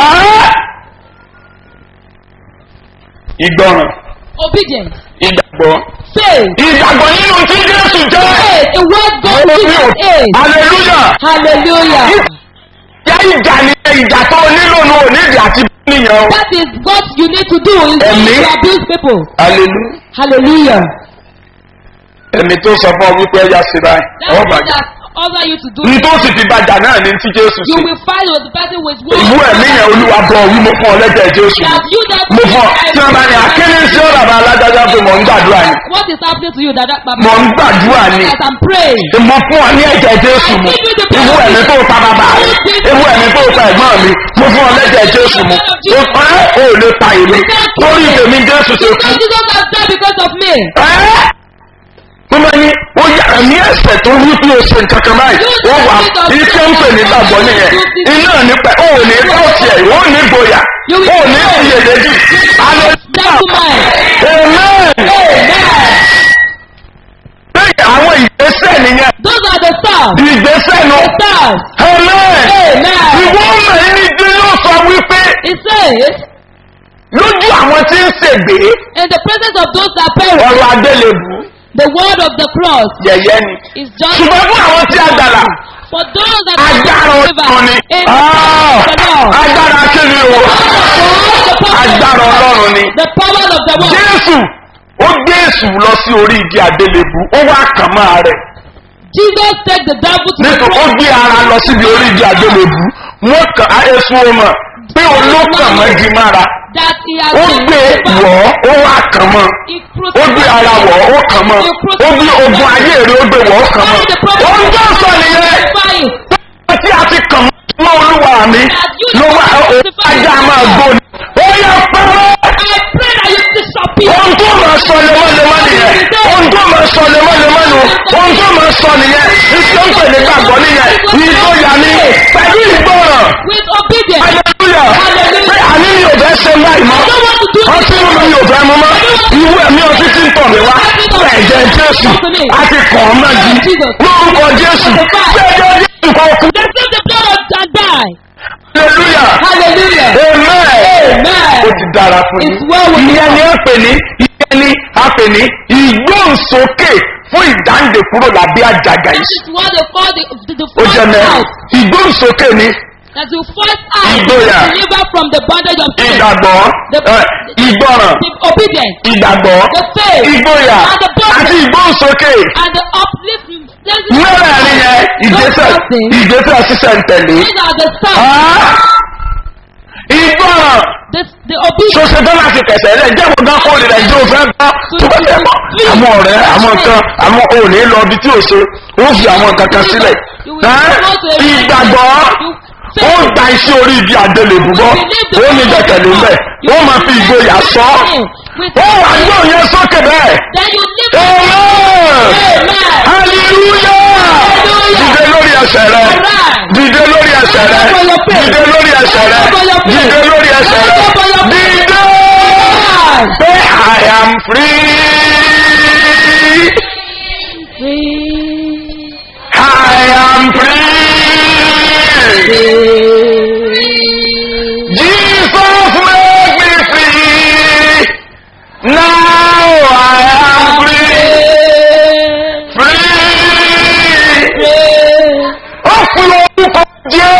ìgbọràn Obedience. ìgbàgbọ́ Faith. ìgbàgbọ́ nínú tí jésù jẹ́ Faith. The word God Mo gives ní o- us is. hallelujah Hallelujah. yá ìjà ni ìjà tó nílò ní onídìí àti níyàn o That is what you need to do is not Ẹ̀mí. to abuse people. hallelujah Hallelujah. ẹ̀mí tó sọ fún ọ wípé ẹ̀yà sí báyìí That ọ̀ is bàjẹ́ that order you to do. ní tó sì fi bàjá náà ní tí jésù You sí will fight with the person with ìwú ẹ̀mí yẹn olúwa bọ̀ wí mo fún ọ lẹ́jẹ̀ jésù That you that mo fún ọ tí wọn bá ní akéde sí ọ̀rọ̀ àbá alájájá pé mò ń gbàdúrà ni What is happening to you that that mò ń gbàdúrà ni As I'm praying. mo fún ọ ní ẹ̀jẹ̀ jésù mu ìwú ẹ̀mí tó pa bàbá rẹ ìwú ẹ̀mí tó pa ẹ̀gbọ́n mi mo fún ọ lẹ́jẹ̀ jésù mu o ẹ́ ò lè ta èmi torí tèmi jésù ṣe kú Because Jesus has died because of me. ẹ́ tó máa ní ó yà ní ẹsẹ̀ tó wí pé o ṣe nǹkan kan báyìí ó wà iṣẹ́ ń pè ní gbàgbọ́ nìyẹn iná nípa ó ò ní bá tiẹ̀ ó ní gboyà ó ní iyèméjì That woman. amen Amen. lẹ́yìn àwọn ìgbésẹ̀ nìyẹn Those are the stars. ìgbésẹ̀ nu Stars. amen Amen. ìwọ mẹ́rin ní bí ló sọ wípé It says, lójú àwọn tí ń ṣègbè in the presence of those that perish, ọ̀rọ̀ adélébù the word of the cross yẹ̀yẹ́ ni is just ṣùgbọ́n fún àwọn tí a gbàlà for those that agbára are ọlọ́run ni in the Ah, presence of the Lord. agbára kíni o The power agbára ọlọ́run ni the power of the word. jésù ó gbé èsù lọ sí orí igi àdélébù ó wá kàn máa rẹ̀ Jesus take the devil to the nítorí ó cross. gbé ara lọ síbi orí igi àdélébù wọ́n kàn á èsù ọmọ pé olókàn mọ́gi mára That he has ó been gbé wọ̀ ọ́ ó wá kàn mọ́ He ó gbé ara wọ̀ ọ́ ó kàn mọ́ ó gbé ogun ayé rẹ̀ ó gbé wọ̀ ọ́ kàn mọ́ ó ń tó sọ nìyẹn Fine. tí a ti kàn mọ́ olúwa mi ló wá òun ajá máa gbóni ó yẹ pẹ́rẹ́. I pray that you disappear. ohun tó máa sọ lemọ́lemọ́ nìyẹn ohun tó máa sọ lemọ́lemọ́ nù ohun tó máa sọ nìyẹn iṣẹ́ ń pè ní gbàgbọ́ nìyẹn ìgboyà ni pẹ̀lú ìgbọràn With obedience. hallelujah pé àní mi ò fẹ́ ṣe láì mọ́ ọtí mímu mi ò fẹ́ mu mọ́ ìwú ẹ̀mí ọtí tí ń tọ̀ mí wá fún ẹ̀jẹ̀ ẹ̀jẹ̀ jésù àti kàn án mọ́gi lórúkọ jésù gbẹ́jẹ́ jésù kò kú Receive the blood of and die. hallelujah Hallelujah. amen Amen. ó ti dára fún It's well with ìyẹn ni you. a pè ní ìyẹn ni a pè ní ìgbóhùnsókè fún ìdáǹdè kúrò lábẹ́ àjàgà This yìí is what they call the, the, the ó jẹ́ first mẹ́rin out. ìgbóhùnsókè ni That the first out Ìgboyà. is delivered from the bondage of sin. ìgbàgbọ́ ẹ, ìgbọràn The obedience ìgbàgbọ́ The faith. ìgboyà And the boldness. àti ìgbóhùnsókè and the uplifting. mẹ́rẹ̀ẹ̀rin yẹn ìgbésẹ̀ ìgbésẹ̀ sísẹ̀ ń tẹ̀lé. These are the steps. Ah! ìgbọràn The, the obedience. ṣoṣo tó láti tẹ̀sẹ̀ rẹ̀ jẹ́ mo gán kóòlì rẹ̀ jẹ́ òfin gbọ́ tó bá tẹ̀ mọ́. àwọn ọ̀rẹ́ àwọn nǹkan àwọn òní lọ ibi tí ò ṣe ó fi àwọn nǹkan kan sílẹ̀. Ẹ́, ìgbàgbọ́ ó gba iṣẹ́ orí ibi àdélébù bọ́ ó ní gbẹ̀kẹ̀lé ń bẹ̀ ó máa fi ìgboyà sọ With ó wà gbọ́ yẹn sókè bẹ́ẹ̀. Then you live Amen. Amen. hallelujah dìde lórí ẹsẹ̀ rẹ dìde lórí ẹsẹ̀ rẹ dìde lórí ẹsẹ̀ rẹ dìde lórí ẹsẹ̀ rẹ dìde say i am free i am free jesus make me free now i am free free ó fi orúkọ jẹ́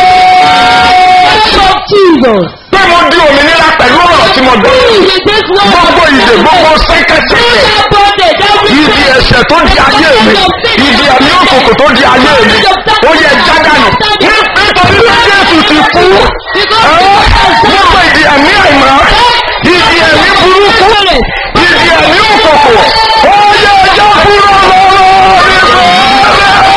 Jesus. pé mo di òmìnira pẹ̀lú ọ̀rọ̀ tí mo gbọ́. gbogbo ìdè gbogbo sẹ́kẹ̀sẹ̀kẹ̀ ibi ẹ̀ṣẹ̀ tó di ayé mi ibi ẹ̀mí òkòkò tó di ayé mi ó yẹ jádànù Ní- nítorí pé jésù ti kú ẹ́, gbogbo ìdí ẹ̀mí àìmọ́ ìdí ẹ̀mí burúkú ìdí ẹ̀mí òkòkò ó yẹ ẹjọ́ kúrò lọ́wọ́ mi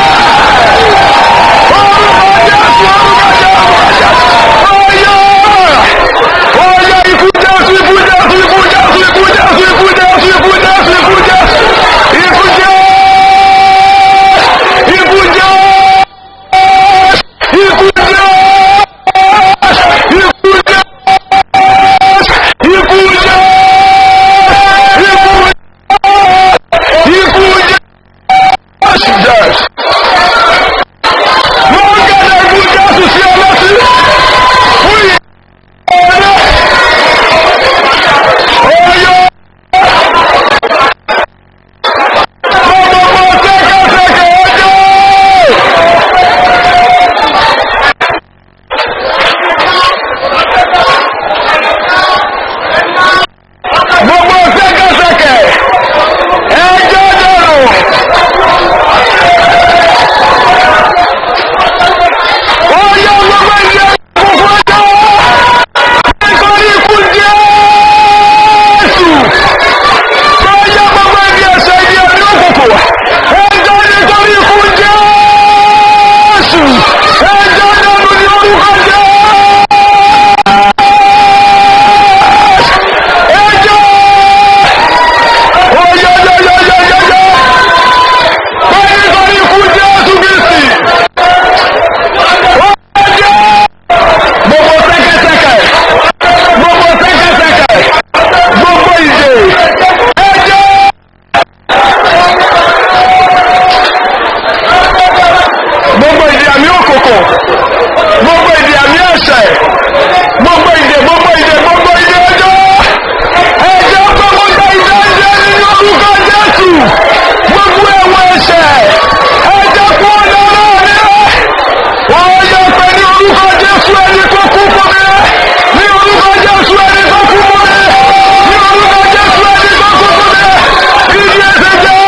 Oya ikú jésù ikú jésù ikú jésù ikú jésù ikú jésù ikú jésù ikú jésù ikú jésù ikú jésù ikú jésù ikú jésù ikú jésù ikú jésù jésù. Mo ń gẹ̀dẹ̀ ikú jésù sí ọlọ́sí fún ìyá. Gbogbo sẹ́kẹ̀sẹ̀kẹ̀ ẹjọ́ dọ̀rọ̀. Ó yẹ gbogbo ìdí ẹ̀kọ́ ọjọ́ nítorí ikú jésù tó yẹ gbogbo ẹbí ẹsẹ̀ ìdí ẹbí òkùnkùn ẹjọ́ nítorí ikú jésù ẹjọ́ dẹnu ní orúkọ jésù ẹjọ́ oyeyeyeyeyeye tó nítorí ikú jésù kristi ó ẹjọ́ gbogbo sẹ́kẹ̀sẹ̀kẹ̀ gbogbo sẹ́kẹ̀sẹ̀kẹ̀ gbogbo ìdè ẹjọ́. gbogbo ìdè àmì òkòkò gbogbo ìdè àmì ẹ̀ṣẹ̀ gbogbo ìdè gbogbo ìdè gbogbo ìdè ẹjọ́ ẹjọ́ gbogbo ìdè ìdè ìdè nínú orúkọ jésù gbogbo ẹ̀wọ̀n ẹ̀ṣẹ̀ ẹjọ́ kú ọ̀dọ́ náà ní wọ́n yọ pé ní orúkọ jésù ẹni tó kú fún mi ní orúkọ jésù ẹni tó kú fún mi ní orúkọ jésù ẹni tó kú fún mi ìdí ẹsẹ̀ jẹ́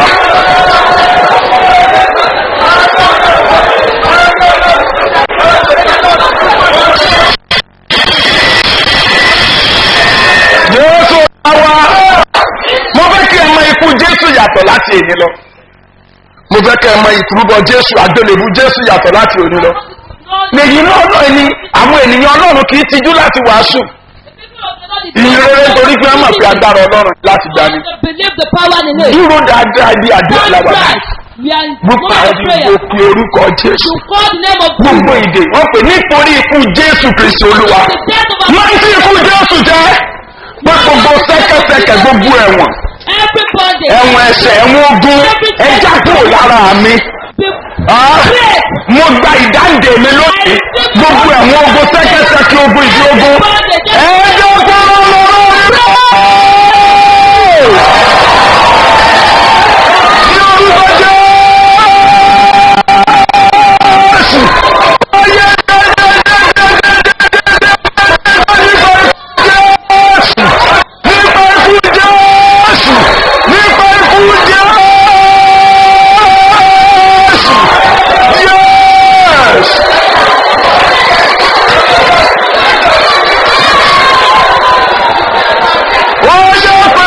jésù àwa mo fẹ́ kí ẹ mọ ikú jésù yàtọ̀ láti èní lọ mo fẹ́ kí ẹ mọ ìtúrúbọ jésù àgbélébú jésù yàtọ̀ láti òní lọ nìyí náà náà ni àwọn ènìyàn ọlọ́run kì í tijú láti wàásù ìyìnrere nítorí pé wọ́n mọ̀ pé agbára ọlọ́run láti gbani Believe the power in it. dúró dáadáa bí àdúrà Stand làwà right. We are in gbogbo moment of àdìgbò prayer. fi orúkọ jésù To call the name of gbogbo Jesus. ìdè wọ́n pè nítorí ikú jésù kristi olúwa The death of our máa ń sí ikú jésù jẹ́ pé gbogbo sẹ́kẹsẹkẹ gbogbo ẹ̀wọ̀n Every bondage. ẹ̀wọ̀n ẹ̀ṣẹ̀ ẹ̀wọ̀n ogun ẹja kúrò lára mi. Be Ah, break. mo gba ìdáǹdè mi lónìí gbogbo ẹ̀wọ̀n ogun sẹ́kẹ́sẹ́kẹ́ ogun ìdí ogun ẹjọ́ kúrò lọ́rọ́ mi. Ní orúkọ Jésù. Ayé nípa ikú Jésù nípa ikú Jésù. Yes! Wọ́n yọ pé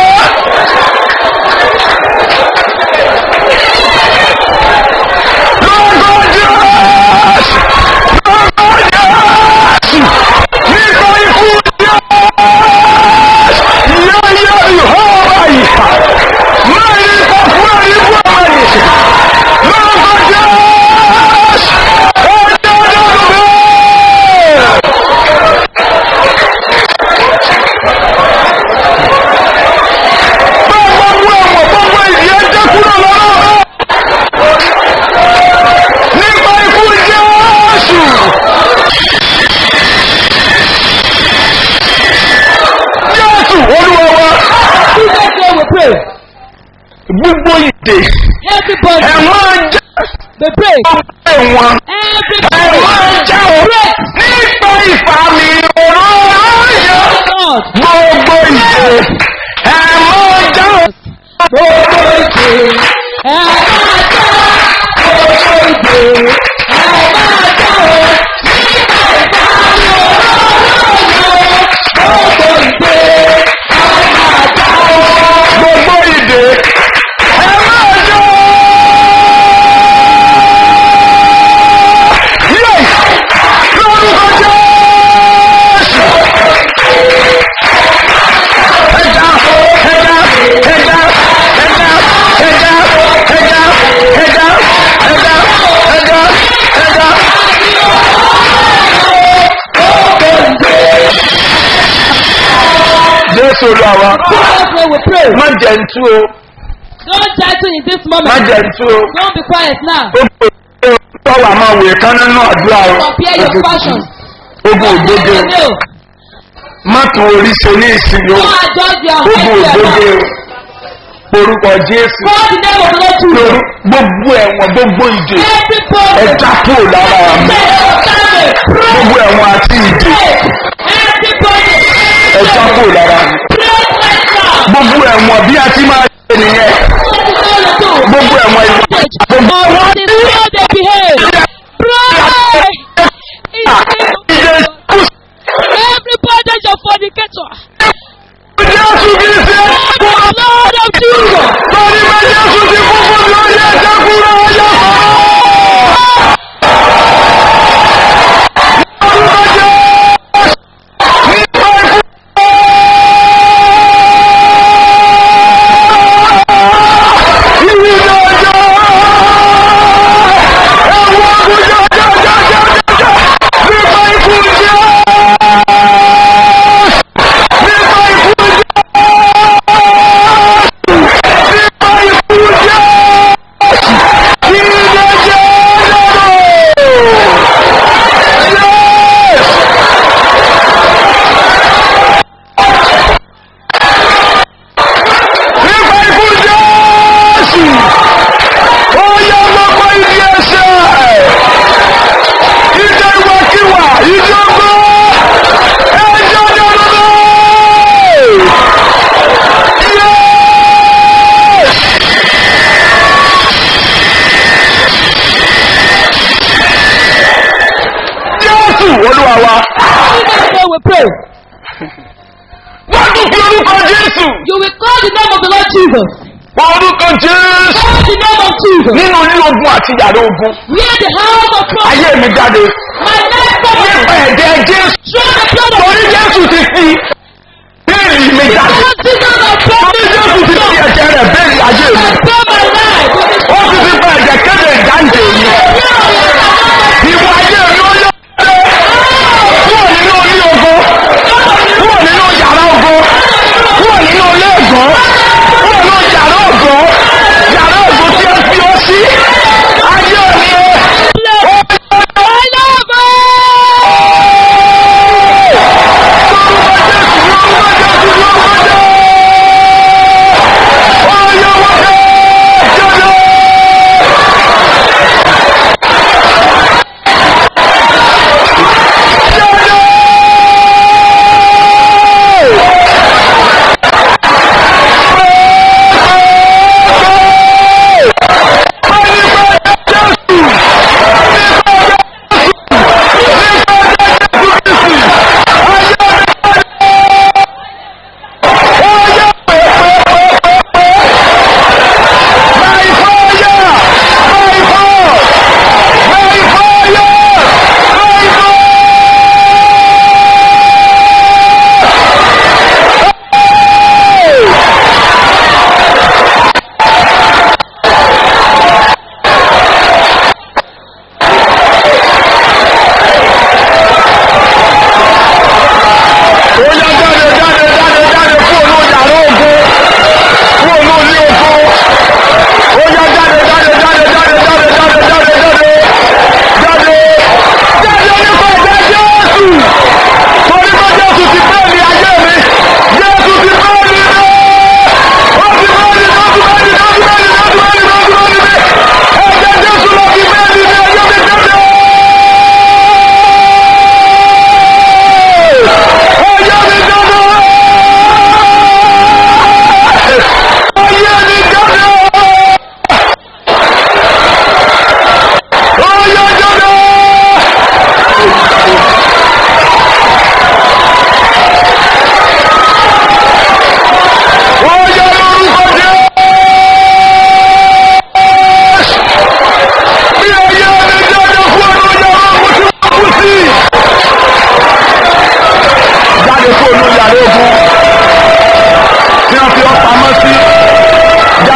lọ́gọ́ Jésù lọ́gọ́ Jésù nípa ikú Jésù yẹ́yẹ́ ìhọ́ra ìhà mẹ́rin kọ̀ fún ẹ̀rí fún ẹ̀rí lọ́gọ́ Jésù ọjọ́ ọdún bẹ́ẹ̀. bá gbogbo ẹ̀wọ̀n gbogbo ìdí ẹjẹ́ kúrò lọ́rọ̀ nípa ikú Jésù. Jésù olúwa wa Jesus name we pray. gbogbo ìdè Every bondage. ẹ̀wọ̀n jẹ́ Be break. ẹ̀wọ̀n Every ẹ̀wọ̀n bondage. jẹ́ òun nípa ìfàmì òró ayọ̀ Lord. gbogbo ìdè ẹ̀wọ̀n jẹ́ òun gbogbo ìdè. Ẹ máa jẹ́ gbogbo ìdè. Ẹ máa jẹ́ o. Nígbà ìdáhùn olóòrò. Gbogbo ìdè. Ẹ máa jẹ́ o. gbogbo ìdè ẹ máa jọ. Yé! lórúkọ Jésù. ẹja ẹja ẹja ẹja ẹja ẹja ẹja ẹja ẹja ẹja. Jésù olúwa Jesus name we pray. má jẹ́ ntú o Don't title in this má moment. jẹ́ ntú o. Don't be quiet now. ó pè é tọ́wọ́ àmọ́ òwe kan nínú àdúrà o. Compare your passion. ogun ògbóge No. má tún orí ṣe ní ìsinmi o. Don't adjust your ogun head to your ògbóge mouth. o. orúkọ jésù Call the name of the Lord Jesus. lórí gbogbo ẹ̀wọ̀n gbogbo ìdè Every bondage. ẹja kúrò lára mi gbogbo ẹ̀wọ̀n àti ìdè ẹja kúrò lára mi gbogbo ẹ̀wọ̀n bí a ti máa ṣe nìyẹn gbogbo ẹ̀wọ̀n ìdè gbogbo ẹ̀wọ̀n ìdè kù Every bondage of fornicator. jésù kì í ṣe The Lord of Jesus. torí pé jésù ti kú fún mi ó yẹ ẹja kúrò ọjọ́ nípa ikú jésù ó yẹ gbogbo ìdí ẹsẹ̀ ìjọ ìwàkiwà ìjọ gbọ́ ẹjọ́ dọ́dọ́dọ́ jésù olúwa wa Jesus name we pray. wọ́n tún fi orúkọ jésù You will call the name of the Lord Jesus. orúkọ jésù Call the name of Jesus. nínú ilé ogun àti yàrá ogun Near the house of God. ayé mi jáde My life comes nípa ẹ̀jẹ̀ jésù through the blood of torí jésù ti fi bẹ́ẹ̀rì mi jáde God. Jesus has torí jésù ti fi ẹ̀jẹ̀ rẹ̀ bẹ́ẹ̀rì ayé mi Spare my life. ó ti fi pa ẹ̀jẹ̀ kéde ìdáǹdè mi ìwà ayé mi ó yọ kúrò nínú ilé ogun kúrò nínú yàrá ogun kúrò nínú ilé ẹ̀gbọ́n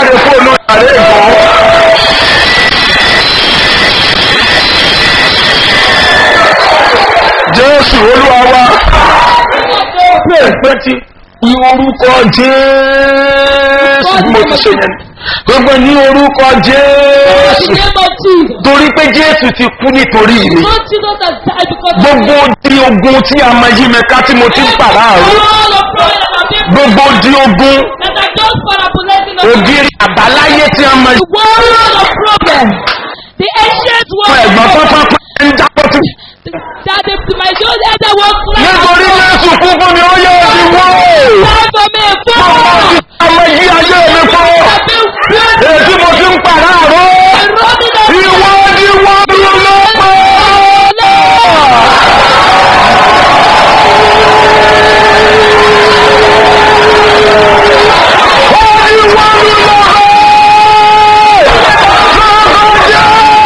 jáde fóònù ìyàrá ìgbọ́. jésù olúwa wa pé pé tí ní orúkọ jésù bí mo ti ṣe yẹn gbogbo ní orúkọ In jésù the name of Jesus. torí pé jésù ti kú nítorí mi Not Jesus has died because of gbogbo di ogun tí a máa yí mi ká tí mo ti ń pàrọ̀ àrùn all of prayer that have been gbogbo di ogun that are just manipulating us. ògiri àbáláyé tí a máa yí The world of problem. The ancient fún world ẹ̀gbọ́n of problem. pápá ń jábọ́ tì. That the, my old elder was nítorí jésù kú fún mi ó yẹ òbí wó. Time for me, Bàbá fall. ti ọmọ yí ayé mi fún. I've been running, Èyí mo ti ń pàrọ̀ àrùn. running up. Ìwọ ni wọ́n ló lọ pẹ́. Ó ní wọ́n ló lọ pẹ́. Lọ́kọ̀ jẹ́.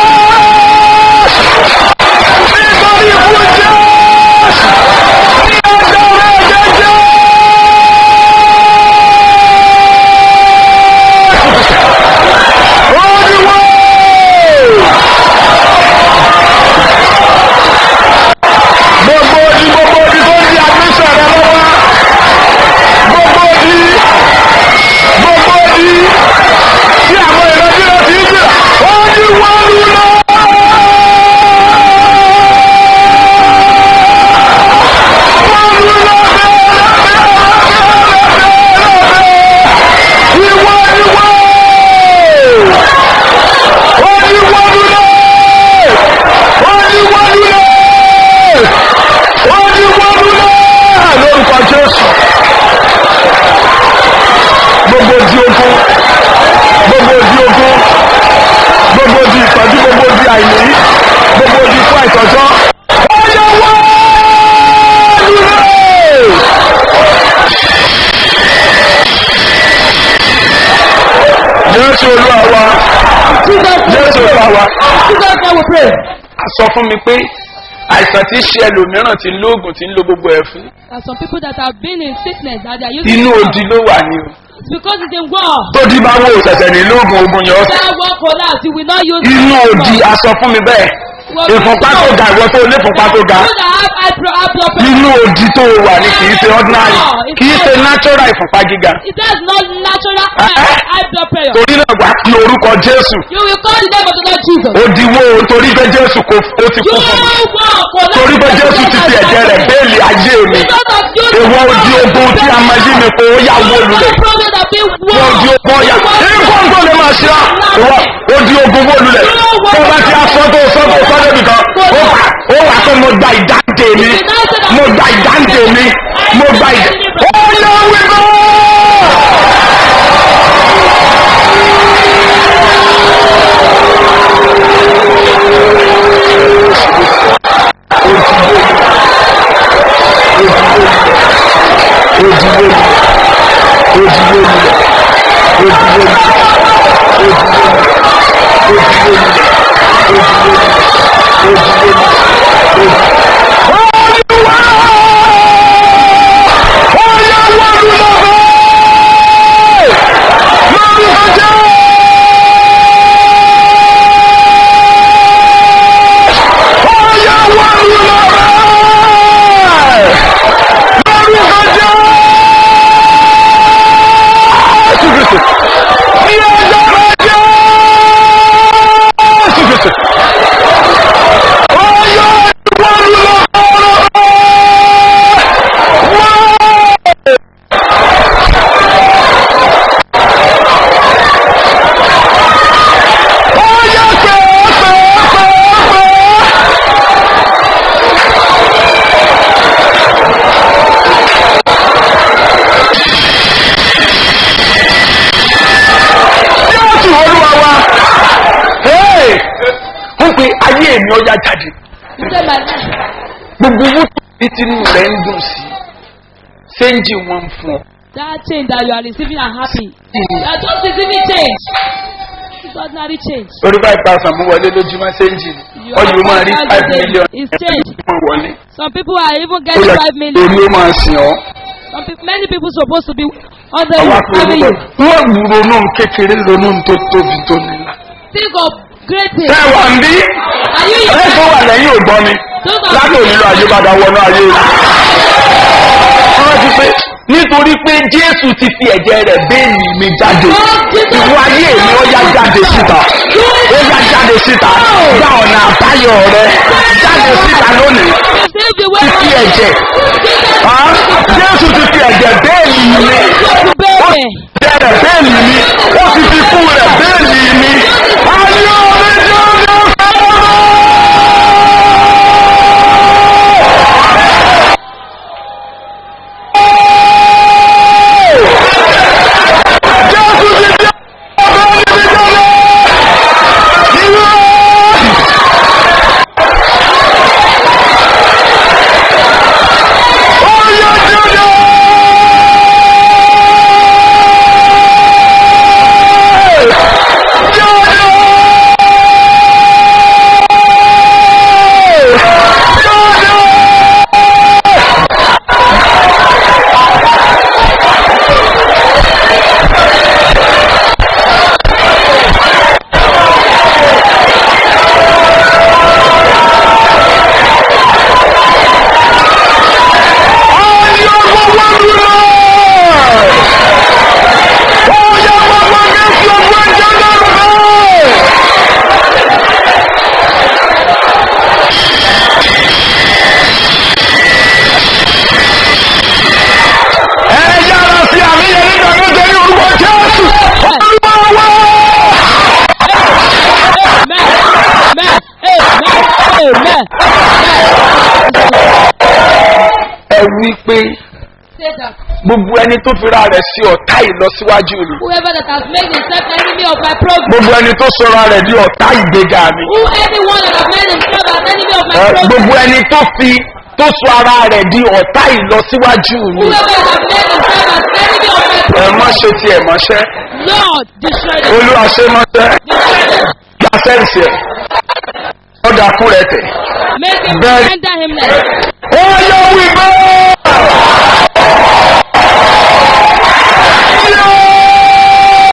Nítorí ikú jẹ́. Ní ọjọ́ rẹ̀ jẹ́jẹ́. Olúwa! Gbogbo odi gbogbo odi tó di àgbésẹ̀ rẹ lọ́wọ́. Gbogbo odi gbogbo odi tí àwọn ìrọ̀jú rẹ ti ń jẹ́. Olúwa lulọ̀! Wọ́n lulọ̀ bẹ́ẹ̀ ìwọ ni wọ́n oníwọ́lúlẹ̀ oníwọ́lúlẹ̀ oníwọ́lúlẹ̀ lórúkọ jésù gbogbo di ogun gbogbo di ogun gbogbo di ìtọ́jú gbogbo di àìní gbogbo di fún àìtọ́jọ́ oníwọ́lúlẹ̀. jésù olúwa wa jésù olúwa wa Jesus name we pray. a sọ fún mi pé àìsàn tí ń ṣe ẹlòmíràn ti ń lóògùn tí ń lo gbogbo ẹ fún There are some people that have been in sickness that they are using inú drugs. odi ló wà ní o It's because it's in war. tó di bá wò ṣẹ̀ṣẹ̀ ní lóògùn ogun yẹn ọ̀sẹ̀ That war collapse, you will not use inú drugs. odi a sọ fún mi bẹ́ẹ̀ ìfúnpá tó ga ìwọ tó ní ìfúnpá tó ga People that have high blood- high blood pressure. inú odi tó wà ní kì í ṣe ordinary kì í ṣe natural ìfúnpá gíga It has not natural Eh? high, high blood pressure. torí náà wà á pe orúkọ jésù You will call the name of the Lord Jesus. odiwo torí pé jésù kò ó ti You kú fún mi will collapse. torí pé jésù ti fi ẹ̀jẹ̀ rẹ̀ béèlì ayé mi Because of you. ìwọ odi ogun tí a máa yí mi kó ó yà wó lulẹ̀ problem that been war. wọ́n di ogun ọ̀yà nǹkan tó lè máa ṣe á ìwọ odi ogun wó lulẹ̀ tó bá ti aṣọ tó sọ tó sọ débi kan ó wà ó wà pé mo gba ìdáǹdè mi mo gba ìdáǹdè mi mo gba ìdáǹdè ó yẹ wíwọ́. Jésù olúwa wa. Hey! Ó pe ayé mi ọjà jáde. You say my life. Gbogbo owó tó ní tinú rẹ̀ ń dùn sí. Séńjì wọn ń fún ọ. That change that you are receiving are happy. You are just receiving change. It's ordinary change. Orí five thousand mú wọlé lójúmọ́ séńjì ni. You Ọyọ̀ ó máa rí are five five million. thousand is change. Ẹ̀ẹ́dẹ́gbẹ̀rún wọlé. Some people are even Ó getting yẹ five million. èmi ó máa sìn ọ́. Some people, many people supposed to be on the àwọn roof akérò having you. wọ́n wù ronú kékeré ronú tó tóbi tó nílá. Think of great things. ẹ wà ń bí Are you ẹ tó wà lẹ́yìn ògbọ́n mi láti ònílò ayébádá wọnú ayé rẹ̀. wọ́n ti pé nítorí pé jésù ti fi ẹ̀jẹ̀ rẹ̀ béèlì mi jáde ìwọ ayé mi ó yá jáde síta ó yá jáde síta gba ọ̀nà àbáyọ rẹ jáde síta lónìí Save the way. ti fi ẹ̀jẹ̀ Ah, jésù ti fi ẹ̀jẹ̀ béèlì mi to baby. bẹ̀rẹ̀ bẹ́ẹ̀lì mi ó ti fi kú rẹ̀ bẹ́ẹ̀lì mi. ayé omi jáde Jésù ti di ọ̀bẹ níbi jáde. Ìwé. Ó yẹ Ẹ yára sí àmì yẹn nígbà tó ṣe ní orúkọ Jésù. Olúwa wá. Amen. Amen. Amen. Ẹ wí pé Say that gbogbo ẹni tó fira rẹ̀ sí ọ̀tá ìlọsíwájú mi. whoever that has made himself enemy of my progress, Gbogbo ẹni tó sọra rẹ̀ di ọ̀tá ìgbéga mi. who anyone that has made himself as enemy of my Ẹ, progress, Gbogbo ẹni tó fi tó sọ ara rẹ̀ di ọ̀tá ìlọsíwájú mi. whoever that has made himself as enemy of my Ẹ progress, má ṣe tiẹ̀ mọ́ṣẹ́. Lord, destroy them. Olúwa ṣe mọ́ṣẹ́. Destroy them. Gba sẹ́ǹsì ẹ̀. Ọ̀dà kú rẹ̀ tẹ̀. Make him Bẹ́ẹ̀- render him less. Ó